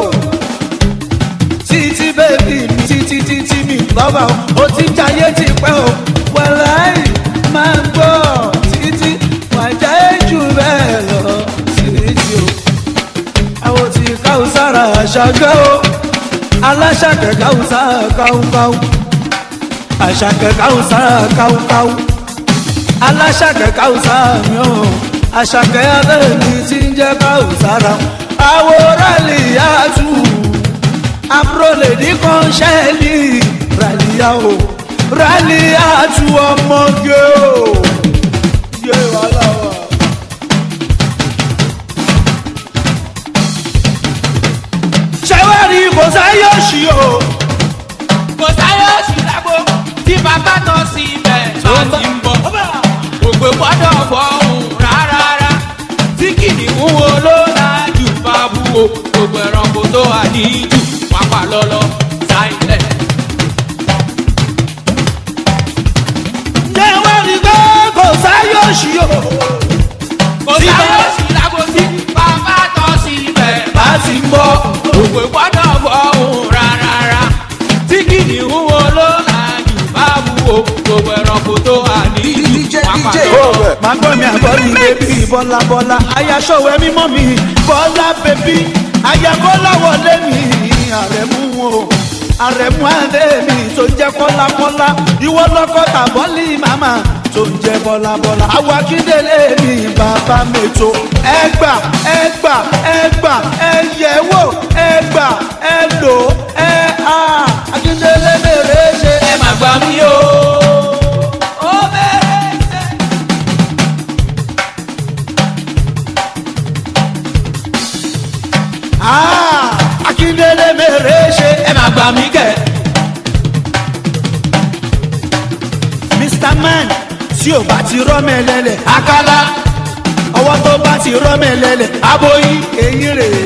títí bèbí mi títí títí mi lọ́ba o. ó ti jayé ti pẹ́ o. wàláì máa gbọ́ títí wàjà jù bẹ́ẹ̀ lọ títí o. àwọn tí káwùsára àṣàgẹ́ o. aláṣàkẹ́ káwùsára káwùkáwù. àṣàkẹ́ káwùsára káwùkáwù. aláṣàkẹ́ káwùsára mi o. àṣàkẹ́ alẹ́ mi ti ń jẹ́ káwùsára. àwòrán lè yá tù àbúrò lè ní kan ṣẹ́ẹ̀lì ràlíyà o ràlíyà tu ọmọge o. yé wàhálà wà. ṣẹ́wárí kò sáyé òṣì o. Kò sáyé oṣù lágbo tí bàbá tán sí ibẹ̀ tó ti ń bọ̀. Ògbè gbọ́dọ̀ fọ̀hún rárá. Tí kìnìún wo ló lájú bá bú o? Gbogbo ẹranko tó wà níjù pápá lọ́lọ́ sáìlẹ̀. ṣẹ́wárí pé kò sáyé òṣì o. Kò Tí sáyé bá- oṣù lágbo tí bàbá tán sí ibẹ̀ bá ti ń bọ̀. Ògbè gbọ́dọ̀ fọ̀hún rárá. Tí kìnìún wo ló lájú bá bú o? Gbogbo ẹranko tó wà níjù pápá lọ́lọ́. máa gbọ́ mi àgbọ̀ mi bébí bọ́lá bọ́lá ayaṣọ́wẹ́ mímọ́ mi bọ́lá bébí ayakọ́lá wọlé mi àrẹ̀mú o àrẹ̀mú adé mi tó jẹ́ kọ́lákọ́lá ìwọ lọ́kọ́ tàbọ́lì màmá tó ń jẹ́ bọ́lá bọ́lá àwọn akíndélé mi bàbá mẹ́tò ẹgbà ẹgbà ẹgbà ẹyẹwò ẹgbà ẹlò ẹ á akíndélé mèrè ṣe ẹ má gbà mí o. ó bẹ̀rẹ̀ ṣe. Ah, akíndélé mèrè ṣe ẹ má gbà mí kẹ̀. mr man tí ò bá ti rọ́mẹ̀lẹ́lẹ̀ akala ọwọ́ tó bá ti rọ́mẹ̀lẹ́lẹ̀ aboyi eyín rèé.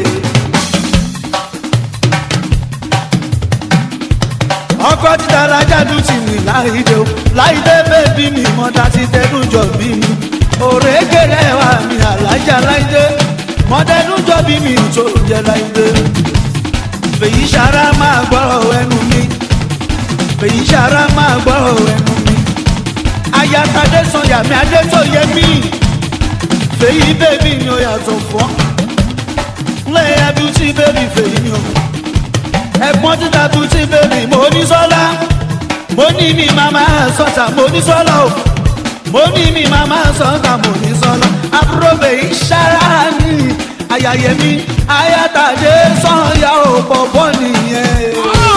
ọkọ títa alájàdú ti rìn láìdé o láìdé bébí mi mọ́tà ti tẹnu jọ bí mi òrèkèrè wà mí alájà láìdé mọ́tẹ́nu jọ bí mi tó jẹ láìdé fèyí sara máa gbọ́rọ̀ ẹnu mi fèyí sara máa gbọ́rọ̀ ẹnu mi ayatade sanya mi adé tó yẹ mí fèyí bébí ni ó yàtọ̀ fọ́ lẹ́yìn abúlé bébí fèyí ni ó ẹ̀gbọ́n títa tún ti bèbí mo ní sọ́lá mo ní mi màmá sọ́tà mo ní sọ́lá o mo ní mi màmá sọ́tà mo ní sọ́lá àbúrò bèyí sára ní ayayẹmí ayátàdé sọ́yà ò pọ̀pọ̀ nìyẹn.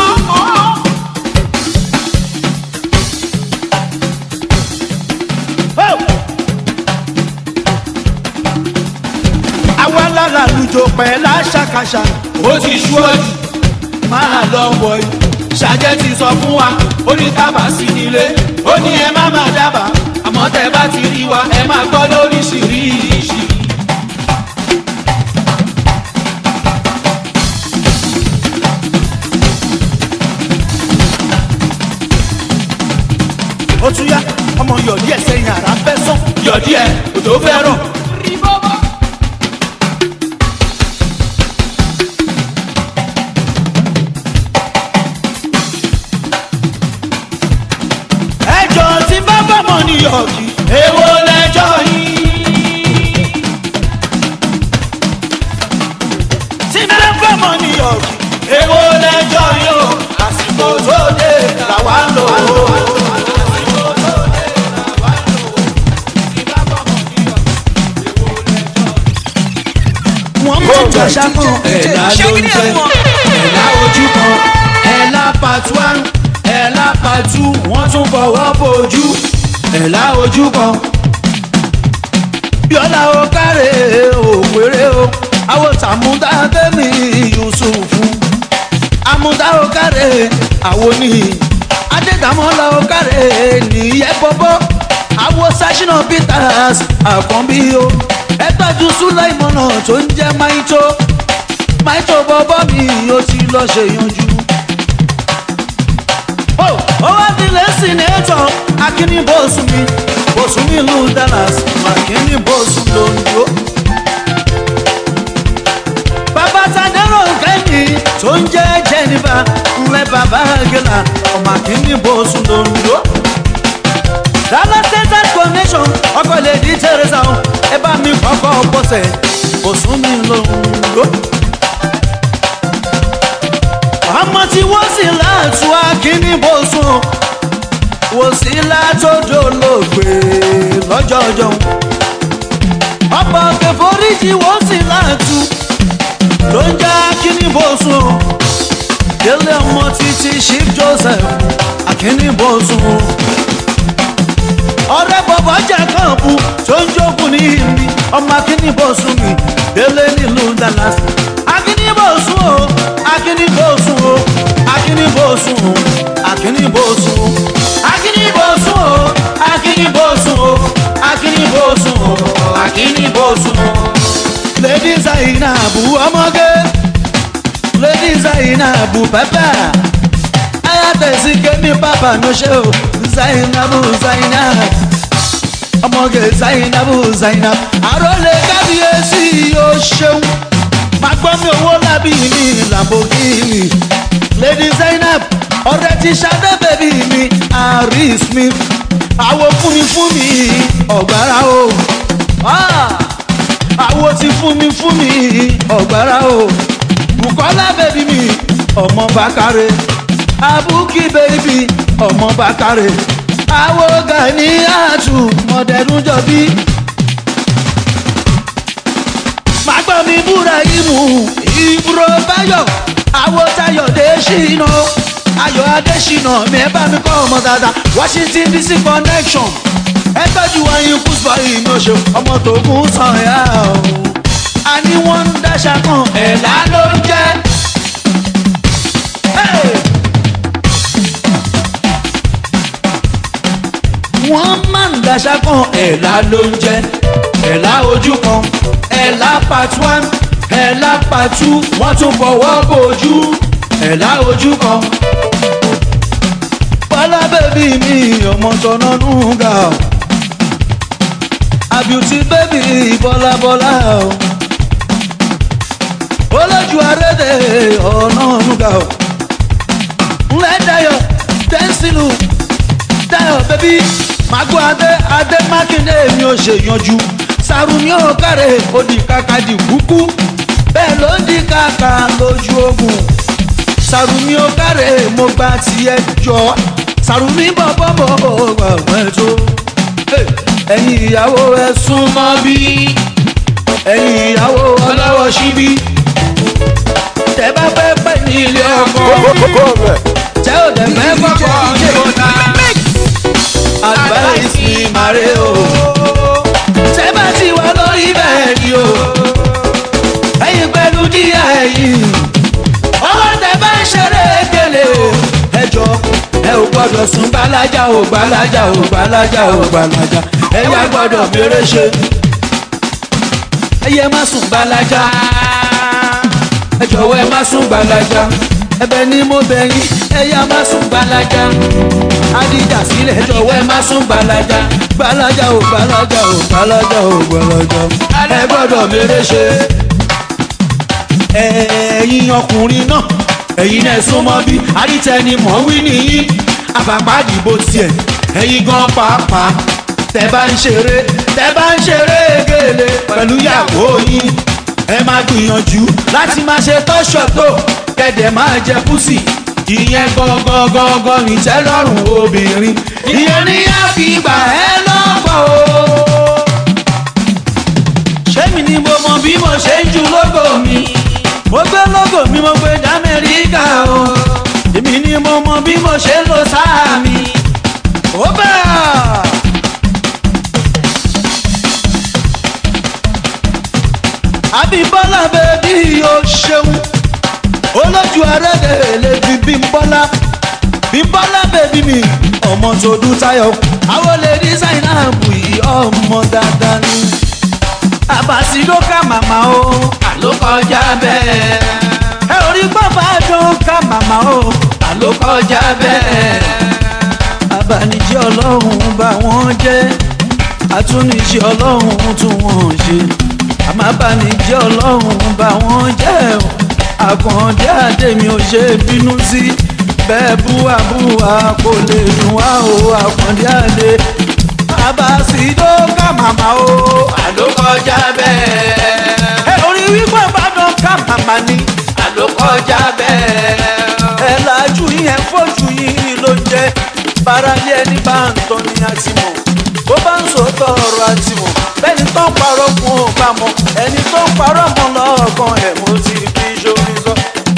àwa lára lùjọ pẹ̀ láṣàkàṣà ó ti ṣú ọ̀jù máa lọ wọ̀ yìí. ṣàjẹ́ ti sọ fún wa ó ní tábà sí nílé ó ní ẹ má má dábàá àmọ́ tẹ bá ti rí wa ẹ má gbọ́ lóríṣiríṣi. ó tún yá ọmọ yọ̀dí ẹ̀ sẹ́yìn àrà fẹ́ sàn. yọ̀dí ẹ̀ kò tó fẹ́ rọ̀. ẹjọ́ tí bá bá mọ̀ ní yọ̀dí. èwo lẹjọ́ yìí. tí bá bá mọ̀ ní yọ̀dí. èwo làwa ń lò ó. wọ́n mú jọ̀ṣà kan ẹ̀dá ló ń jẹ́ ẹ̀dá ojú kan ẹ̀là part one ẹ̀là part two wọ́n tún fọwọ́ bójú ẹ̀là ojú kan. bíọ́lá o káre òpèrè o àwọn tàmúdá tẹ́mi yusufu àmúdá o káre àwọn oníhì adédàmọ́lá o káre nìyẹn bọ́bọ́ àwọn sashina peters àkànbí o ẹ tọ́jú sulaimọ́nà tó ń jẹ́ maito maito bọ́bọ́ mi ó ti lọ ṣe yanjú. ó wá nílé sínétọ̀ akíní bóṣù mi bóṣù mi lù dallas akíní bóṣù londo. bàbá sadero kẹ́yìn tó ń jẹ́ jennifer ńlẹ̀ bàbá gẹ́là ọmọ akíní bóṣù londo. dallas desert connection ọkọ̀ lè di teresa o ẹ bá mi kọ́kọ́ bọ́sẹ̀ kò sún mi lóńdó. ọmọ tí wọ́n sì láàtú akíní bó sùn wò sí látòdò lóògbé lọ́jọ́jọ́. ọ̀pọ̀ kẹfọ́ríjì wọ́n sì láàtú tó ń já akíní bó sùn. délé ọmọ títí chief joseph akíní bó sùn ọ̀rẹ́ bọ̀bọ̀ jẹ́ kànbù tó ń jókòó ní ìmí ọmọ akínníbọ̀sùn mi délé nílùú dallas akínníbọ̀sùn o akínníbọ̀sùn o akínníbọ̀sùn o akínníbọ̀sùn o akínníbọ̀sùn o akínníbọ̀sùn o akínníbọ̀sùn o akínníbọ̀sùn o. lady zainabu ọmọge lady zainabu pẹpẹ ayatollah kemi papa no ṣe o zainabu zainab ọmọge zainabu zainab àròlé kábíyèsí yóò ṣeun magbọ́mi owó lábí mi lamborghini lady zainab ọ̀rẹ́ ti ṣadé bèbí mi aris mi àwo fúnmi fún mi ọ̀gbára o àwo ti fún mi fún mi ọ̀gbára o bukola bèbí mi ọmọ bàkàrẹ abuki bèbí ọmọ bàkàrẹ àwo gani àtù mọ̀dẹ́rún jọbí. Màgbọ́mi búra ìmù ìbúrò báyọ̀ àwo tayọ̀ dé ṣìnà ayọ̀ adé ṣìnà mi ẹ bá mi kọ́ ọmọ dáadáa Washington DC connection ẹ tọ́jú wáyé kúsùpọ̀ ìmọ̀ ṣe ọmọ tó kún sàn yá o. a ní wọ́n ń dáṣà kan ẹ̀là ló ń jẹ́. Hey! wọ́n máa ń daṣà kan ẹ̀là ló ń jẹ́ ẹ̀là ojú kan ẹ̀là part one ẹ̀là part two wọ́n tún fọwọ́ bójú ẹ̀là ojú kan. bọ́lá bèbí mi ọmọ tọ́nà nùgà o àbíùtí bèbí bọ́lá bọ́lá o olójú arédè ọ̀nà nùgà o ńlẹ̀ dayọ̀ tẹ́ńsìlù dayọ̀ bèbí mago adé adé mákindé mi ò ṣe yanjú sarumi ò kárẹ̀ ó di kàkà di kúkú bẹ́ẹ̀ ló ń di kàkà lójú ogun sarumi ò kárẹ̀ mo gba tiẹ̀ jọ sarumi bọ̀bọ̀ bọ̀ gbàgbọ́ ẹ̀ tó ẹ̀yin ìyàwó ẹ̀ súnmọ́ bí ẹ̀yin ìyàwó ọlọ́wọ́ síbí tẹ bá fẹ́ pẹ́ ní ilé ọkọ tẹ ò dẹ̀ fẹ́ kọ́kọ́ ṣe advice mi mare o. Ṣé bá ti wà lórí bẹ́ẹ̀ ni o? Ẹyin pẹ̀lú díẹ̀ ẹ̀yìn. Ọwọ́ tẹ bá ń ṣeré gèlè o. Ẹ jọ ẹ ò gbọ́dọ̀ sún gbalaja o gbalaja o gbalaja o gbalaja. Ẹ yá gbọ́dọ̀ mèrè ṣe. Ẹ yẹ má sùn gbalaja. Ẹ jọ̀wọ́ ẹ má sùn gbalaja. Ẹ̀bẹ̀ ni mo bẹ̀ yín ẹ yá má sùn gbalaja adija sílẹ̀ jọ̀wọ́ ẹ má sún gbalaja gbalaja o gbalaja o gbalaja o gbalaja ẹ gbọ́dọ̀ mèrè ṣe. ẹ̀yin ọkùnrin náà ẹ̀yin náà súnmọ́ bí àdìtẹ́ni mọ̀ wí nìyí àbàpàdìbò tiẹ̀ ẹ̀yin gan pàápàá tẹ bá ń ṣeré tẹ bá ń ṣeré gèlè pẹ̀lú ìyàwó yín ẹ máa gbìyànjú láti máa ṣe tọ́ṣọ̀ tó kẹ̀dẹ̀ máa jẹ púsì ìyẹn gangan gangan ní tẹ́lọ́rùn obìnrin ìyẹn ní á fi gbà ẹ́ lọ́pọ̀ o. ṣé mi ni mo mọ bí mo ṣe ń ju lógo mi mo gbé lógo mi mo gbé d'Amẹ́ríkà o èmi ni mo mọ bí mo ṣe ń lo sáà mi ó bẹ́ẹ̀. Abímbọ́lá bèbí o ṣeun olójú ẹrẹ́dẹ̀ lè fi Bímbọ́lá Bímbọ́lá bèbí mi ọmọ tó dún táyọ̀ àwọn lè ní Zainabu yìí ọmọ dáadáa ni àbàsí ló ká màmá o àló kọjá bẹ́ẹ̀ ẹ ò rí bàbá tó ká màmá o àló kọjá bẹ́ẹ̀ abanijẹ́ ọlọ́run bá wọn jẹ́ atúnijẹ́ ọlọ́run tún wọn ṣe àmàbánijẹ́ ọlọ́run bá wọn jẹ́ o àkàndé àdèmí ò ṣe bínú sí bẹ́ẹ̀ búwàbúwà kò lè dùn wá o àkàndé àdè àbàsídó ká màmá o àló kọjá bẹ́ẹ̀. ẹ orí wípé ìbàdàn ká màmá ni àló kọjá bẹ́ẹ̀. ẹ lajú yẹn fojú yìí ló jẹ báralé ẹni bá ń tọ́ ni a ti mọ̀ bó bá ń sòótọ́ ọ̀rọ̀ àti mọ̀ bẹ́ẹ̀ni tó ń parọ́ fún ò bá mọ̀ ẹni tó ń parọ́ mọ́ lọ́ọ̀kan ẹ̀ mo ti fi ṣomi sọ.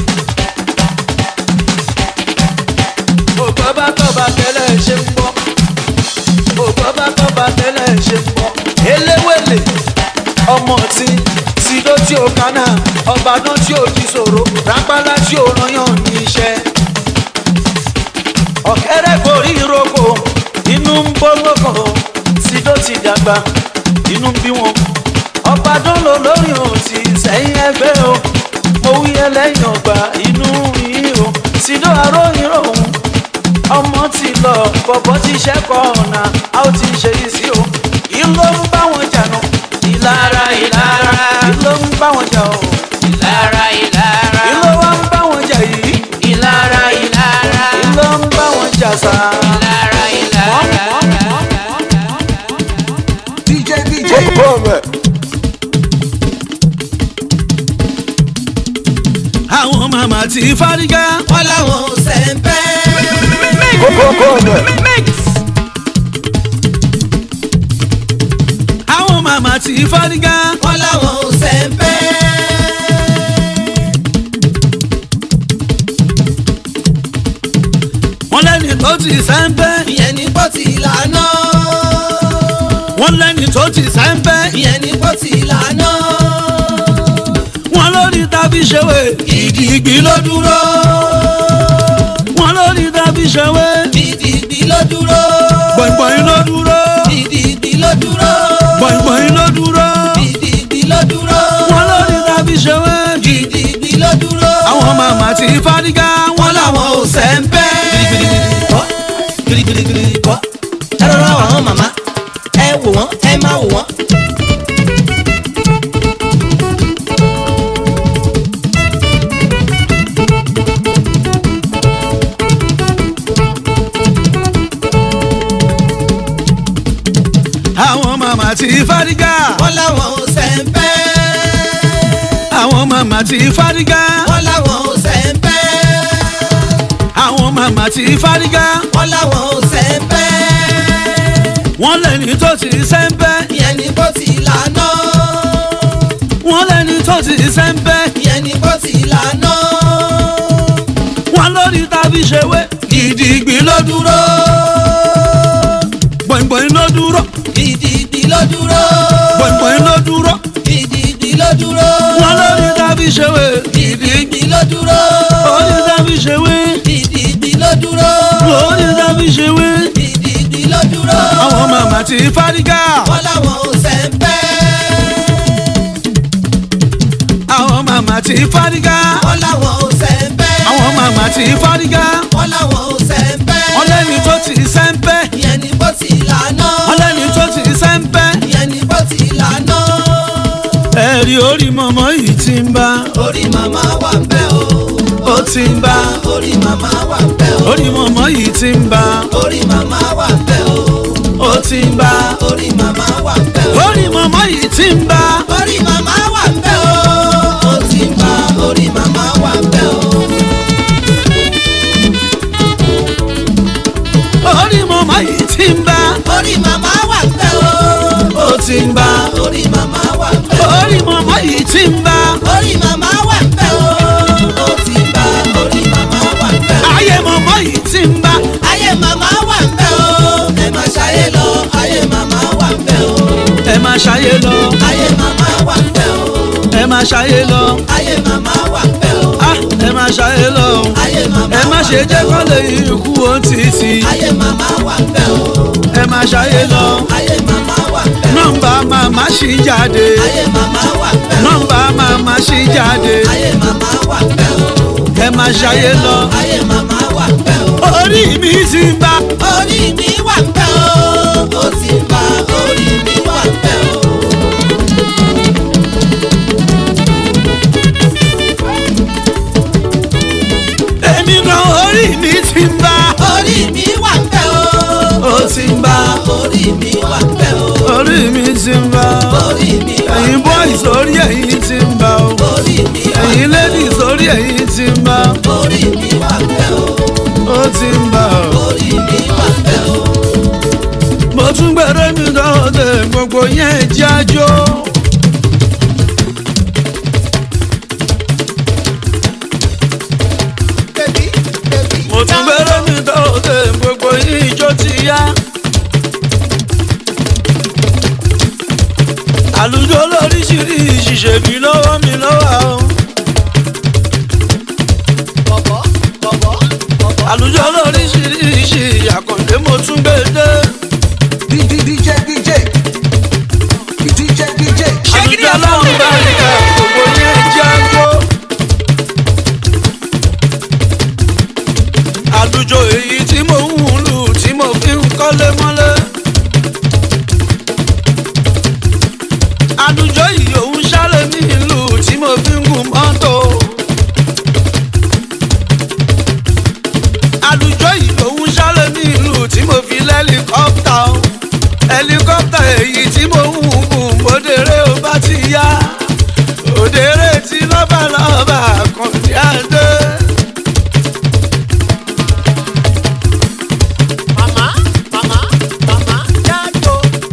ògbọ́ bá tọ́ba tẹ́lẹ̀ ṣe ń bọ́ ògbọ́ bá tọ́ba tẹ́lẹ̀ ṣe ń bọ́ eléwèlè ọmọ tí sídó tí ó kánà ọbàdàn tí ó di ṣòro rápálá tí ó rányàn ní iṣẹ́ ọ̀kẹ́rẹ́ kò rí ìrókò inú ń bọ́ lọ́kàn sídó ti dàgbà inú ń bí wọn ọbàdàn ló lórí òsì sẹ́yìn ẹgbẹ́ o mo wí ẹlẹ́yìn ọgbà inú yìí o sídó aróyìn òun ọmọ ti lọ bọ̀bọ̀ ti ṣẹ́kọ̀ ọ̀nà a ó ti ṣe yìí sí o ìlò ń bá wọn jà nù ìlara ìlara ìlò ń bá wọn jà o ìlara ìlara ìlò wa ń bá wọn jà yìí ìlara ìlara ìlò ń bá wọn jà sá. ìlara ìlara. àwọn màmá ti fárígá wọ́n láwọn ò sẹ́ńpẹ́. àwọn màmá ti fárígá wọ́n láwọn ò sẹ́ńpẹ́. wọ́n lẹ́ni tó ti sẹ́ńpẹ́ ìyẹn ní pọ́tì ìlànà. wọ́n lẹ́ni tó ti sẹ́ńpẹ́ ìyẹn ní pọ́tì ìlànà. wọ́n lórí tàbí ṣèwé gidigbi ló dúró. wọ́n lórí tàbí ṣèwé gidigbi ló dúró. gbọ̀ngbọ̀n ló dúró gidigbi ló dúró. gbọ̀ngbọ̀n ló dúró gidigbi ló dúró. wọ́n lórí tàbí ṣèwé gidigbi ló dúró. àwọn màmá ti fárígá wọ́n láwọn ò sẹ́ńpẹ́. kọ́ girigirigiri kọ́ ẹ rọra wà wọ́n màmá ẹ wò wọ́n ẹ má wò wọ́n. àwọn màmá ti fárígá wọ́n láwọn ò sẹ́ńpẹ́. àwọn màmá ti fárígá wọ́n láwọn ò sẹ́ńpẹ́. àwọn màmá ti fárígá wọ́n láwọn ò sẹ́ńpẹ́. wọ́n lẹ́ni tó ti sẹ́ńpẹ́ ìyẹn ní pọ́tì ìlànà. wọ́n lẹ́ni tó ti sẹ́ńpẹ́ ìyẹn ní pọ́tì ìlànà. wọ́n lórí tàbí ṣèwé gidigbi ló dúró gbọ̀ngbọ̀n ló dúró gidigbi ló dúró. gbọ̀ngbọ̀n ló dúró gidigbi ló dúró. wọ́n lórí tàbí ṣèwé gidigbi ló dúró. lórí tàbí ṣèwé gidigbi ló dúró. lórí tàbí ṣèwé gidigbi ló dúró. àwọn màmá ti fárígá wọ́n láwọn ò sẹ́ńpẹ́. àwọn màmá ti fárígá wọ́n láwọn ò sẹ́ńpẹ́. àwọn màmá ti fárígá wọ́n láwọn ò sẹ́ńpẹ́. wọ́n lẹ́ni tó ti sẹ́ńpẹ́ ìyẹn ní pọ́tì ìlànà. wọ́n lẹ́ni tó ti sẹ́ńpẹ́ ìyẹn ní pọ́tì ìlànà. ẹ̀rí orí mọ̀mọ́ yìí ti ń bá orí màmá wà ń bẹ̀ o. ó ti ń bá orí màmá wà ń bẹ̀ o. orí mọ̀mọ́ yìí ti ń bá orí màmá wà ń bẹ̀ o. ó ti ń bá orí màmá wà ń bẹ̀ o. orí mọ̀mọ́ yìí ti ń bá orí màmá wà ń bẹ̀ o. ó ti ń bá orí màmá wà ń bẹ̀ o. mọ̀mọ́ yìí ti ń bá orí màmá wà ń bẹ́ o. ó ti ń bá orí màmá wà ń bẹ́ o. orí mọ̀mọ́ yìí ti ń bá orí màmá wà ń bẹ́ o. ó ti ń bá orí màmá wà ń bẹ́ o. ayé mọ̀mọ́ yìí ti ń bá ayé màmá wà ń bẹ́ o. ẹ má ṣayé lọ ayé màmá wà ń bẹ́ o. ẹ máa ṣayé lọ ayé màmá wà ń bẹ́ o. ẹ máa ṣayé lọ ayé màmá wà ń bẹ́ o. ah ẹ máa ṣayé lọ ayé màmá ẹ má wà ṣe ń jẹ́ bẹ́ o. kọ́ lè ikú ohun títì ayé màmá wà ń bẹ́ o. ẹ máa ṣayé lọ ayé màmá wà ń bẹ́ o. nọ́mbà màmá ṣì jáde ayé màmá wà ń bẹ́ o. nọ́mbà màmá ṣì jáde ayé màmá wà ń bẹ́ o. ẹ máa ṣayé lọ ayé màmá wà ń bẹ́ o. orí mi ti ń bá orí mi wà ń bẹ́ o. ó ti ń bá orí mi wà ń bẹ́ o. èmi gan orí mi ti ń bá orí mi wà ń bẹ́ o. ó ti ń bá orí mi wà ń bẹ́ o. orí mi ti ń bá orí mi wà ń ẹ̀yin boys orí ẹ̀yin ti ń bá o orí mi wà ń ẹ̀yin ladies orí ẹ̀yin ti ń bá orí mi wà ń bẹ́ o. ó ti ń bá o. orí mi wà ń bẹ́ o. mo tún gbèrè mi dọ́ọ̀dẹ̀ gbogbo yẹn jájó. mo tún gbèrè mi dọ́ọ̀dẹ̀ gbogbo ijó ti yá. àlùjọ lóríṣiríṣi ṣèbí lọ́wọ́ mi lọ́wọ́ o. bọ̀bọ̀ bọ̀bọ̀ bọ̀bọ̀. àlùjọ lóríṣiríṣi àkàndé mo tún gbé dé. DJ DJ DJ DJ DJ àlùjọ lọ́run bá rí ká gbogbo yẹn jágó. àlùjọ èyí tí mo ń lù tí mo fi ń kọ́lé mọ́lé. àlùjọ yìí òun ṣálẹ̀ ní ìlú tí mo fi ń gun mọ́tò. àlùjọ yìí òun ṣálẹ̀ ní ìlú tí mo fi lẹ́líkọ́pítà o. ẹlikọ́pítà èyí tí mo ń gùn bódèrè ó bá ti yá. òdèrè tí lọ́bàlọ́bà kan ní àdé. màmá màmá màmá jájó.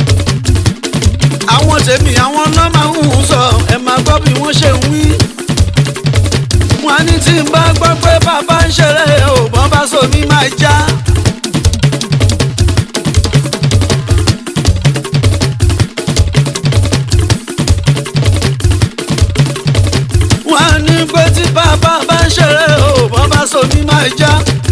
àwọn tèmi àwọn náà máa ń sọ ẹ máa gbọ́ bí wọ́n ṣe ń wí. wọ́n á ní tí n bá gbọ́ pé bàbá ń ṣeré ò bọ́n bá so mi máa já. wọ́n á ní pé tí bàbá bá ń ṣeré ò bọ́n bá so mi máa já.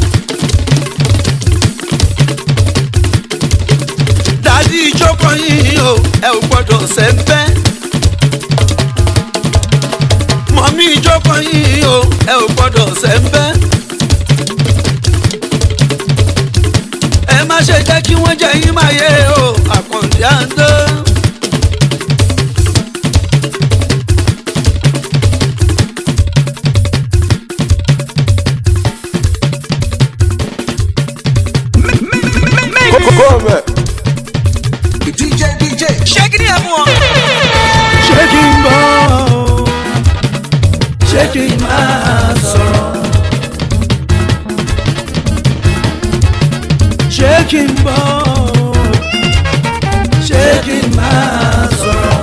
dádì ìjókòó yìí o ẹ ò gbọ́dọ̀ sẹ́ńpẹ́. mọ̀mí ìjókòó yìí o ẹ ò gbọ́dọ̀ sẹ́ńpẹ́. ẹ má ṣe jẹ́ kí wọ́n jẹ yín máa yé o àkàndé àndé. DJ DJ ṣé kí n bọ̀ ṣé kí n máa sọ̀rọ̀ ṣé kí n bọ̀ ṣé kí n máa sọ̀rọ̀.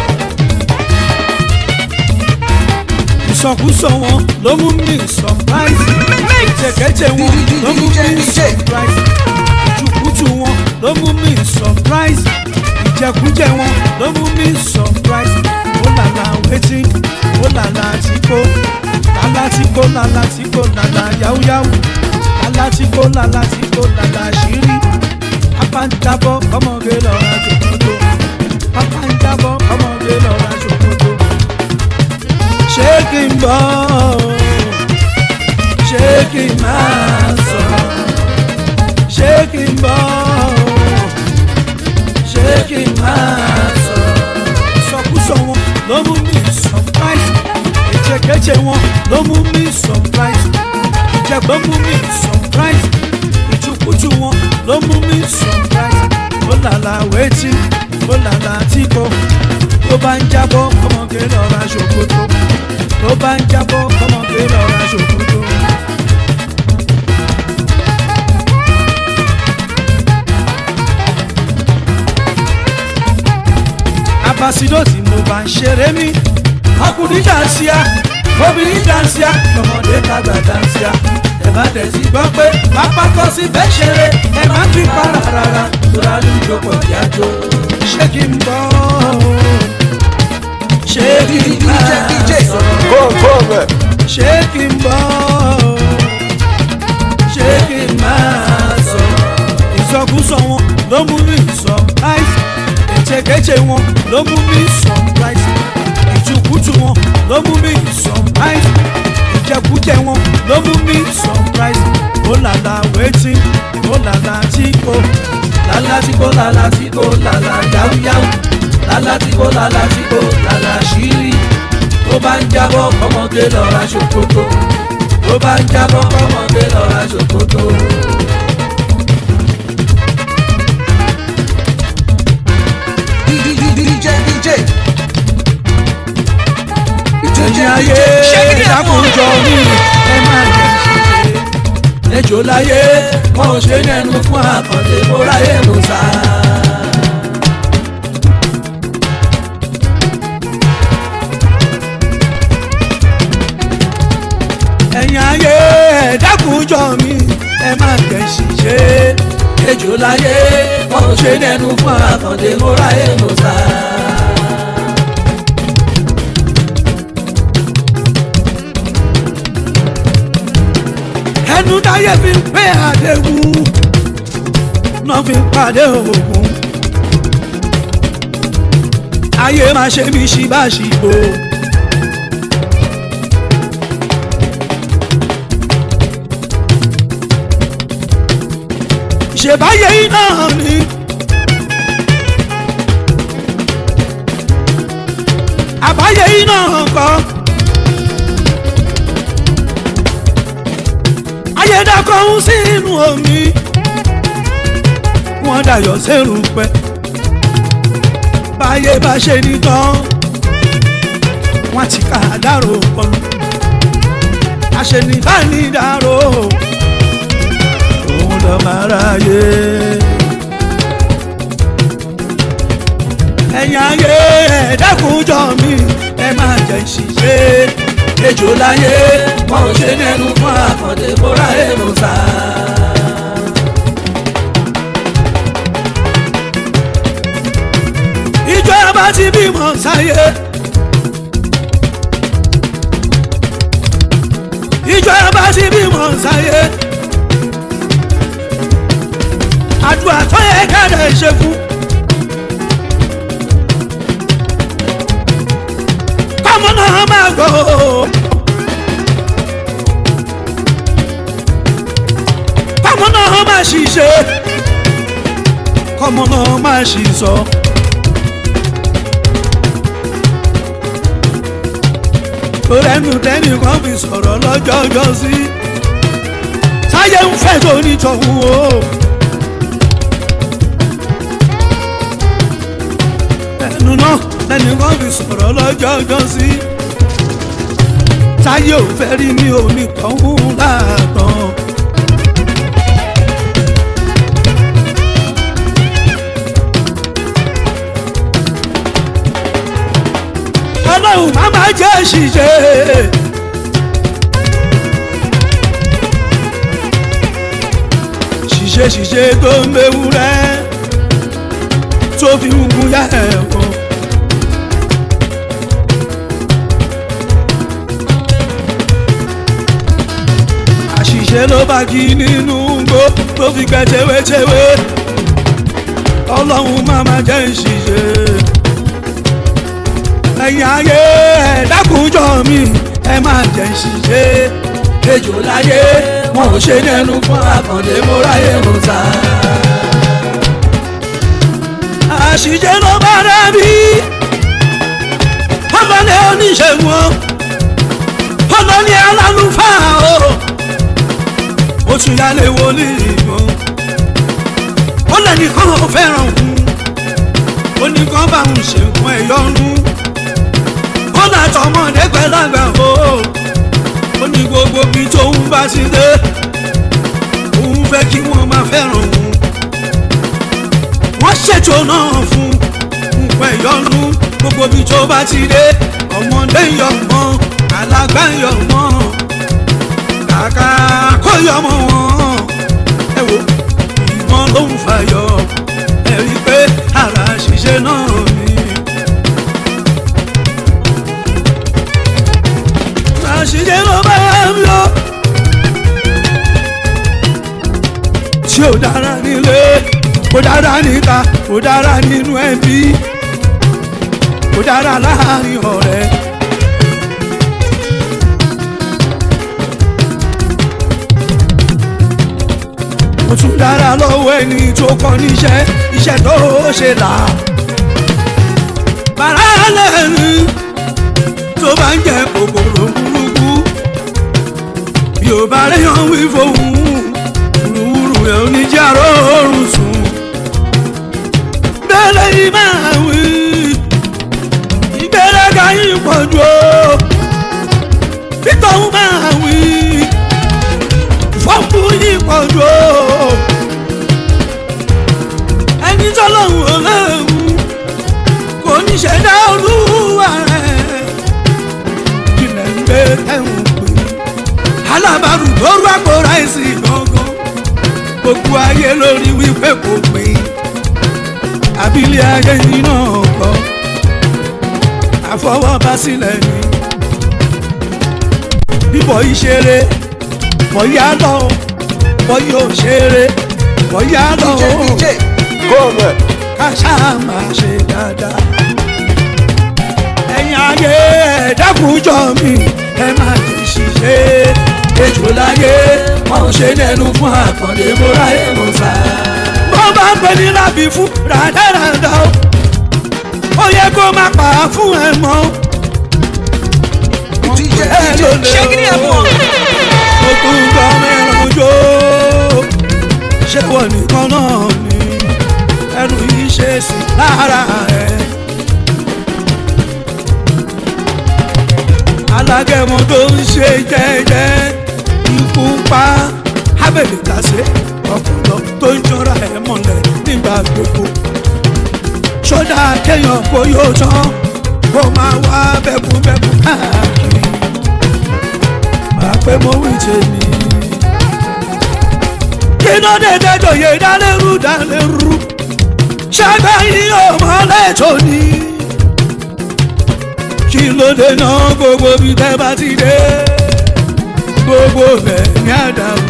ìsọkúsọ wọn ló mú mi surprise ìjẹkẹjẹ wọn ló mú mi surprise ìjùkújù wọn ló mú mi surprise ìjẹkújẹ wọn ló mú mi surprise ó làlà wetin ó làlà tìkó làlà tìkó làlà tìkó làlà yáwúyáwú làlà tìkó làlà tìkó làlà ṣírí pápá ń jábọ́ ọmọge lọ́ra ṣòkòtò pápá ń jábọ́ ọmọge lọ́ra ṣòkòtò ṣé kí n bọ́ ṣé kí n máa sọ̀rọ̀ ṣé kí n bọ́ ṣé kí n máa sọ̀rọ̀ ìsọkúsọ wọn ló mú mi surprise ìjẹkẹjẹ wọn ló mú mi surprise ìjẹgbọ́n mú mi surprise ìjùkújù wọn ló mú mi surprise ó làlà wetin ó làlà tìkọ tó bá ń jábọ́ ọmọge lọ́ra ṣòkòtò tó bá ń jábọ́ ọmọge lọ́ra ṣòkòtò. Basido tí mo bá ń ṣeré mi ọkùnrin dànsíá obìnrin dànsíá ọmọdé tàgbà dànsíá ẹ má tẹ̀sí gbọ́ pé pápá tó sì fẹ́ ṣeré ẹ má fi para rárá tóra ló ń jókòó kí á jó ṣé kí n bọ́ ṣé kí n DJ DJ máa ṣé kí n bọ́ ṣé kí n máa sọ ìsọkúsọ wọn ló mú mi sọ láìsí ètekéte wọn ló mú mi sọ láìsí ìtukùtù wọn ló mú mi sọ láìsí ìjẹkújẹ wọn ló mú mi sọ láìsí ó làlà wetin ó làlà tí kò làlà tí kò làlà tí kò làlà yáwúyáwú làlà tí kò làlà tí kò làlà ṣírí tó bá ń jábọ́ kọ́mọdé lọ́ra ṣòkòtò tó bá ń jábọ́ kọ́mọdé lọ́ra ṣòkòtò. DJ DJ ẹ̀yin ayé dákúnjọ mi ẹ má jẹ́ ṣiṣẹ́ ejò láyé wọn ò ṣe nẹnu fún àkàndé mo ráyè mo sá. ẹ̀yin ayé dákúnjọ mi ẹ má jẹ́ ṣiṣẹ́ ejò láyé wọn ò ṣe nẹnu fún àkàndé mo ráyè mo sá. ẹnu táyé fi ń pé àdéhùn náà fi ń pàdé òògùn ayé máa ṣe mí ṣíbáṣíbò. ṣèbáyé iná ni. àbáyé iná kan. ayédàkọ̀ ń sínú omi wọ́n dayọ̀ sẹ́rù pẹ́ báyé bá ṣe ní tán wọ́n ti ká dárò pọ̀lú àṣenìbánidárò òun lọ máa ráyè ẹ̀yìn ayé ẹ̀ẹ́dẹ́kùnjọ mi ẹ máa jẹ́ ìṣiṣẹ́ ejò láyé wọn ò ṣe nẹnu fún àkàndé bóra èrò sá. ìjọ bá ti bímọ sáyé. ìjọ bá ti bímọ sáyé. àdúrà tó yẹ kẹ́rẹ́ ṣe fún. kọ́mọ náà máa gbọ́. kọ́mọ náà máa ṣiṣẹ́ kọ́mọ náà máa ṣiṣọ́. torẹ́nu tẹ́nì kan fi sọ̀rọ̀ lọ́jọ́jọ́ sí táyé ń fẹ́ tó nítọ̀hún o. ẹnu náà tẹ́nì kan fi sọ̀rọ̀ lọ́jọ́jọ́ sí táyé ò fẹ́ rí mi ò nítọ̀hún láàtàn. ọlọ́run má má jẹ́ ṣìṣe. ṣìṣe ṣìṣe tó ń bẹ̀wù rẹ̀ tó fi ń gun yá ẹ̀kọ́. àṣìṣe ló bá kí nínú gbó tó fi gbẹ tewétewé ọlọ́run má má jẹ́ ṣìṣe ẹ̀yin ayé ẹ̀dákùnjọ mi ẹ máa jẹ́ ṣiṣẹ́ ejò láyé wọn ò ṣe nẹnu fún àkàndé mo ráyè mo sá. àṣìṣe ló bá rẹ̀ bí ọlọ́lẹ̀ oníṣègùn ọlọ́lẹ̀ alálùfáà o ó tún yálé wòlíì gan ó lẹ́nìkan ò fẹ́ràn òun ó ní kán bá òun ṣe nǹkan ẹ̀yọ́nú ó náà tọmọdé pẹ́lágbà o ó ní gbogbo bí tóun bá ti dé òun fẹ́ kí wọ́n máa fẹ́ràn òun wọ́n ṣètò náà fún nǹkan ẹ̀yọ́nú gbogbo bí tó bá ti dé ọmọdé yọ mọ́ alágbá yọ mọ́ kàkà kó yọ mọ́ wọn ẹ wo ìbọn ló ń fàyọ ẹ rí i pé ara ṣiṣẹ́ náà ni. àṣìṣe ló bá ń lọ. tí ò dára nílé kò dára níta kò dára nínú ẹbí kò dára láàrin ọ̀rẹ́. ó tún dára lọ́wọ́ ẹni tó kọ́ níṣẹ́ iṣẹ́ tó ṣe là. bàrà lẹ́nu tó bá ń jẹ kòkòrò burúkú bí ó bá réyàn wí fóun wúruwúru rẹ̀ oníjàrá oorun sùn bẹ́lẹ̀ yìí máa wí ìgbéraga yìí pọ̀ jù ó bítọ̀hún máa wí fọ́ọ̀mù yìí pọ̀ jù ó ẹni tọ́lọ́hún ọlọ́hún kò ní ṣẹ̀dá olúwa rẹ̀ ilẹ̀ ń gbé ẹ̀hún pé alábàárù lóru àpò ráìsì gangan gbogbo ayé lórí wípé kò pé abilé ayé yìí náà kọ́ àfọwọ́bá sílẹ̀ ni bíbọ̀ ìṣeré bọ̀ yá lọ bọ̀ yóò ṣeré bọ̀ yá lọ DJ, DJ. ká ṣáà máa ṣe dáadáa ẹ̀yin ayé ẹ̀dákùnjọ mi ẹ máa jẹ ṣiṣẹ́ ejò láyé wọn ò ṣe nẹnu fún àkàndé múra èèmọ̀ sá. bó bá ń pè ní lábì fún ràdàràdà o ó yẹ kó má pa á fún ẹ mọ́ DJ, ẹ DJ. ló lè o mo tún gbọ́ mẹ́rin jó ṣé wọ́n nìkan náà ni ẹnu yìí ṣe sí lára ẹ̀. alágẹmọ tó ń ṣe jẹ́jẹ́ ikú pa abẹ́lẹ̀ kàṣe ọpọlọ tó ń jọra ẹ̀ mọ́lẹ̀ nígbà gbogbo sódà kéèyàn kó yóò tán kó máa wá bẹ́kúbẹ́kú káàkiri máa pé mo wí tèmi. kí ló dé dẹ́jọ́ yé dálérú dálérú ṣẹ́gbẹ́ yìí ò mọ́lẹ̀ tó ní kí ló dé náà gbogbo bí tẹ́ bá ti dé gbogbo bẹ̀ ní àdàrú.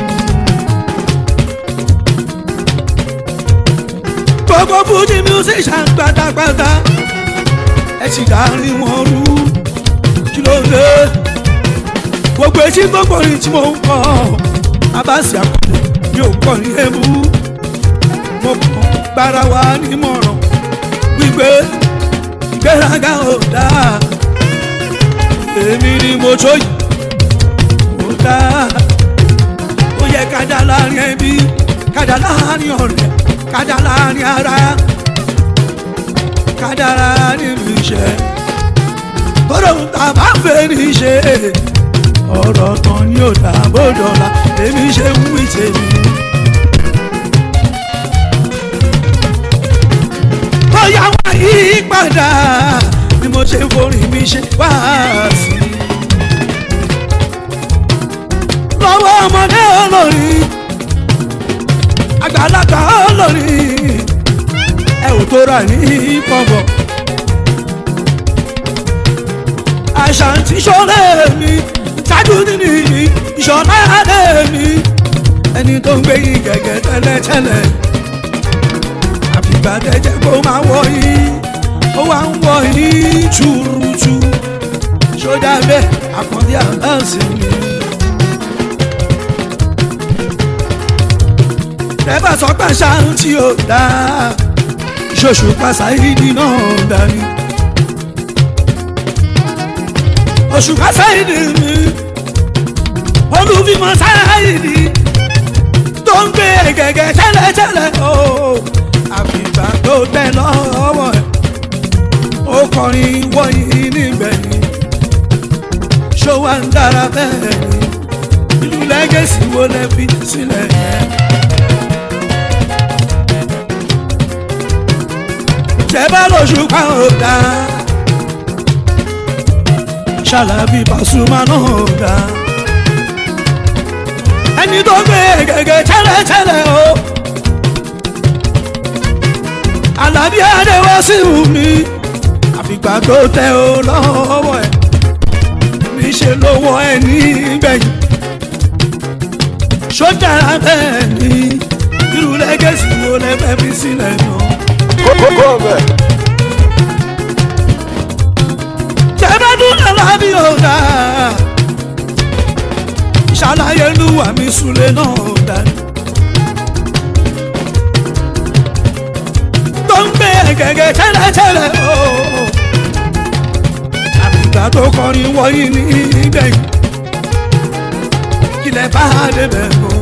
gbogbo fújì musician pátápátá ẹ sì dárí wọn rú kí ló dé gbogbo etí gbogbo orin tí mo ń kọ abasi akọni mi ò kọ ní ebú mo kàn gbára wa nímọ̀ràn wípé ìgbéraga ò dáa èmi ni mo tó yìí ò dáa ó yẹ kájà láàrin ẹbí kájà láàrin ọ̀rẹ́ kájà láàrin ara kájà láàrin iṣẹ́ bọ́dọ̀ tá a bá fẹ́ ní ṣe ọ̀rọ̀ kan ni ò dá bọ́dọ̀la èmi ṣe ń wí tèmi. bóyá wá yí padà ni mo ṣe ń forin mi ṣe wá sí i. lọ́wọ́ ọmọdé olórin àgbàlagbà olórin ẹ ò tó rà ní pọ̀npọ̀. àṣàǹtí ṣọlẹ̀ mi ṣáájú nínú ìyí ìṣọ̀lá adé mi ẹni tó ń gbé yín gẹ́gẹ́ tẹ́lẹ̀tẹ́lẹ̀ àfìgbà tẹ́jẹ́ kó máa wọ̀ yín ó wá ń wọ̀ yín túrútú ṣódà bẹ́ẹ̀ àkàndé àdáǹsì mi. tẹ́bà sọ pé ṣáǹtí ò dáa ṣoṣù pàṣáìdì náà dání. oṣù pàṣáìdì mi olùfimọ sáyìdì tó ń gbé gẹ́gẹ́ tẹ́lẹ̀tẹ́lẹ̀ o àfìgbà tó tẹ lọ́wọ́ ẹ̀ ó kọrin wọ̀nyí nígbẹ̀yìn ṣó wá ń dára bẹ́ẹ̀ ni ìlú lẹ́gẹ̀sì wo lẹ fi sílẹ̀ yẹn. tẹ́ bá lóṣù pa ọ̀dà ṣàlàbí Pasuma náà ọ̀dà ẹni tó gbé gẹ́gẹ́ tẹ́lẹ̀tẹ́lẹ̀ o Àlàbí adéwọ́ sí mi àfìgbà tó tẹ o lọ́wọ́ ẹ̀ níṣẹ́ lọ́wọ́ ẹ̀ nígbẹ̀yìn sójà bẹ́ẹ̀ ni irú lẹ́gẹ̀sì wo lẹ́fẹ́ fi sílẹ̀ náà. Gómẹ̀. tẹ́bẹ́dún Àlàbí ọ̀dà ṣàlàyé lúwà mi súlẹ̀ náà ọ̀dà ni. tó ń gbé gẹ́gẹ́ tẹ́lẹ̀tẹ́lẹ̀ o àbígbà tó kọrin wọ̀nyí ní ìgbẹ̀yìn ilẹ̀ bá débẹ̀ mọ́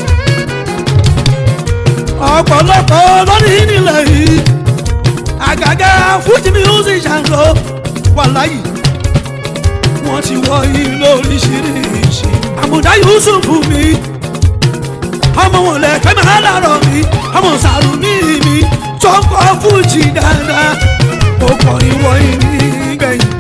ọ̀pọ̀lọpọ̀ lórí nílẹ̀ yìí àgàgà fújì music ṣàǹdó wà láyìí wọ́n ti wọ yìí lóríṣiríṣi àmùdá Yusuf mi ọmọ wọn lẹ fẹ́ máa lárọ̀ mi ọmọ sàrù ní mi tó ń kọ́ fújì dáadáa ó kọrin wọ yìí nígbẹ̀yìn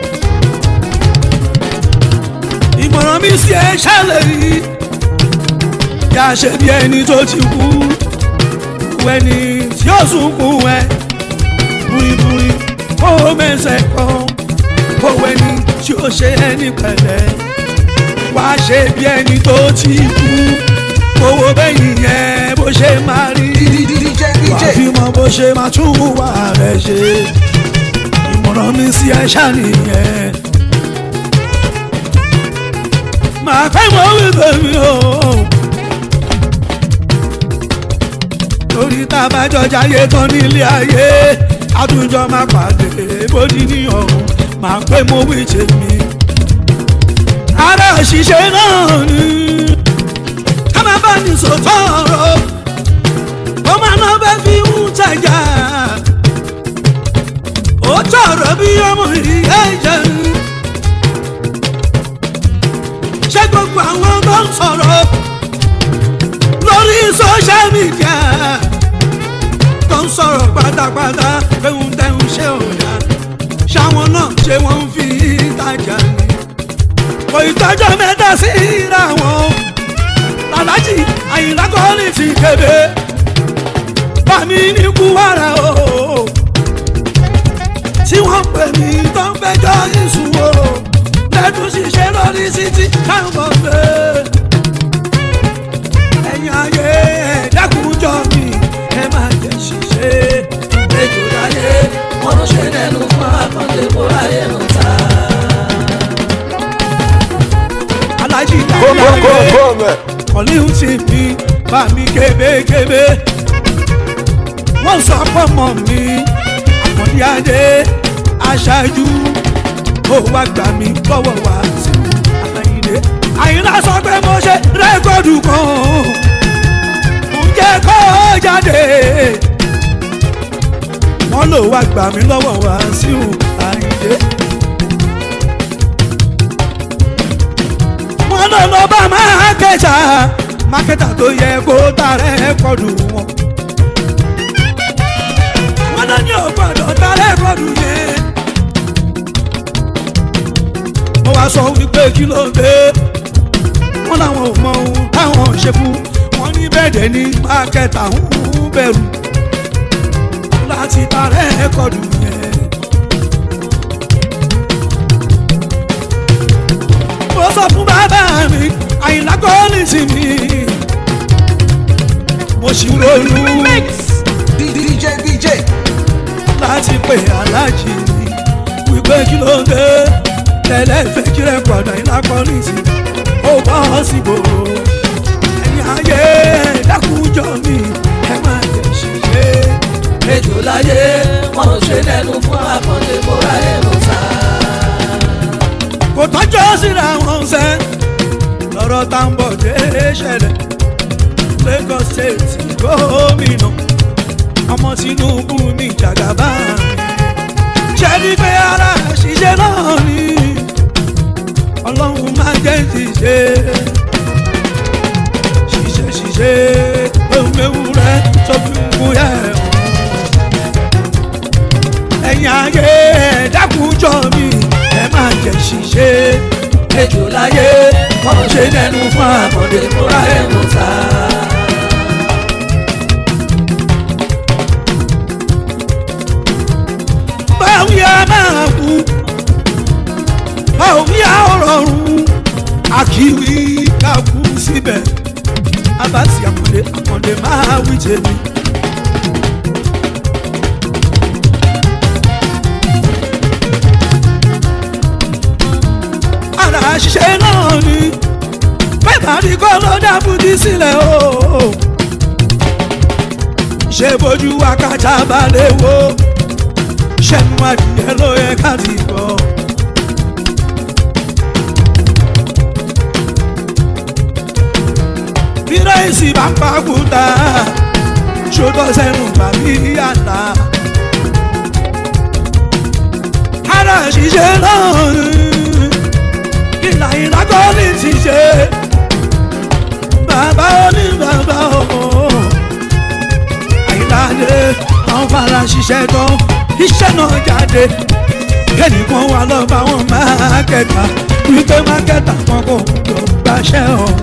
ìmọ̀ràn mi sí ẹ ṣẹlẹ̀ yìí yà ṣe bí ẹni tó ti kú ẹni tí ó sunkún ẹ buriburi ó mẹsẹ̀ kan ó ẹni tí ó ṣe ẹni pẹ̀lẹ́ wá ṣe bí ẹni tó ti kú owó bẹ́yìn yẹn bó ṣe máa rí wà fi mọ bó ṣe máa tún wà rẹ̀ ṣe ìmọ̀ràn mi sí ẹ ṣàníyẹn màá fẹ́ mọ́ wípé mi o. torí tá a bá jọjà ayé tán nílé ayé àtúnjọ máa pàdé bódì ní ọ̀run máa pé mo wí tèmi. ara òṣìṣẹ́ náà ni ká má bá ní sòtọ́ ọ̀rọ̀ ó máa ná bẹ́ẹ̀ fi ń tajà ó tọrọ bí ọmọ ìyá ìjẹun ṣé gbogbo àwọn tó ń sọ̀rọ̀ lórí social media tó ń sọ̀rọ̀ pátápátá fẹ́hùn tẹ́hùn ṣé ọ̀dà ṣáwọn náà ṣé wọ́n ń fi ìtajà ni kò ìtọ́jọ́ mẹ́ta sí ìra wọn aláàjì àyìnlá kọ́lì ti kébé bàmí ní kúwàrà o tí wọ́n pè mí tó ń fẹjọ́ ìṣúwò lẹ́tún ṣiṣẹ́ lórí títí káwọn gbé ẹ̀yin ayé ẹ̀dákùnjọ mi ẹ má jẹ́ ṣiṣẹ́ Ejò láyé, wọ́n ló ṣe lẹ́nu fún akọ́ndé kó ráyè ló ta. alájí Gómẹ̀. ìdáyé Gómẹ̀. kọ́líhùn ti mi bá mi kébékébé wọ́n sọ fọ́mọ mi àkàndí adé aṣáájú ó wá gbà mí lọ́wọ́ wá sí àyìnlé àyìnlá sọ pé mo ṣe rẹ́kọ̀dù kan ǹjẹ́ kó jáde wọ́n lò wá gbà mí lọ́wọ́ wá sí àyìnlé. wọ́n lọ lọ bá mákẹ́tà mákẹ́tà tó yẹ kó ta rẹ́kọ̀dù wọn. wọ́n lọ ní ògbọ́dọ̀ ta rẹ́kọ̀dù yẹn. wọ́n wá sọ wípé kí ló dé. wọ́n làwọn ò mọ ohun táwọn ṣe fún wọn ní bẹ́ẹ̀dẹ̀ ní mákẹ́tà ń bẹ̀rù láti ta rẹ́kọ̀dù yẹn. mo sọ fún bàbá mi àyìnlá kọ́ọ̀lì sí mi mo sì ronú DJ DJ láti pè aláàjì mi wípé kí ló ń dé tẹ́lẹ̀ fẹ́ kí rẹ̀ padà àyìnlá kọ́ọ̀lì sí ó bọ́ síbò ẹ̀yìn ayé dákúnjọ mi ẹ má jẹ́ ṣiṣẹ́ Ejò láyé, wọ́n ló ṣe lẹ́nu fún akọ́ndé kó ráyè ló ta. kò tọ́jọ́ síra wọn sẹ́ lọ́rọ̀ tá ń bọ̀ dé ṣẹlẹ̀ Lagos State gómìnà ọmọ Tinubu ní jàgàbá ṣe ní pé ara ṣiṣẹ́ náà ni ọlọ́run máa jẹ́ ṣiṣẹ́ ṣiṣẹ́ ṣiṣẹ́ ewúrẹ́ tó fi ń kú yẹ̀ ẹ̀yin ayé ẹ̀ dákúnjọ mi ẹ má jẹ́ ṣiṣẹ́ ejò láyé wọn ṣe dẹnu fún àkàndé fúnra ẹ̀ mọ̀ sá. báwo yá máa kú báwo yá ọ̀rọ̀rùn àkìwí ká kú síbẹ̀ abasi àkàndé àkàndé máa wí tèmi. ara ṣiṣẹ́ náà ni bẹ́ẹ̀ ni kọ́ ló dábùdí sílẹ̀ o. ṣé bójú wákàtí balẹ̀ wo ṣẹ́nu adìyẹ ló yẹ ká ti gbọ́. bí ráìsì bá ń pàkúta ṣòtọ́ sẹ́nu bàbí àná. ara ṣiṣẹ́ náà ni ìlà ìlágọ́ ní ti ṣe bàbá ní bàbá ọmọ àyíláde àwọn fara ṣiṣẹ́ tán iṣẹ́ náà jáde kẹ́nìkan wà lọ́ba wọn mákẹ́tà wípé mákẹ́tà kan kò tó gbàṣẹ́ ọ̀hún.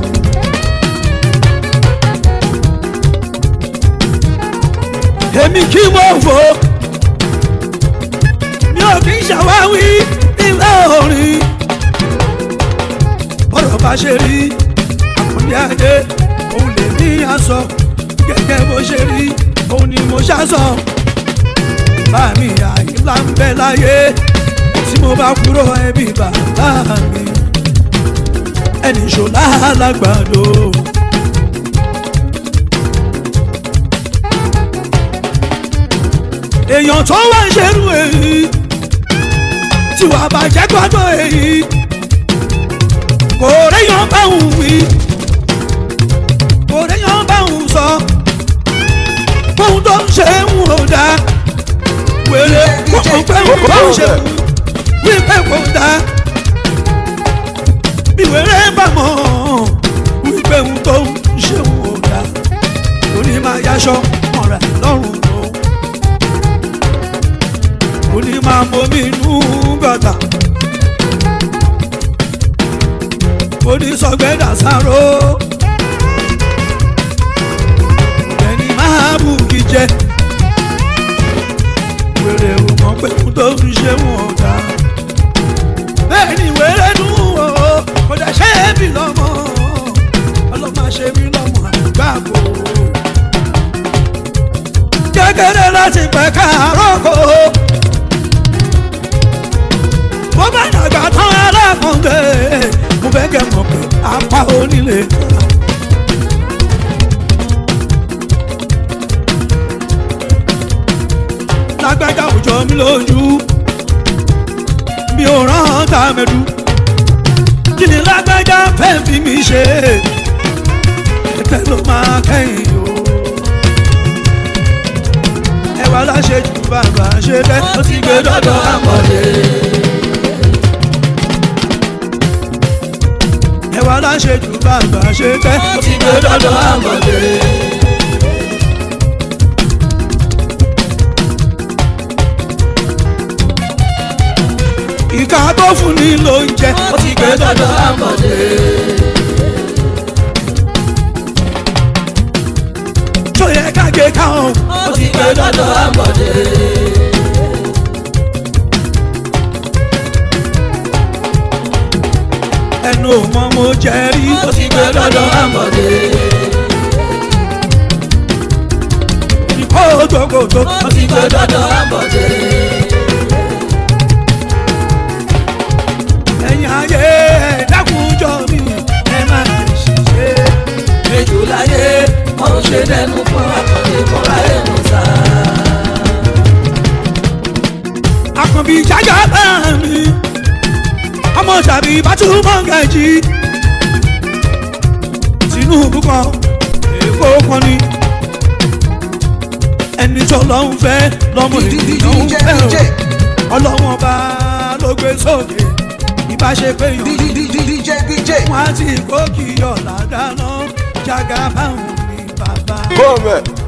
èmi kí mo fò mi ò kí ń ṣàwáwí nílẹ̀ orin ọ̀rọ̀ bá ṣe rí àkàndé adé òun lè ní aṣọ gẹ́gẹ́ bó ṣe rí òun ni mo ṣàṣọ báàmì àyíká ń bẹ láyé tí mo bá kúrò ẹbí bàbá mi ẹnì ṣọlá alágbàdo. èèyàn tó wá ń ṣerú èyí tí wàá bàjẹ́ gbọ́dọ̀ èyí kò réyàn bá òun wí kò réyàn bá òun sọ fóun tó ń ṣe ń wò dá wèrè kókò pé òun bá òun ṣe wí pé kò dá bí wèrè bá mọ̀ wí pé òun tó ń ṣe ń wò dá òní máa yaṣọ mọ̀ra lọ́rùn tó òní máa bomi inú gọ̀tà. onísọgbẹ́dà sáró ẹni máa bù kí jẹ wèrè ò mọ̀ pé kú tó ń ṣe wọn ọ̀dà bẹ́ẹ̀ ni wèrè dùn ó kò dẹ̀ ṣe é bí lọ́mọ ọlọ́mọ ṣe mí lọ́mọ àgbàgbọ́ kékeré láti pẹ́ káàárọ̀ kó bó bá dàgbà tán alákọ̀ọ́gbé mo fẹ́ kẹ́ mọ̀ pé apá onílé. lágbájá òjò mi lójú mi ò rán tàmẹ́dù kí ni lágbájá fẹ́ fi mi ṣe ẹ̀tẹ́ ló máa kẹ́yìn o. ẹwà láṣẹ jù bàbá ṣe tẹ́ ó ti gbé dọ́dọ̀ àmọ̀lé. ẹwà láṣẹ jù bàbá ṣe tẹ́ ó ti gbé dọ́dọ̀ àmọ̀lé. ìka tó fún ni ló ń jẹ ó ti gbé dọ́dọ̀ àmọ̀lé. tó yẹ ká gé káwọn ó ti gbé dọ́dọ̀ àmọ̀lé. ẹnu ò mọ mo jẹ rí ó ti gbé dọ́dọ̀ àmọ̀lé. ìkó gbogbo ó ti gbé dọ́dọ̀ àmọ̀lé. ẹ̀yin ayé ẹ̀dákùnjọ mi ẹ má ṣiṣẹ́. ejò láyé wọn ò ṣe dẹnu fún akọ̀dé kọ́ra ẹ̀ mọ̀ sá. àkànbí jájá bá mi ọmọ tàbí bátúmọ̀ gàjí tinubu kan èkó kan ni ẹni tó lọ ń fẹ́ lọ́mọ ènìyàn ń fẹ́ o ọlọ́wọ́n bá ló gbé sókè ìbá ṣe pé yàn wọn á ti kó kí ọ̀la dáná jágá báwọn ní bàbá.